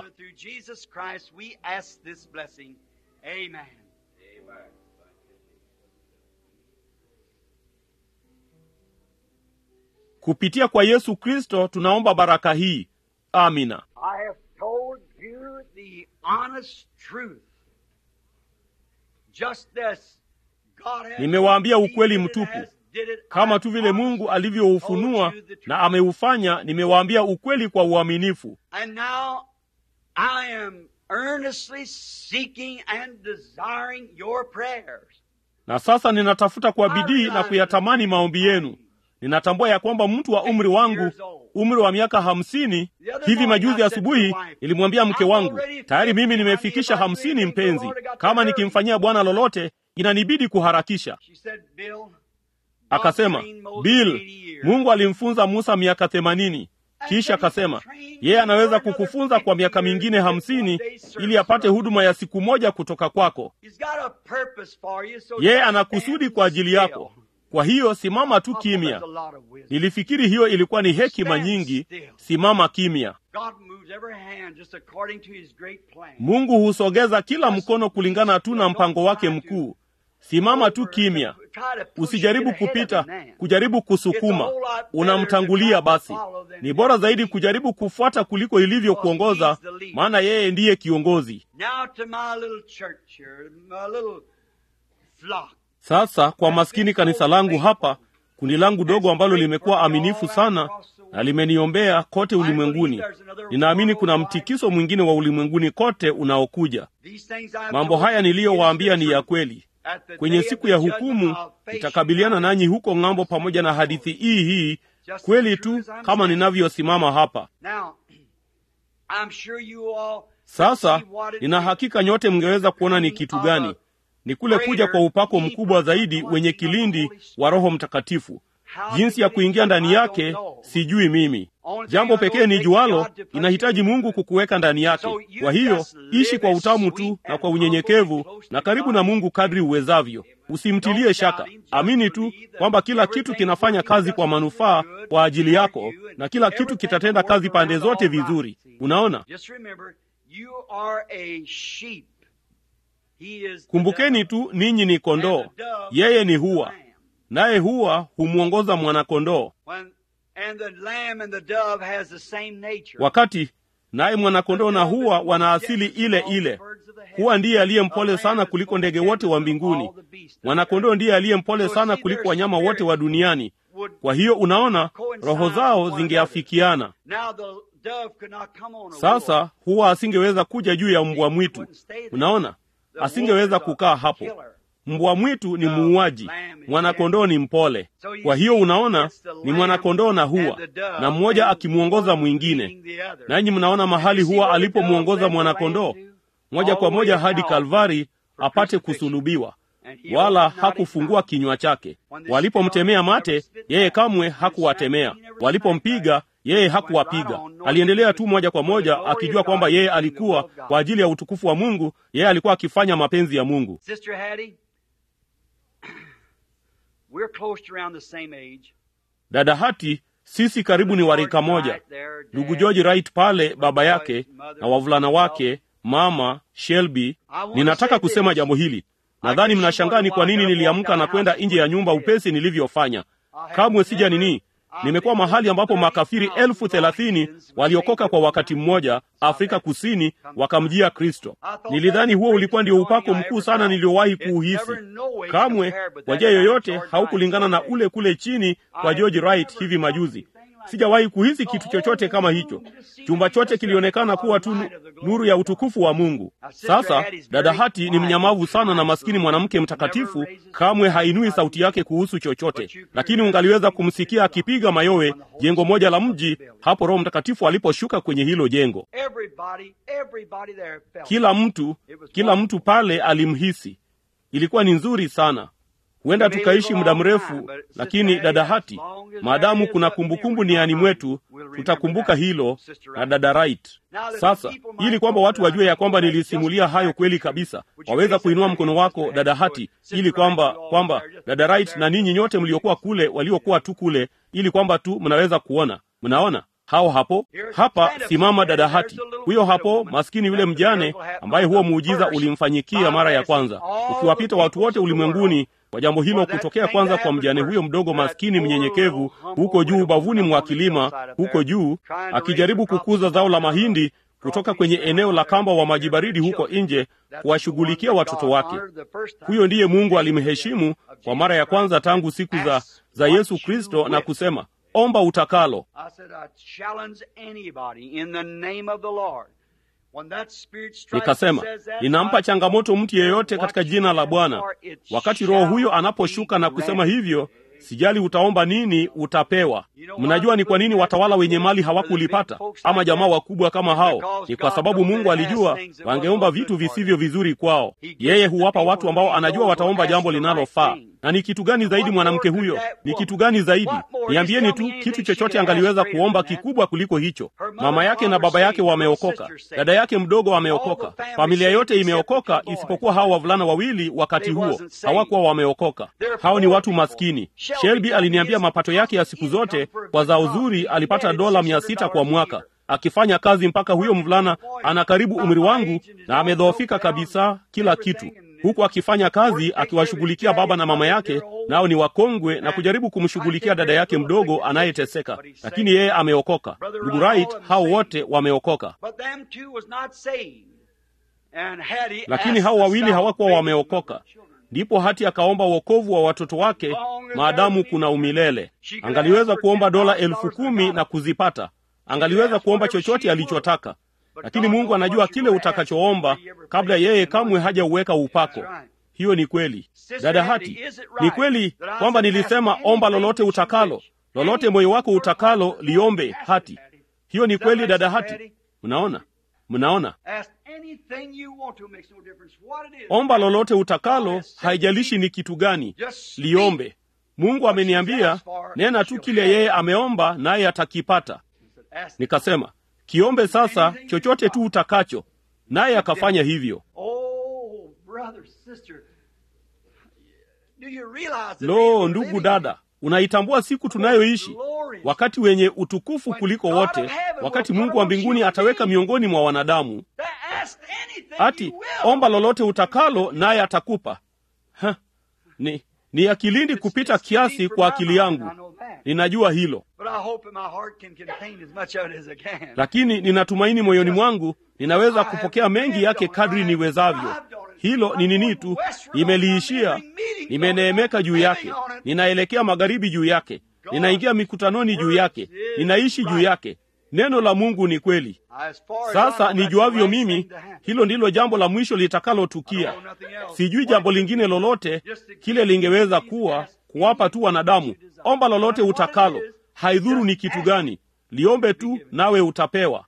Kupitia kwa Yesu Kristo tunaomba baraka hii. Amina. Nimewaambia ukweli mtupu, kama tu vile Mungu alivyoufunua na ameufanya. Nimewaambia ukweli kwa uaminifu. Na sasa ninatafuta kwa bidii na kuyatamani maombi yenu. Ninatambua ya kwamba mtu wa umri wangu, umri wa miaka hamsini, hivi majuzi asubuhi nilimwambia mke wangu, tayari mimi nimefikisha hamsini. Mpenzi, kama nikimfanyia Bwana lolote inanibidi kuharakisha. Akasema, Bill, Mungu alimfunza Musa miaka themanini. Kisha akasema yeye anaweza kukufunza kwa miaka mingine hamsini ili apate huduma ya siku moja kutoka kwako. Yeye ana kusudi kwa ajili yako. Kwa hiyo simama tu kimya. Nilifikiri hiyo ilikuwa ni hekima nyingi. Simama kimya. Mungu husogeza kila mkono kulingana tu na mpango wake mkuu. Simama tu kimya, usijaribu kupita, kujaribu kusukuma. Unamtangulia basi. Ni bora zaidi kujaribu kufuata kuliko ilivyo kuongoza, maana yeye ndiye kiongozi. Sasa kwa maskini kanisa langu hapa, kundi langu dogo ambalo limekuwa aminifu sana na limeniombea kote ulimwenguni. Ninaamini kuna mtikiso mwingine wa ulimwenguni kote unaokuja. Mambo haya niliyowaambia ni ya kweli. Kwenye siku ya hukumu nitakabiliana nanyi huko ng'ambo, pamoja na hadithi hii hii kweli tu kama ninavyosimama hapa sasa. Nina hakika nyote mngeweza kuona ni kitu gani ni kule kuja kwa upako mkubwa zaidi wenye kilindi wa Roho Mtakatifu. Jinsi ya kuingia ndani yake sijui mimi. Jambo pekee ni jualo, inahitaji Mungu kukuweka ndani yake. Kwa hiyo ishi kwa utamu tu na kwa unyenyekevu na karibu na Mungu kadri uwezavyo. Usimtilie shaka, amini tu kwamba kila kitu kinafanya kazi kwa manufaa kwa ajili yako, na kila kitu kitatenda kazi pande zote vizuri. Unaona, kumbukeni tu, ninyi ni kondoo, yeye ni hua. naye huwa humwongoza mwanakondoo When, and the lamb and the dove has the same nature. wakati naye mwanakondoo na huwa wana asili ile ile huwa ndiye aliye mpole sana kuliko ndege wote wa mbinguni mwanakondoo ndiye aliye mpole sana kuliko wanyama wote wa duniani kwa hiyo unaona roho zao zingeafikiana Now the dove could not come on a sasa huwa asingeweza kuja juu ya mbwa mwitu unaona asingeweza kukaa hapo mbwa mwitu ni muuaji mwanakondoo ni mpole kwa hiyo unaona ni mwanakondoo na huwa na mmoja akimwongoza mwingine nanyi mnaona mahali huwa alipomwongoza mwanakondoo moja kwa moja hadi kalvari apate kusulubiwa wala hakufungua kinywa chake walipomtemea mate yeye kamwe hakuwatemea walipompiga yeye hakuwapiga aliendelea tu moja kwa moja akijua kwamba yeye alikuwa kwa ajili ya utukufu wa mungu yeye alikuwa akifanya mapenzi ya mungu Sister Hattie, we're close to around the same age. dada hati sisi karibu ni warika moja ndugu george wright pale baba yake na wavulana wake mama shelby ninataka kusema jambo hili nadhani mnashangaa ni kwa nini niliamka na kwenda nje ya nyumba upesi nilivyofanya kamwe sija nini nimekuwa mahali ambapo makafiri elfu thelathini waliokoka kwa wakati mmoja afrika kusini wakamjia kristo nilidhani huo ulikuwa ndio upako mkuu sana niliowahi kuuhisi kamwe kwa njia yoyote haukulingana na ule kule chini kwa george wright hivi majuzi sijawahi kuhisi kitu chochote kama hicho chumba chote kilionekana kuwa tu nu- nuru ya utukufu wa mungu sasa dada hati ni mnyamavu sana na maskini mwanamke mtakatifu kamwe hainui sauti yake kuhusu chochote lakini ungaliweza kumsikia akipiga mayowe jengo moja la mji hapo roho mtakatifu aliposhuka kwenye hilo jengo Everybody, everybody there felt kila mtu kila mtu pale alimhisi ilikuwa ni nzuri sana huenda tukaishi muda mrefu lakini dada hati maadamu kuna kumbukumbu niani mwetu tutakumbuka hilo na dada right sasa ili kwamba watu wajue ya kwamba nilisimulia hayo kweli kabisa waweza kuinua mkono wako dada hati ili kwamba kwamba dada right na ninyi nyote mliokuwa kule waliokuwa tu kule ili kwamba tu mnaweza kuona mnaona hao hapo hapa simama dada hati huyo hapo maskini yule mjane ambaye huo muujiza ulimfanyikia mara ya kwanza ukiwapita watu wote ulimwenguni kwa jambo hilo kutokea kwanza kwa mjane huyo mdogo maskini mnyenyekevu huko juu ubavuni mwa kilima huko juu akijaribu kukuza zao la mahindi kutoka kwenye eneo la kamba wa maji baridi huko nje kuwashughulikia watoto wake huyo ndiye mungu alimheshimu kwa mara ya kwanza tangu siku za, za yesu kristo na kusema omba utakalo I said, I challenge anybody in the name of the Lord. When that spirit strikes nikasema and says that, ninampa I- changamoto mtu yeyote katika jina la bwana wakati roho huyo anaposhuka na kusema hivyo sijali utaomba nini utapewa mnajua ni kwa nini watawala wenye mali hawakulipata ama jamaa wakubwa kama hao ni kwa sababu mungu alijua wangeomba vitu visivyo vizuri kwao yeye huwapa watu ambao anajua wataomba jambo linalofaa na ni kitu gani zaidi mwanamke huyo ni kitu gani zaidi niambieni tu kitu chochote angaliweza kuomba kikubwa kuliko hicho mama yake na baba yake wameokoka dada yake mdogo wameokoka familia yote imeokoka isipokuwa hao wavulana wawili wakati huo hawakuwa wameokoka hao ni watu maskini shelby aliniambia mapato yake ya siku zote kwa zao zuri alipata dola mia sita kwa mwaka akifanya kazi mpaka huyo mvulana ana karibu umri wangu na amedhoofika kabisa kila kitu huku akifanya kazi akiwashughulikia baba na mama yake nao ni wakongwe na kujaribu kumshughulikia dada yake mdogo anayeteseka lakini yeye ameokoka ndugu right hao wote wameokoka But them two was not saved. And Hattie lakini asked hao the wawili hawakuwa salvation wameokoka of the children. ndipo hati akaomba wokovu wa watoto wake maadamu kuna umilele angaliweza kuomba dola elfu kumi na kuzipata angaliweza kuomba chochote alichotaka lakini mungu anajua kile utakachoomba kabla yeye kamwe hajauweka upako hiyo ni kweli dada hati ni kweli kwamba nilisema omba lolote utakalo lolote moyo wako utakalo liombe hati hiyo ni kweli dada hati mnaona mnaona Ask anything you want to, makes no difference what it is. omba lolote utakalo haijalishi ni kitu gani Just speak. liombe mungu ameniambia nena tu kile yeye ameomba naye atakipata Ask nikasema kiombe sasa chochote tu utakacho naye akafanya hivyo Oh, brother, sister, do you realize the day lo we're ndugu living dada unaitambua siku tunayoishi wakati wenye utukufu kuliko wote wakati mungu wa mbinguni ataweka miongoni mwa wanadamu in? Ask anything ati you will. omba lolote utakalo naye atakupa ha, ni ni ya kilindi kupita kiasi kwa akili yangu. Ninajua hilo, lakini ninatumaini moyoni mwangu ninaweza kupokea mengi yake kadri niwezavyo. Hilo ni nini tu, nimeliishia, nimeneemeka juu yake, ninaelekea magharibi juu yake, ninaingia mikutanoni juu yake, ninaishi juu yake. Neno la Mungu ni kweli. Sasa nijuavyo mimi, hilo ndilo jambo la mwisho litakalotukia. Sijui jambo lingine lolote kile lingeweza kuwa kuwapa tu wanadamu. Omba lolote utakalo, haidhuru ni kitu gani, liombe tu, nawe utapewa.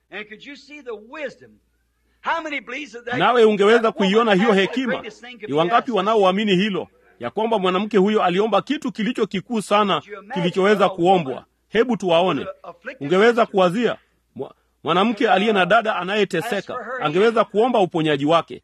Nawe ungeweza kuiona hiyo hekima. Ni wangapi wanaoamini hilo, ya kwamba mwanamke huyo aliomba kitu kilicho kikuu sana kilichoweza kuombwa? Hebu tuwaone. Ungeweza kuwazia mwanamke aliye na dada anayeteseka angeweza kuomba uponyaji wake.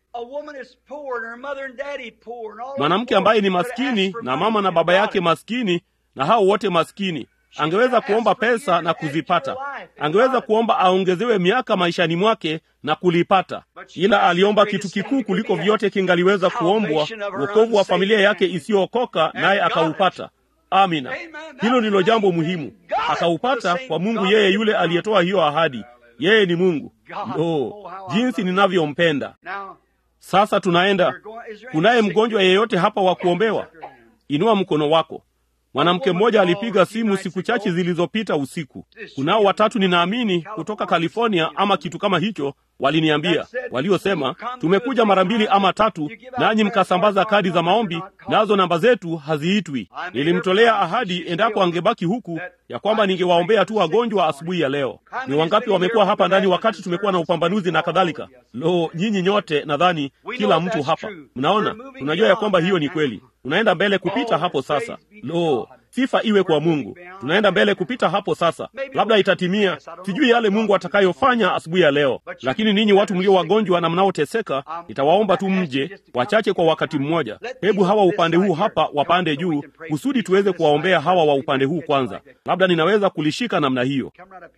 Mwanamke ambaye ni maskini na mama na baba yake maskini na hao wote maskini angeweza kuomba pesa na kuzipata. Angeweza kuomba aongezewe miaka maishani mwake na kulipata, ila aliomba kitu kikuu kuliko vyote kingaliweza kuombwa, wokovu wa familia yake isiyookoka, naye akaupata. Amina, hilo ndilo jambo muhimu. Akaupata kwa Mungu, yeye yule aliyetoa hiyo ahadi. Yeye ni Mungu. Oh, jinsi ninavyompenda! Sasa tunaenda. Kunaye mgonjwa yeyote hapa wa kuombewa? Inua mkono wako. Mwanamke mmoja alipiga simu siku chache zilizopita usiku. Kunao watatu ninaamini kutoka California ama kitu kama hicho, waliniambia waliosema, tumekuja mara mbili ama tatu, nanyi mkasambaza kadi za maombi, nazo namba zetu haziitwi. Nilimtolea ahadi endapo angebaki huku ya kwamba ningewaombea tu wagonjwa asubuhi ya leo. Ni wangapi wamekuwa hapa ndani wakati tumekuwa na upambanuzi na kadhalika? Lo, nyinyi nyote, nadhani kila mtu hapa mnaona, tunajua ya kwamba hiyo ni kweli. Tunaenda mbele kupita hapo sasa. Lo, sifa iwe kwa Mungu. Tunaenda mbele kupita hapo sasa, labda itatimia. Sijui yale Mungu atakayofanya asubuhi ya leo, lakini ninyi watu mlio wagonjwa na mnaoteseka, nitawaomba tu mje wachache kwa wakati mmoja. Hebu hawa upande huu hapa wapande juu, kusudi tuweze kuwaombea hawa wa upande huu kwanza. Labda ninaweza kulishika namna hiyo.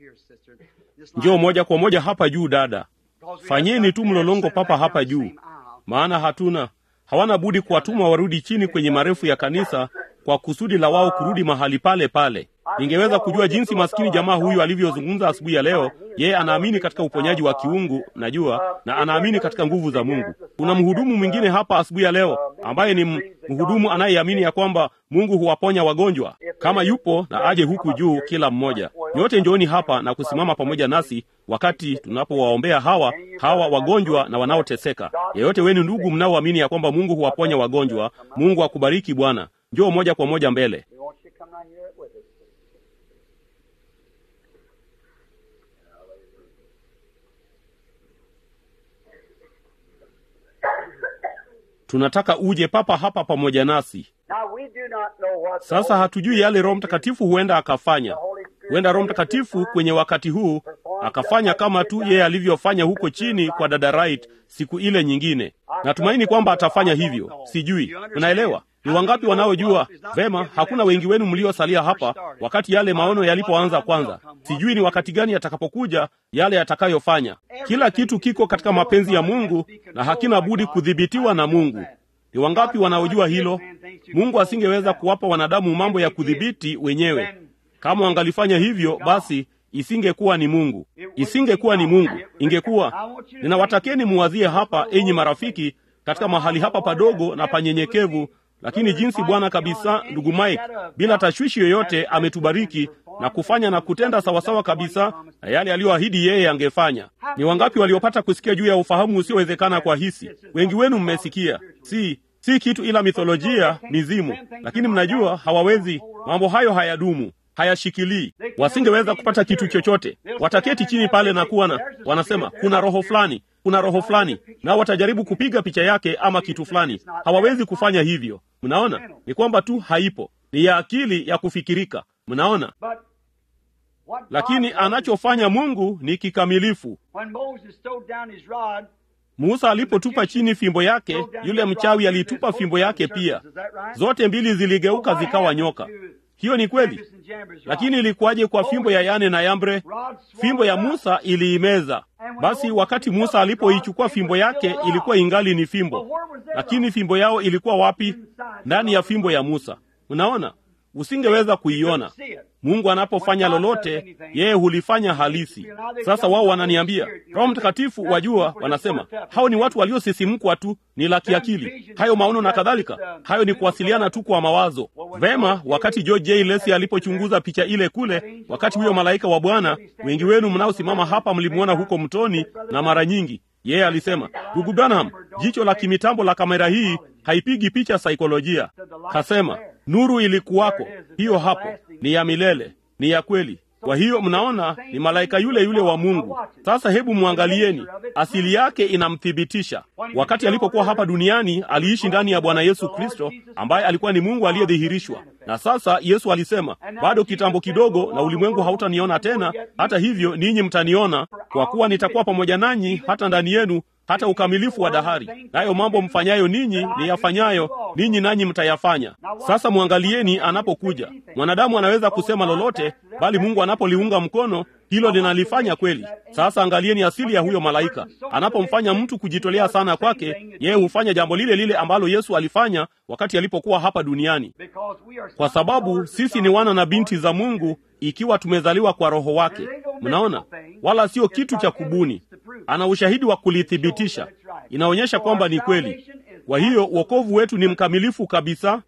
Njoo moja kwa moja hapa juu, dada. Fanyeni tu mlolongo papa hapa juu, maana hatuna hawana budi kuwatuma warudi chini kwenye marefu ya kanisa kwa kusudi la wao kurudi mahali pale pale. Ningeweza kujua jinsi maskini jamaa huyu alivyozungumza asubuhi ya leo. Yeye anaamini katika uponyaji wa kiungu, najua, na anaamini katika nguvu za Mungu. Kuna mhudumu mwingine hapa asubuhi ya leo ambaye ni mhudumu anayeamini ya kwamba Mungu huwaponya wagonjwa. Kama yupo na aje huku juu, kila mmoja. Nyote njooni hapa na kusimama pamoja nasi wakati tunapowaombea hawa hawa wagonjwa na wanaoteseka. Yeyote wenu ndugu mnaoamini ya kwamba Mungu huwaponya wagonjwa, Mungu akubariki bwana. Njoo moja kwa moja mbele. Tunataka uje papa hapa pamoja nasi. Sasa hatujui yale Roho Mtakatifu huenda akafanya. Huenda Roho Mtakatifu kwenye wakati huu akafanya kama tu yeye alivyofanya huko chini kwa dada Wright siku ile nyingine. Natumaini kwamba atafanya hivyo. Sijui, unaelewa? Ni wangapi wanaojua vema? Hakuna wengi wenu mliosalia hapa wakati yale maono yalipoanza kwanza. Sijui ni wakati gani yatakapokuja yale yatakayofanya. Kila kitu kiko katika mapenzi ya Mungu na hakina budi kudhibitiwa na Mungu. Ni wangapi wanaojua hilo? Mungu asingeweza kuwapa wanadamu mambo ya kudhibiti wenyewe. Kama wangalifanya hivyo, basi isingekuwa ni Mungu, isingekuwa ni Mungu, ingekuwa. Ninawatakeni muwazie hapa, enyi marafiki, katika mahali hapa padogo na panyenyekevu lakini jinsi Bwana kabisa, ndugu Mike, bila tashwishi yoyote ametubariki na kufanya na kutenda sawasawa kabisa na yale aliyoahidi yeye angefanya. Ni wangapi waliopata kusikia juu ya ufahamu usiowezekana kwa hisi? Wengi wenu mmesikia, si si kitu ila mitholojia, mizimu, lakini mnajua hawawezi. Mambo hayo hayadumu, hayashikilii. Wasingeweza kupata kitu chochote. Wataketi chini pale na kuwa na wanasema, kuna roho fulani kuna roho fulani, nao watajaribu kupiga picha yake ama kitu fulani. Hawawezi kufanya hivyo. Mnaona, ni kwamba tu haipo, ni ya akili ya kufikirika. Mnaona, lakini anachofanya Mungu ni kikamilifu. Musa alipotupa chini fimbo yake, yule mchawi alitupa fimbo yake pia. Zote mbili ziligeuka zikawa nyoka. hiyo ni kweli lakini ilikuwaje kwa fimbo ya yane na yambre fimbo ya musa iliimeza basi wakati musa alipoichukua fimbo yake ilikuwa ingali ni fimbo lakini fimbo yao ilikuwa wapi ndani ya fimbo ya musa unaona usingeweza kuiona mungu anapofanya lolote yeye hulifanya halisi sasa wao wananiambia roho mtakatifu wajua wanasema hao ni watu waliosisimkwa tu ni la kiakili hayo maono na kadhalika hayo ni kuwasiliana tu kwa mawazo vema wakati george j lesi alipochunguza picha ile kule wakati huyo malaika wa bwana wengi wenu mnaosimama hapa mlimwona huko mtoni na mara nyingi yeye alisema ndugu branham jicho la kimitambo la kamera hii haipigi picha saikolojia kasema nuru ilikuwako hiyo hapo ni ya milele ni ya kweli kwa hiyo mnaona ni malaika yule yule wa mungu sasa hebu mwangalieni asili yake inamthibitisha wakati alipokuwa hapa duniani aliishi ndani ya bwana yesu kristo ambaye alikuwa ni mungu aliyedhihirishwa na sasa yesu alisema bado kitambo kidogo na ulimwengu hautaniona tena hata hivyo ninyi mtaniona kwa kuwa nitakuwa pamoja nanyi hata ndani yenu hata ukamilifu wa dahari nayo mambo mfanyayo ninyi niyafanyayo ninyi nanyi mtayafanya sasa mwangalieni anapokuja mwanadamu anaweza kusema lolote bali mungu anapoliunga mkono hilo linalifanya kweli sasa angalieni asili ya huyo malaika anapomfanya mtu kujitolea sana kwake yeye hufanya jambo lile lile ambalo yesu alifanya wakati alipokuwa hapa duniani kwa sababu sisi ni wana na binti za mungu ikiwa tumezaliwa kwa roho wake mnaona wala sio kitu cha kubuni ana ushahidi wa kulithibitisha inaonyesha kwamba ni kweli kwa hiyo uokovu wetu ni mkamilifu kabisa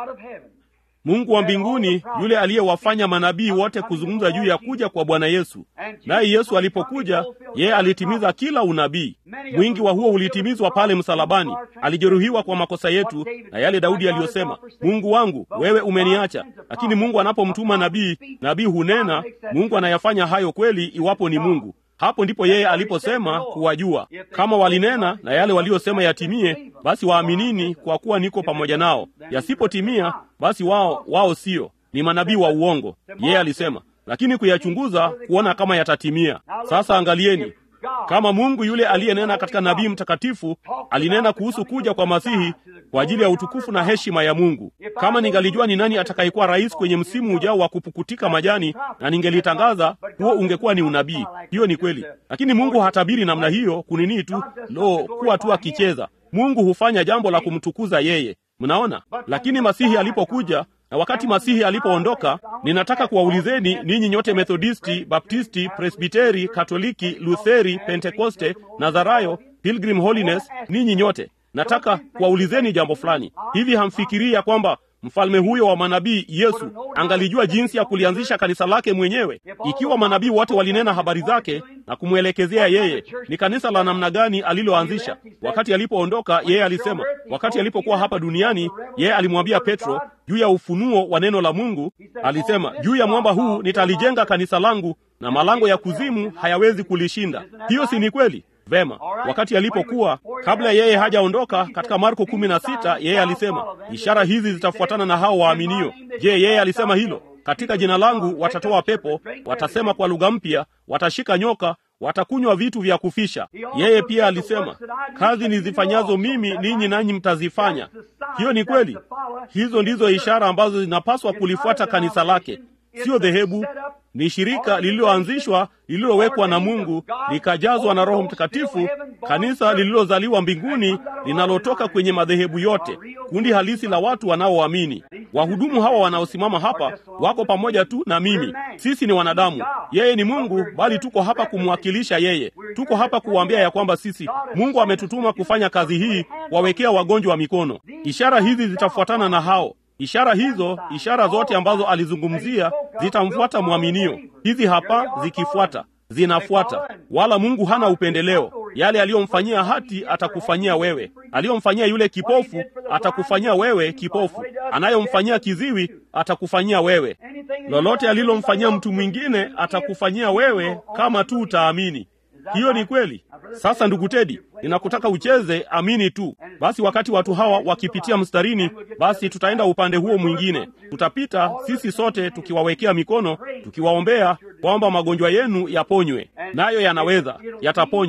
mungu wa mbinguni yule aliyewafanya manabii wote kuzungumza juu ya kuja kwa bwana yesu naye yesu alipokuja yeye alitimiza kila unabii mwingi wa huo ulitimizwa pale msalabani alijeruhiwa kwa makosa yetu na yale daudi aliyosema mungu wangu wewe umeniacha lakini mungu anapomtuma nabii nabii hunena mungu anayafanya hayo kweli iwapo ni mungu hapo ndipo yeye aliposema kuwajua kama walinena na yale waliyosema yatimie basi waaminini kwa kuwa niko pamoja nao yasipotimia basi wao wao sio ni manabii wa uongo yeye alisema lakini kuyachunguza kuona kama yatatimia sasa angalieni kama mungu yule aliyenena katika nabii mtakatifu alinena kuhusu kuja kwa masihi kwa ajili ya utukufu na heshima ya mungu kama ningalijua ni nani atakayekuwa rais kwenye msimu ujao wa kupukutika majani na ningelitangaza huo ungekuwa ni unabii hiyo ni kweli lakini mungu hatabiri namna hiyo kunini tu lo kuwa tu akicheza mungu hufanya jambo la kumtukuza yeye mnaona lakini masihi alipokuja na wakati masihi alipoondoka ninataka kuwaulizeni ninyi nyote methodisti baptisti presbiteri katoliki lutheri pentekoste nazarayo pilgrim holiness ninyi nyote nataka kuwaulizeni jambo fulani hivi hamfikirii ya kwamba mfalme huyo wa manabii yesu angalijua jinsi ya kulianzisha kanisa lake mwenyewe ikiwa manabii wote walinena habari zake na kumwelekezea yeye ni kanisa la namna gani aliloanzisha wakati alipoondoka yeye alisema wakati alipokuwa hapa duniani yeye alimwambia petro juu ya ufunuo wa neno la mungu alisema juu ya mwamba huu nitalijenga kanisa langu na malango ya kuzimu hayawezi kulishinda hiyo si ni kweli vema wakati alipokuwa kabla yeye hajaondoka katika marko kumi na sita yeye alisema ishara hizi zitafuatana na hao waaminio je yeye alisema hilo katika jina langu watatoa pepo watasema kwa lugha mpya watashika nyoka watakunywa vitu vya kufisha yeye pia alisema kazi nizifanyazo mimi ninyi nanyi mtazifanya hiyo ni kweli hizo ndizo ishara ambazo zinapaswa kulifuata kanisa lake siyo dhehebu ni shirika lililoanzishwa lililowekwa na mungu likajazwa na roho mtakatifu kanisa lililozaliwa mbinguni linalotoka kwenye madhehebu yote kundi halisi la watu wanaoamini wahudumu hawa wanaosimama hapa wako pamoja tu na mimi sisi ni wanadamu yeye ni mungu bali tuko hapa kumwakilisha yeye tuko hapa kuwaambia ya kwamba sisi mungu ametutuma kufanya kazi hii wawekea wagonjwa wa mikono ishara hizi zitafuatana na hao ishara hizo ishara zote ambazo alizungumzia zitamfuata mwaminio hizi hapa zikifuata zinafuata wala mungu hana upendeleo yale aliyomfanyia hati atakufanyia wewe aliyomfanyia yule kipofu atakufanyia wewe kipofu anayomfanyia kiziwi atakufanyia wewe lolote alilomfanyia mtu mwingine atakufanyia wewe kama tu utaamini hiyo ni kweli sasa ndugu tedi ninakutaka ucheze amini tu basi wakati watu hawa wakipitia mstarini basi tutaenda upande huo mwingine tutapita sisi sote tukiwawekea mikono tukiwaombea kwamba magonjwa yenu yaponywe nayo yanaweza yataponywa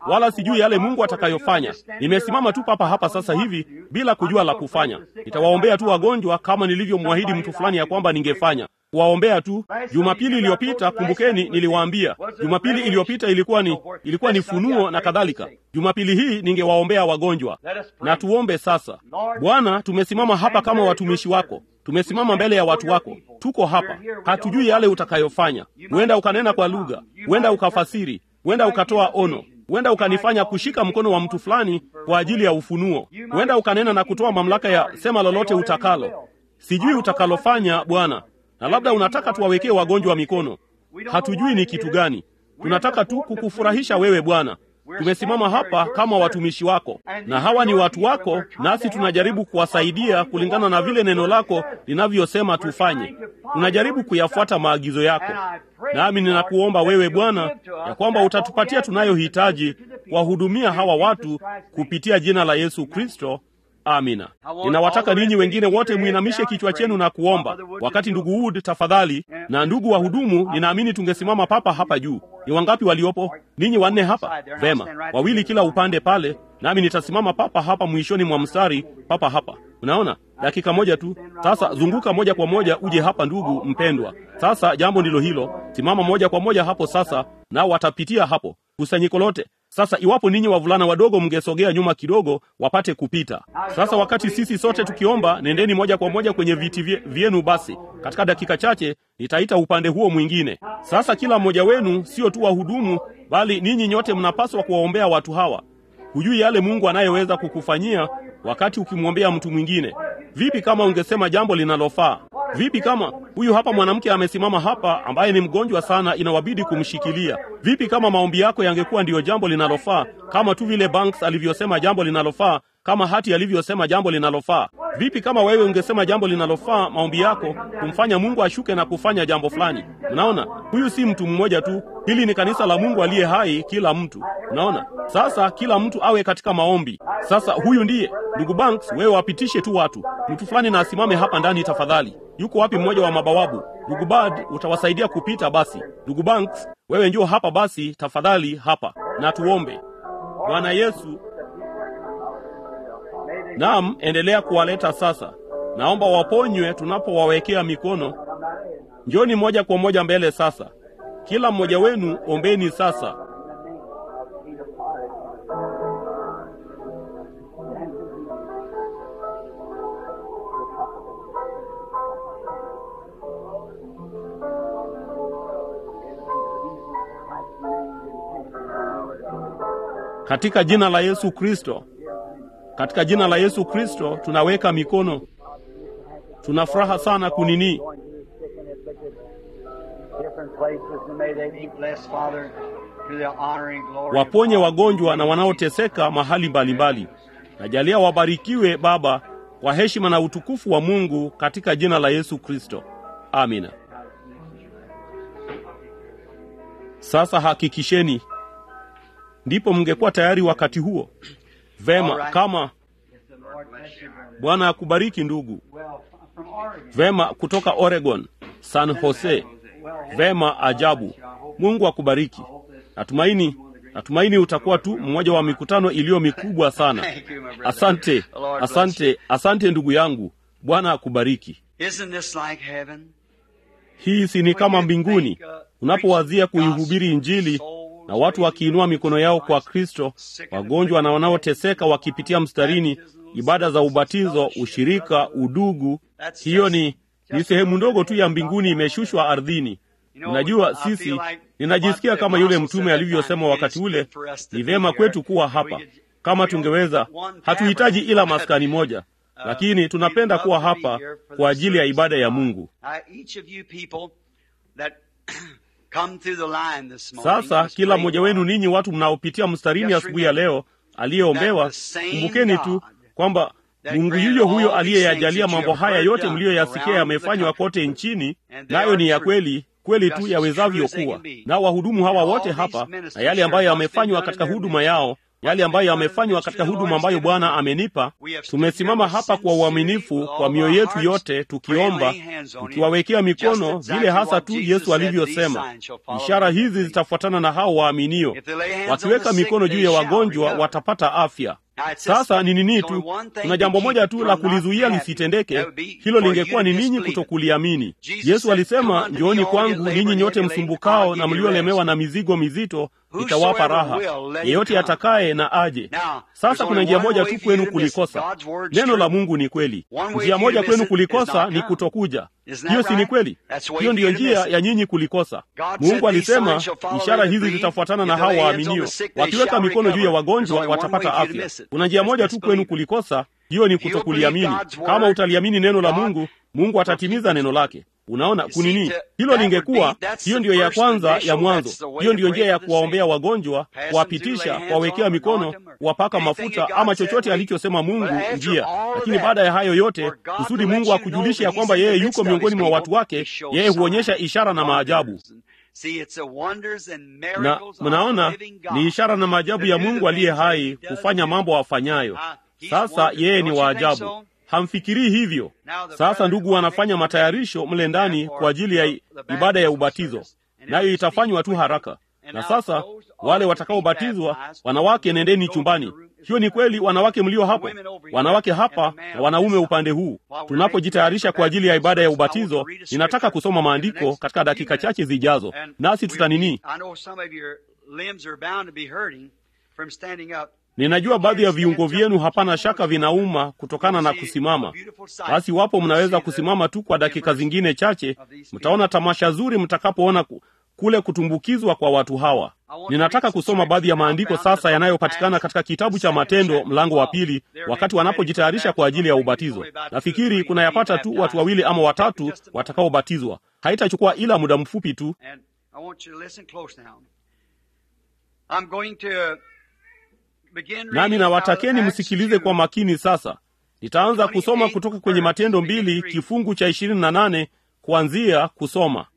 wala sijui yale Mungu atakayofanya. Nimesimama tu papa hapa sasa hivi bila kujua la kufanya. Nitawaombea tu wagonjwa kama nilivyomwahidi mtu fulani ya kwamba ningefanya kuwaombea tu. Jumapili iliyopita, kumbukeni, niliwaambia Jumapili iliyopita ilikuwa ni ilikuwa ni funuo na kadhalika. Jumapili hii ningewaombea wagonjwa. Na tuombe sasa. Bwana, tumesimama hapa kama watumishi wako, tumesimama mbele ya watu wako, tuko hapa, hatujui yale utakayofanya. Huenda ukanena kwa lugha, huenda ukafasiri, huenda ukatoa ono huenda ukanifanya kushika mkono wa mtu fulani kwa ajili ya ufunuo. Huenda ukanena na kutoa mamlaka ya sema lolote utakalo. Sijui utakalofanya Bwana, na labda unataka tuwawekee wagonjwa mikono. Hatujui ni kitu gani. Tunataka tu kukufurahisha wewe Bwana. Tumesimama hapa kama watumishi wako, na hawa ni watu wako, nasi tunajaribu kuwasaidia kulingana na vile neno lako linavyosema tufanye. Tunajaribu kuyafuata maagizo yako, nami ninakuomba wewe Bwana ya kwamba utatupatia tunayohitaji kuwahudumia hawa watu kupitia jina la Yesu Kristo. Amina. Ninawataka ninyi wengine wote mwinamishe kichwa chenu na kuomba. Wakati ndugu Wood, tafadhali, na ndugu wahudumu, ninaamini tungesimama papa hapa juu. Ni wangapi waliopo? Ninyi wanne hapa. Vema, wawili kila upande pale, nami nitasimama papa hapa mwishoni mwa mstari, papa hapa. Unaona, dakika moja tu. Sasa zunguka moja kwa moja uje hapa, ndugu mpendwa. Sasa jambo ndilo hilo, simama moja kwa moja hapo sasa, nao watapitia hapo kusanyiko lote. Sasa iwapo ninyi wavulana wadogo mngesogea nyuma kidogo wapate kupita. Sasa wakati sisi sote tukiomba, nendeni moja kwa moja kwenye viti vyenu. Basi katika dakika chache nitaita upande huo mwingine. Sasa kila mmoja wenu sio tu wahudumu, bali ninyi nyote mnapaswa kuwaombea watu hawa. Hujui yale Mungu anayeweza kukufanyia wakati ukimwombea mtu mwingine. Vipi kama ungesema jambo linalofaa? Vipi kama huyu hapa mwanamke amesimama hapa ambaye ni mgonjwa sana, inawabidi kumshikilia? Vipi kama maombi yako yangekuwa ndiyo jambo linalofaa, kama tu vile Banks alivyosema jambo linalofaa, kama Hati alivyosema jambo linalofaa? Vipi kama wewe ungesema jambo linalofaa, maombi yako kumfanya Mungu ashuke na kufanya jambo fulani? Unaona, huyu si mtu mmoja tu, hili ni kanisa la Mungu aliye hai, kila mtu. Unaona, sasa kila mtu awe katika maombi. Sasa huyu ndiye ndugu Banks, wewe wapitishe tu watu. Mtu fulani na asimame hapa ndani tafadhali. Yuko wapi mmoja wa mabawabu? Ndugu Bad, utawasaidia kupita basi. Ndugu Banks, wewe njoo hapa basi tafadhali hapa, na tuombe. Bwana Yesu, naam, endelea kuwaleta sasa. Naomba waponywe tunapowawekea mikono. Njoni moja kwa moja mbele sasa. Kila mmoja wenu ombeni sasa. Katika jina la Yesu Kristo, katika jina la Yesu Kristo tunaweka mikono. Tuna furaha sana kunini waponye wagonjwa na wanaoteseka mahali mbalimbali. Najalia wabarikiwe Baba kwa heshima na utukufu wa Mungu katika jina la Yesu Kristo, amina. Sasa hakikisheni ndipo mngekuwa tayari wakati huo. Vema, kama Bwana akubariki ndugu. Vema, kutoka Oregon, San Jose. Vema, ajabu. Mungu akubariki. Natumaini, natumaini utakuwa tu mmoja wa mikutano iliyo mikubwa sana. Asante, asante, asante ndugu yangu. Bwana akubariki. Hii si ni kama mbinguni unapowazia kuihubiri Injili na watu wakiinua mikono yao kwa Kristo, wagonjwa na wanaoteseka wakipitia mstarini, ibada za ubatizo, ushirika, udugu. Hiyo ni ni sehemu ndogo tu ya mbinguni imeshushwa ardhini. Unajua, sisi ninajisikia kama yule mtume alivyosema wakati ule, ni vyema kwetu kuwa hapa kama tungeweza. Hatuhitaji ila maskani moja, lakini tunapenda kuwa hapa kwa ajili ya ibada ya Mungu. Sasa kila mmoja wenu ninyi watu mnaopitia mstarini asubuhi ya leo aliyeombewa, kumbukeni tu kwamba Mungu yuyo huyo aliyeyajalia mambo haya yote mliyoyasikia yamefanywa kote nchini, nayo ni ya kweli kweli tu yawezavyo kuwa. Nao wahudumu hawa wote hapa na yale ambayo yamefanywa katika huduma yao yale ambayo yamefanywa katika huduma ambayo Bwana amenipa. Tumesimama hapa kwa uaminifu kwa mioyo yetu yote, tukiomba, tukiwawekea mikono vile hasa tu Yesu alivyosema, ishara hizi zitafuatana na hao waaminio, wakiweka mikono juu ya wagonjwa watapata afya. Sasa ni nini tu, kuna jambo moja tu la kulizuia lisitendeke. Hilo lingekuwa ni ninyi kutokuliamini. Yesu alisema, njooni kwangu ninyi nyote msumbukao na mliolemewa na mizigo mizito, nitawapa raha. Yeyote atakaye na aje. Sasa kuna njia moja tu kwenu kulikosa. Neno la Mungu ni kweli. Njia moja kwenu kulikosa ni kutokuja. Hiyo si ni kweli? Hiyo ndiyo njia ya nyinyi kulikosa. Mungu alisema, ishara hizi zitafuatana na hao waaminio, wakiweka mikono juu ya wagonjwa watapata afya. Kuna njia moja tu kwenu kulikosa, hiyo ni kutokuliamini. Kama utaliamini neno la Mungu, Mungu atatimiza neno lake. Unaona kunini? Hilo lingekuwa, hiyo ndiyo ya kwanza ya mwanzo. Hiyo ndiyo njia ya kuwaombea wagonjwa, kuwapitisha, kuwawekea mikono, kuwapaka mafuta, ama chochote alichosema Mungu njia. Lakini baada ya hayo yote, kusudi Mungu akujulishe ya kwamba yeye yuko miongoni mwa watu wake, yeye huonyesha ishara na maajabu na mnaona ni ishara na maajabu ya Mungu aliye hai kufanya mambo afanyayo. Sasa yeye ni waajabu, hamfikirii hivyo? Sasa ndugu wanafanya matayarisho mle ndani kwa ajili ya ibada ya ubatizo, nayo itafanywa tu haraka. Na sasa wale watakaobatizwa, wanawake, nendeni chumbani. Hiyo ni kweli, wanawake mlio hapo, wanawake hapa na wanaume upande huu. Tunapojitayarisha kwa ajili ya ibada ya ubatizo, ninataka kusoma maandiko katika dakika chache zijazo, nasi tutanini. Ninajua baadhi ya viungo vyenu hapana shaka vinauma kutokana na kusimama. Basi wapo mnaweza kusimama tu kwa dakika zingine chache, mtaona tamasha zuri mtakapoona kule kutumbukizwa kwa watu hawa. Ninataka kusoma baadhi ya maandiko sasa yanayopatikana katika kitabu cha Matendo mlango wa pili, wakati wanapojitayarisha kwa ajili ya ubatizo. Nafikiri kunayapata tu watu wawili ama watatu watakaobatizwa. Haitachukua ila muda mfupi tu. Nami nawatakeni msikilize kwa makini sasa. Nitaanza kusoma kutoka kwenye Matendo mbili kifungu cha ishirini na nane kuanzia kusoma.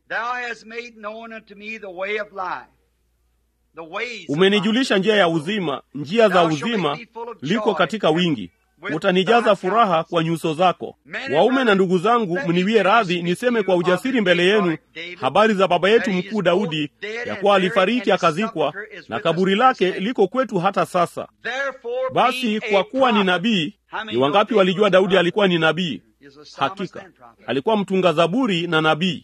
Umenijulisha njia ya uzima, njia za uzima liko katika wingi. Utanijaza furaha kwa nyuso zako. Waume na ndugu zangu, mniwie radhi niseme kwa ujasiri mbele yenu habari za baba yetu mkuu Daudi, ya kuwa alifariki akazikwa, na kaburi lake liko kwetu hata sasa. Basi kwa kuwa ni nabii, ni wangapi walijua Daudi alikuwa ni nabii? Hakika alikuwa mtunga zaburi na nabii.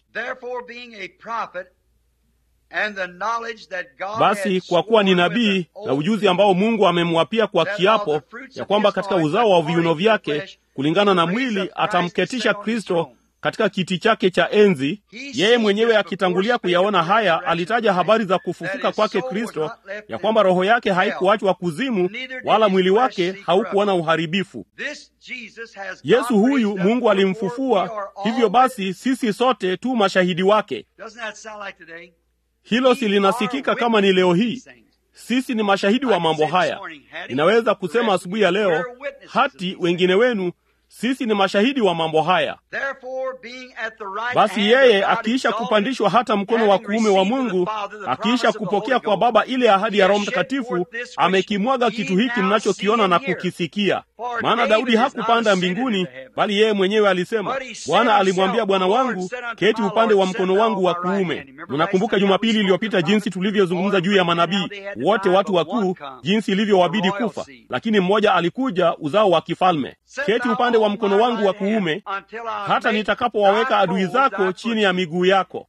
Basi kwa kuwa ni nabii na ujuzi ambao Mungu amemwapia kwa kiapo ya kwamba katika uzao wa viuno vyake kulingana na mwili atamketisha Kristo katika kiti chake cha enzi. Yeye mwenyewe akitangulia kuyaona haya, alitaja habari za kufufuka kwake Kristo, ya kwamba roho yake haikuachwa kuzimu, wala mwili wake haukuona uharibifu. Yesu huyu Mungu alimfufua, hivyo basi sisi sote tu mashahidi wake. Hilo si linasikika kama ni leo hii? Sisi ni mashahidi wa mambo haya. Ninaweza kusema asubuhi ya leo, hati wengine wenu sisi ni mashahidi wa mambo haya. Basi yeye akiisha kupandishwa hata mkono wa kuume wa Mungu, akiisha kupokea kwa Baba ile ahadi ya Roho Mtakatifu, amekimwaga kitu hiki mnachokiona na kukisikia. Maana Daudi hakupanda mbinguni, bali yeye mwenyewe alisema, Bwana alimwambia Bwana wangu, keti upande wa mkono wangu wa kuume. Mnakumbuka Jumapili iliyopita jinsi tulivyozungumza juu ya manabii wote, watu wakuu, jinsi ilivyowabidi kufa, lakini mmoja alikuja, uzao wa kifalme. Keti upande wa mkono wangu wa kuume hata nitakapowaweka adui zako chini ya miguu yako.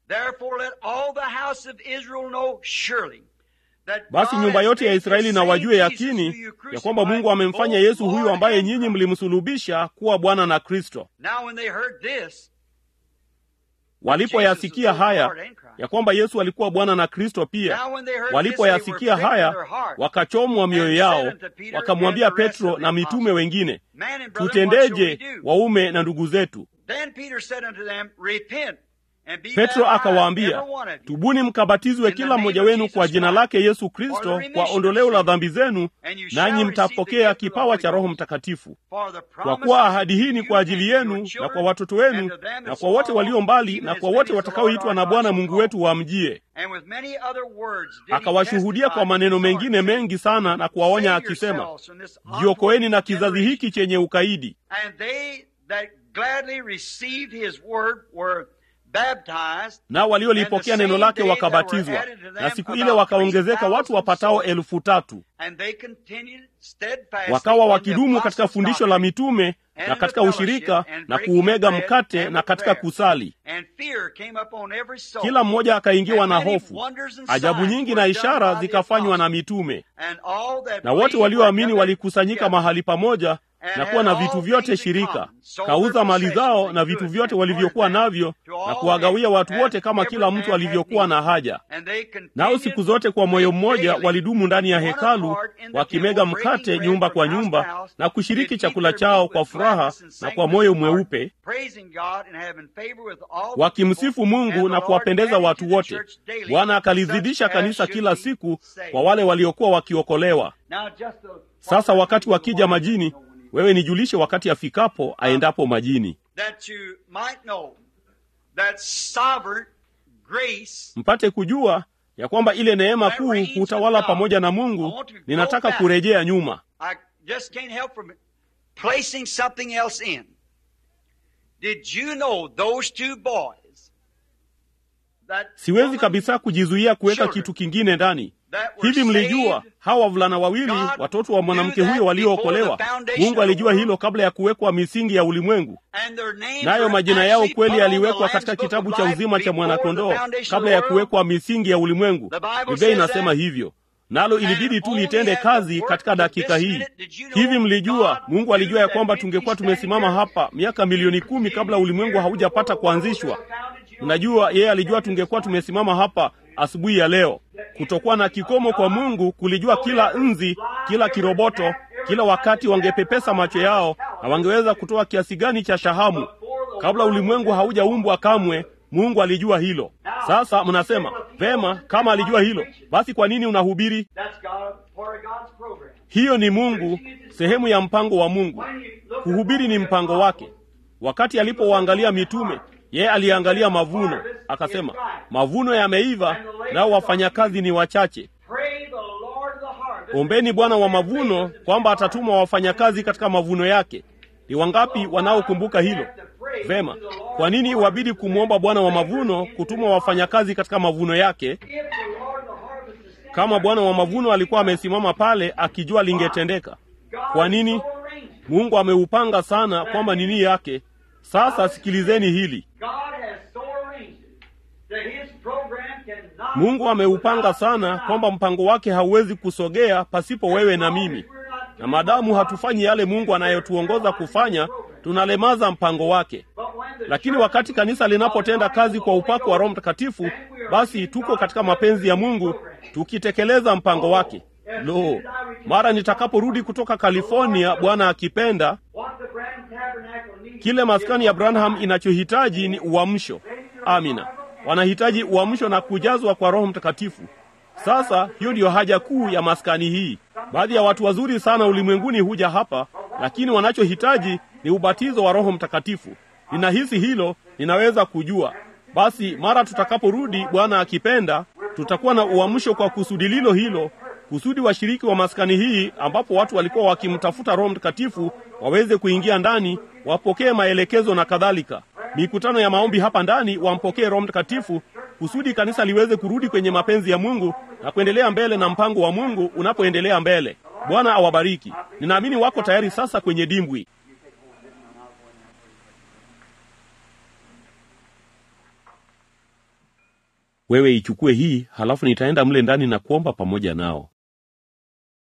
Basi nyumba yote ya Israeli na wajue yakini ya kwamba Mungu amemfanya Yesu huyu ambaye nyinyi mlimsulubisha kuwa Bwana na Kristo. Walipoyasikia haya ya kwamba Yesu alikuwa Bwana na Kristo pia, walipoyasikia haya wakachomwa mioyo yao, wakamwambia Petro na mitume wengine, tutendeje waume na ndugu zetu? And be petro baptized, akawaambia every one of you, tubuni mkabatizwe kila mmoja wenu kwa jina lake yesu kristo kwa ondoleo la dhambi zenu nanyi mtapokea kipawa cha roho mtakatifu for the kwa promise kuwa is ahadi hii ni to kwa you ajili and yenu your na children, kwa watoto wenu and to them na that kwa wote far walio off, mbali even na as kwa many wote as the Lord watakaoitwa our na God bwana shall mungu call. wetu wamjie And with many other words did he akawashuhudia kwa testify maneno to the mengine Lord, mengi sana na kuwaonya Save akisema yourselves from this jiokoeni na kizazi generation. hiki chenye ukaidi And they that gladly received his word were baptized. nao waliolipokea neno lake wakabatizwa na siku ile wakaongezeka watu wapatao elfu tatu And they continued steadfastly wakawa in the wakidumu katika apostles' fundisho la doctrine, mitume and na in katika the ushirika fellowship, and na breaking kuumega bread, mkate and na with katika prayer. kusali And fear came upon every soul. kila mmoja akaingiwa na And many hofu wonders and ajabu signs nyingi were na done ishara by the zikafanywa na apostles. mitume And all that na wote believed walioamini were gathered walikusanyika together. mahali pamoja And na had kuwa na all vitu vyote things in shirika common, sold kauza their mali zao possessions na and vitu goods, vyote and walivyokuwa parted them navyo to na all kuwagawia men, watu as wote kama every kila man mtu had alivyokuwa need. na haja And they continued nao siku zote kwa moyo mmoja daily walidumu ndani ya one hekalu apart in the wakimega temple, breaking mkate bread nyumba from kwa house to nyumba house, na and kushiriki did chakula eat their chao meat kwa with furaha gladness and na kwa singleness moyo of heart, mweupe praising God and having favor with all the wakimsifu people. mungu And the na Lord kuwapendeza added watu to the wote church daily bwana akalizidisha such as kanisa should kila be siku saved. kwa wale waliokuwa wakiokolewa Now just a- sasa wakati wakija majini wewe nijulishe wakati afikapo aendapo majini that you might know that sovereign grace mpate kujua ya kwamba ile neema kuu hutawala pamoja na mungu ninataka kurejea nyuma I just can't help from placing something else in. Did you know those two boys that siwezi woman kabisa kujizuia kuweka kitu kingine ndani that were hivi mlijua saved hawa wavulana wawili God watoto wa mwanamke knew that huyo waliookolewa before the foundation mungu of the alijua world? hilo kabla ya kuwekwa misingi ya ulimwengu and their names nayo were majina yao actually kweli put on the yaliwekwa Lamb's katika Book of kitabu cha Life uzima cha before mwanakondoo the foundation kabla of ya the world. kuwekwa misingi ya ulimwengu The Bible biblia says inasema that. hivyo nalo ilibidi tu only litende at the kazi work katika of dakika this hii minute did you know hivi mlijua God mungu alijua ya knew kwamba that tungekuwa we'd be standing tumesimama here hapa miaka milioni kumi kabla ulimwengu haujapata kuanzishwa mnajua yeye alijua tungekuwa tumesimama hapa asubuhi ya leo kutokuwa na kikomo kwa mungu kulijua kila nzi kila kiroboto kila wakati wangepepesa macho yao na wangeweza kutoa kiasi gani cha shahamu kabla ulimwengu haujaumbwa kamwe mungu alijua hilo sasa mnasema vema kama alijua hilo basi kwa nini unahubiri That's God, part of God's program. hiyo ni mungu sehemu ya mpango wa mungu When you look kuhubiri ni mpango wake wakati alipowaangalia mitume yeye aliangalia mavuno akasema mavuno yameiva nao wafanyakazi ni wachache pray the Lord of the harvest. ombeni bwana wa mavuno kwamba atatuma wafanyakazi katika mavuno yake ni wangapi wanaokumbuka hilo vema kwa nini iwabidi kumwomba bwana wa mavuno kutuma wafanyakazi katika mavuno yake If the Lord of the harvest is standing kama bwana wa mavuno alikuwa amesimama pale akijua lingetendeka kwa nini so arranged. mungu ameupanga sana kwamba nini yake sasa sikilizeni hili God has so arranged it that His program cannot. mungu ameupanga sana kwamba mpango wake hauwezi kusogea pasipo wewe na mimi na maadamu hatufanyi yale mungu anayotuongoza kufanya tunalemaza mpango wake But when the lakini wakati kanisa linapotenda kazi kwa upako wa roho mtakatifu basi tuko katika mapenzi ya mungu tukitekeleza mpango wake lo mara nitakaporudi kutoka california bwana akipenda what the Branham Tabernacle needs kile maskani ya branham inachohitaji ni uamsho amina wanahitaji uamsho na kujazwa kwa roho mtakatifu sasa hiyo ndiyo haja kuu ya maskani hii baadhi ya watu wazuri sana ulimwenguni huja hapa lakini wanachohitaji ni ubatizo wa roho mtakatifu ninahisi hilo ninaweza kujua basi mara tutakaporudi bwana akipenda tutakuwa na uamsho kwa kusudi lilo hilo kusudi washiriki wa maskani hii ambapo watu walikuwa wakimtafuta roho mtakatifu waweze kuingia ndani wapokee maelekezo na kadhalika mikutano ya maombi hapa ndani wampokee roho mtakatifu kusudi kanisa liweze kurudi kwenye mapenzi ya mungu na kuendelea mbele na mpango wa mungu unapoendelea mbele bwana awabariki ninaamini wako tayari sasa kwenye dimbwi wewe ichukue hii halafu nitaenda mle ndani na kuomba pamoja nao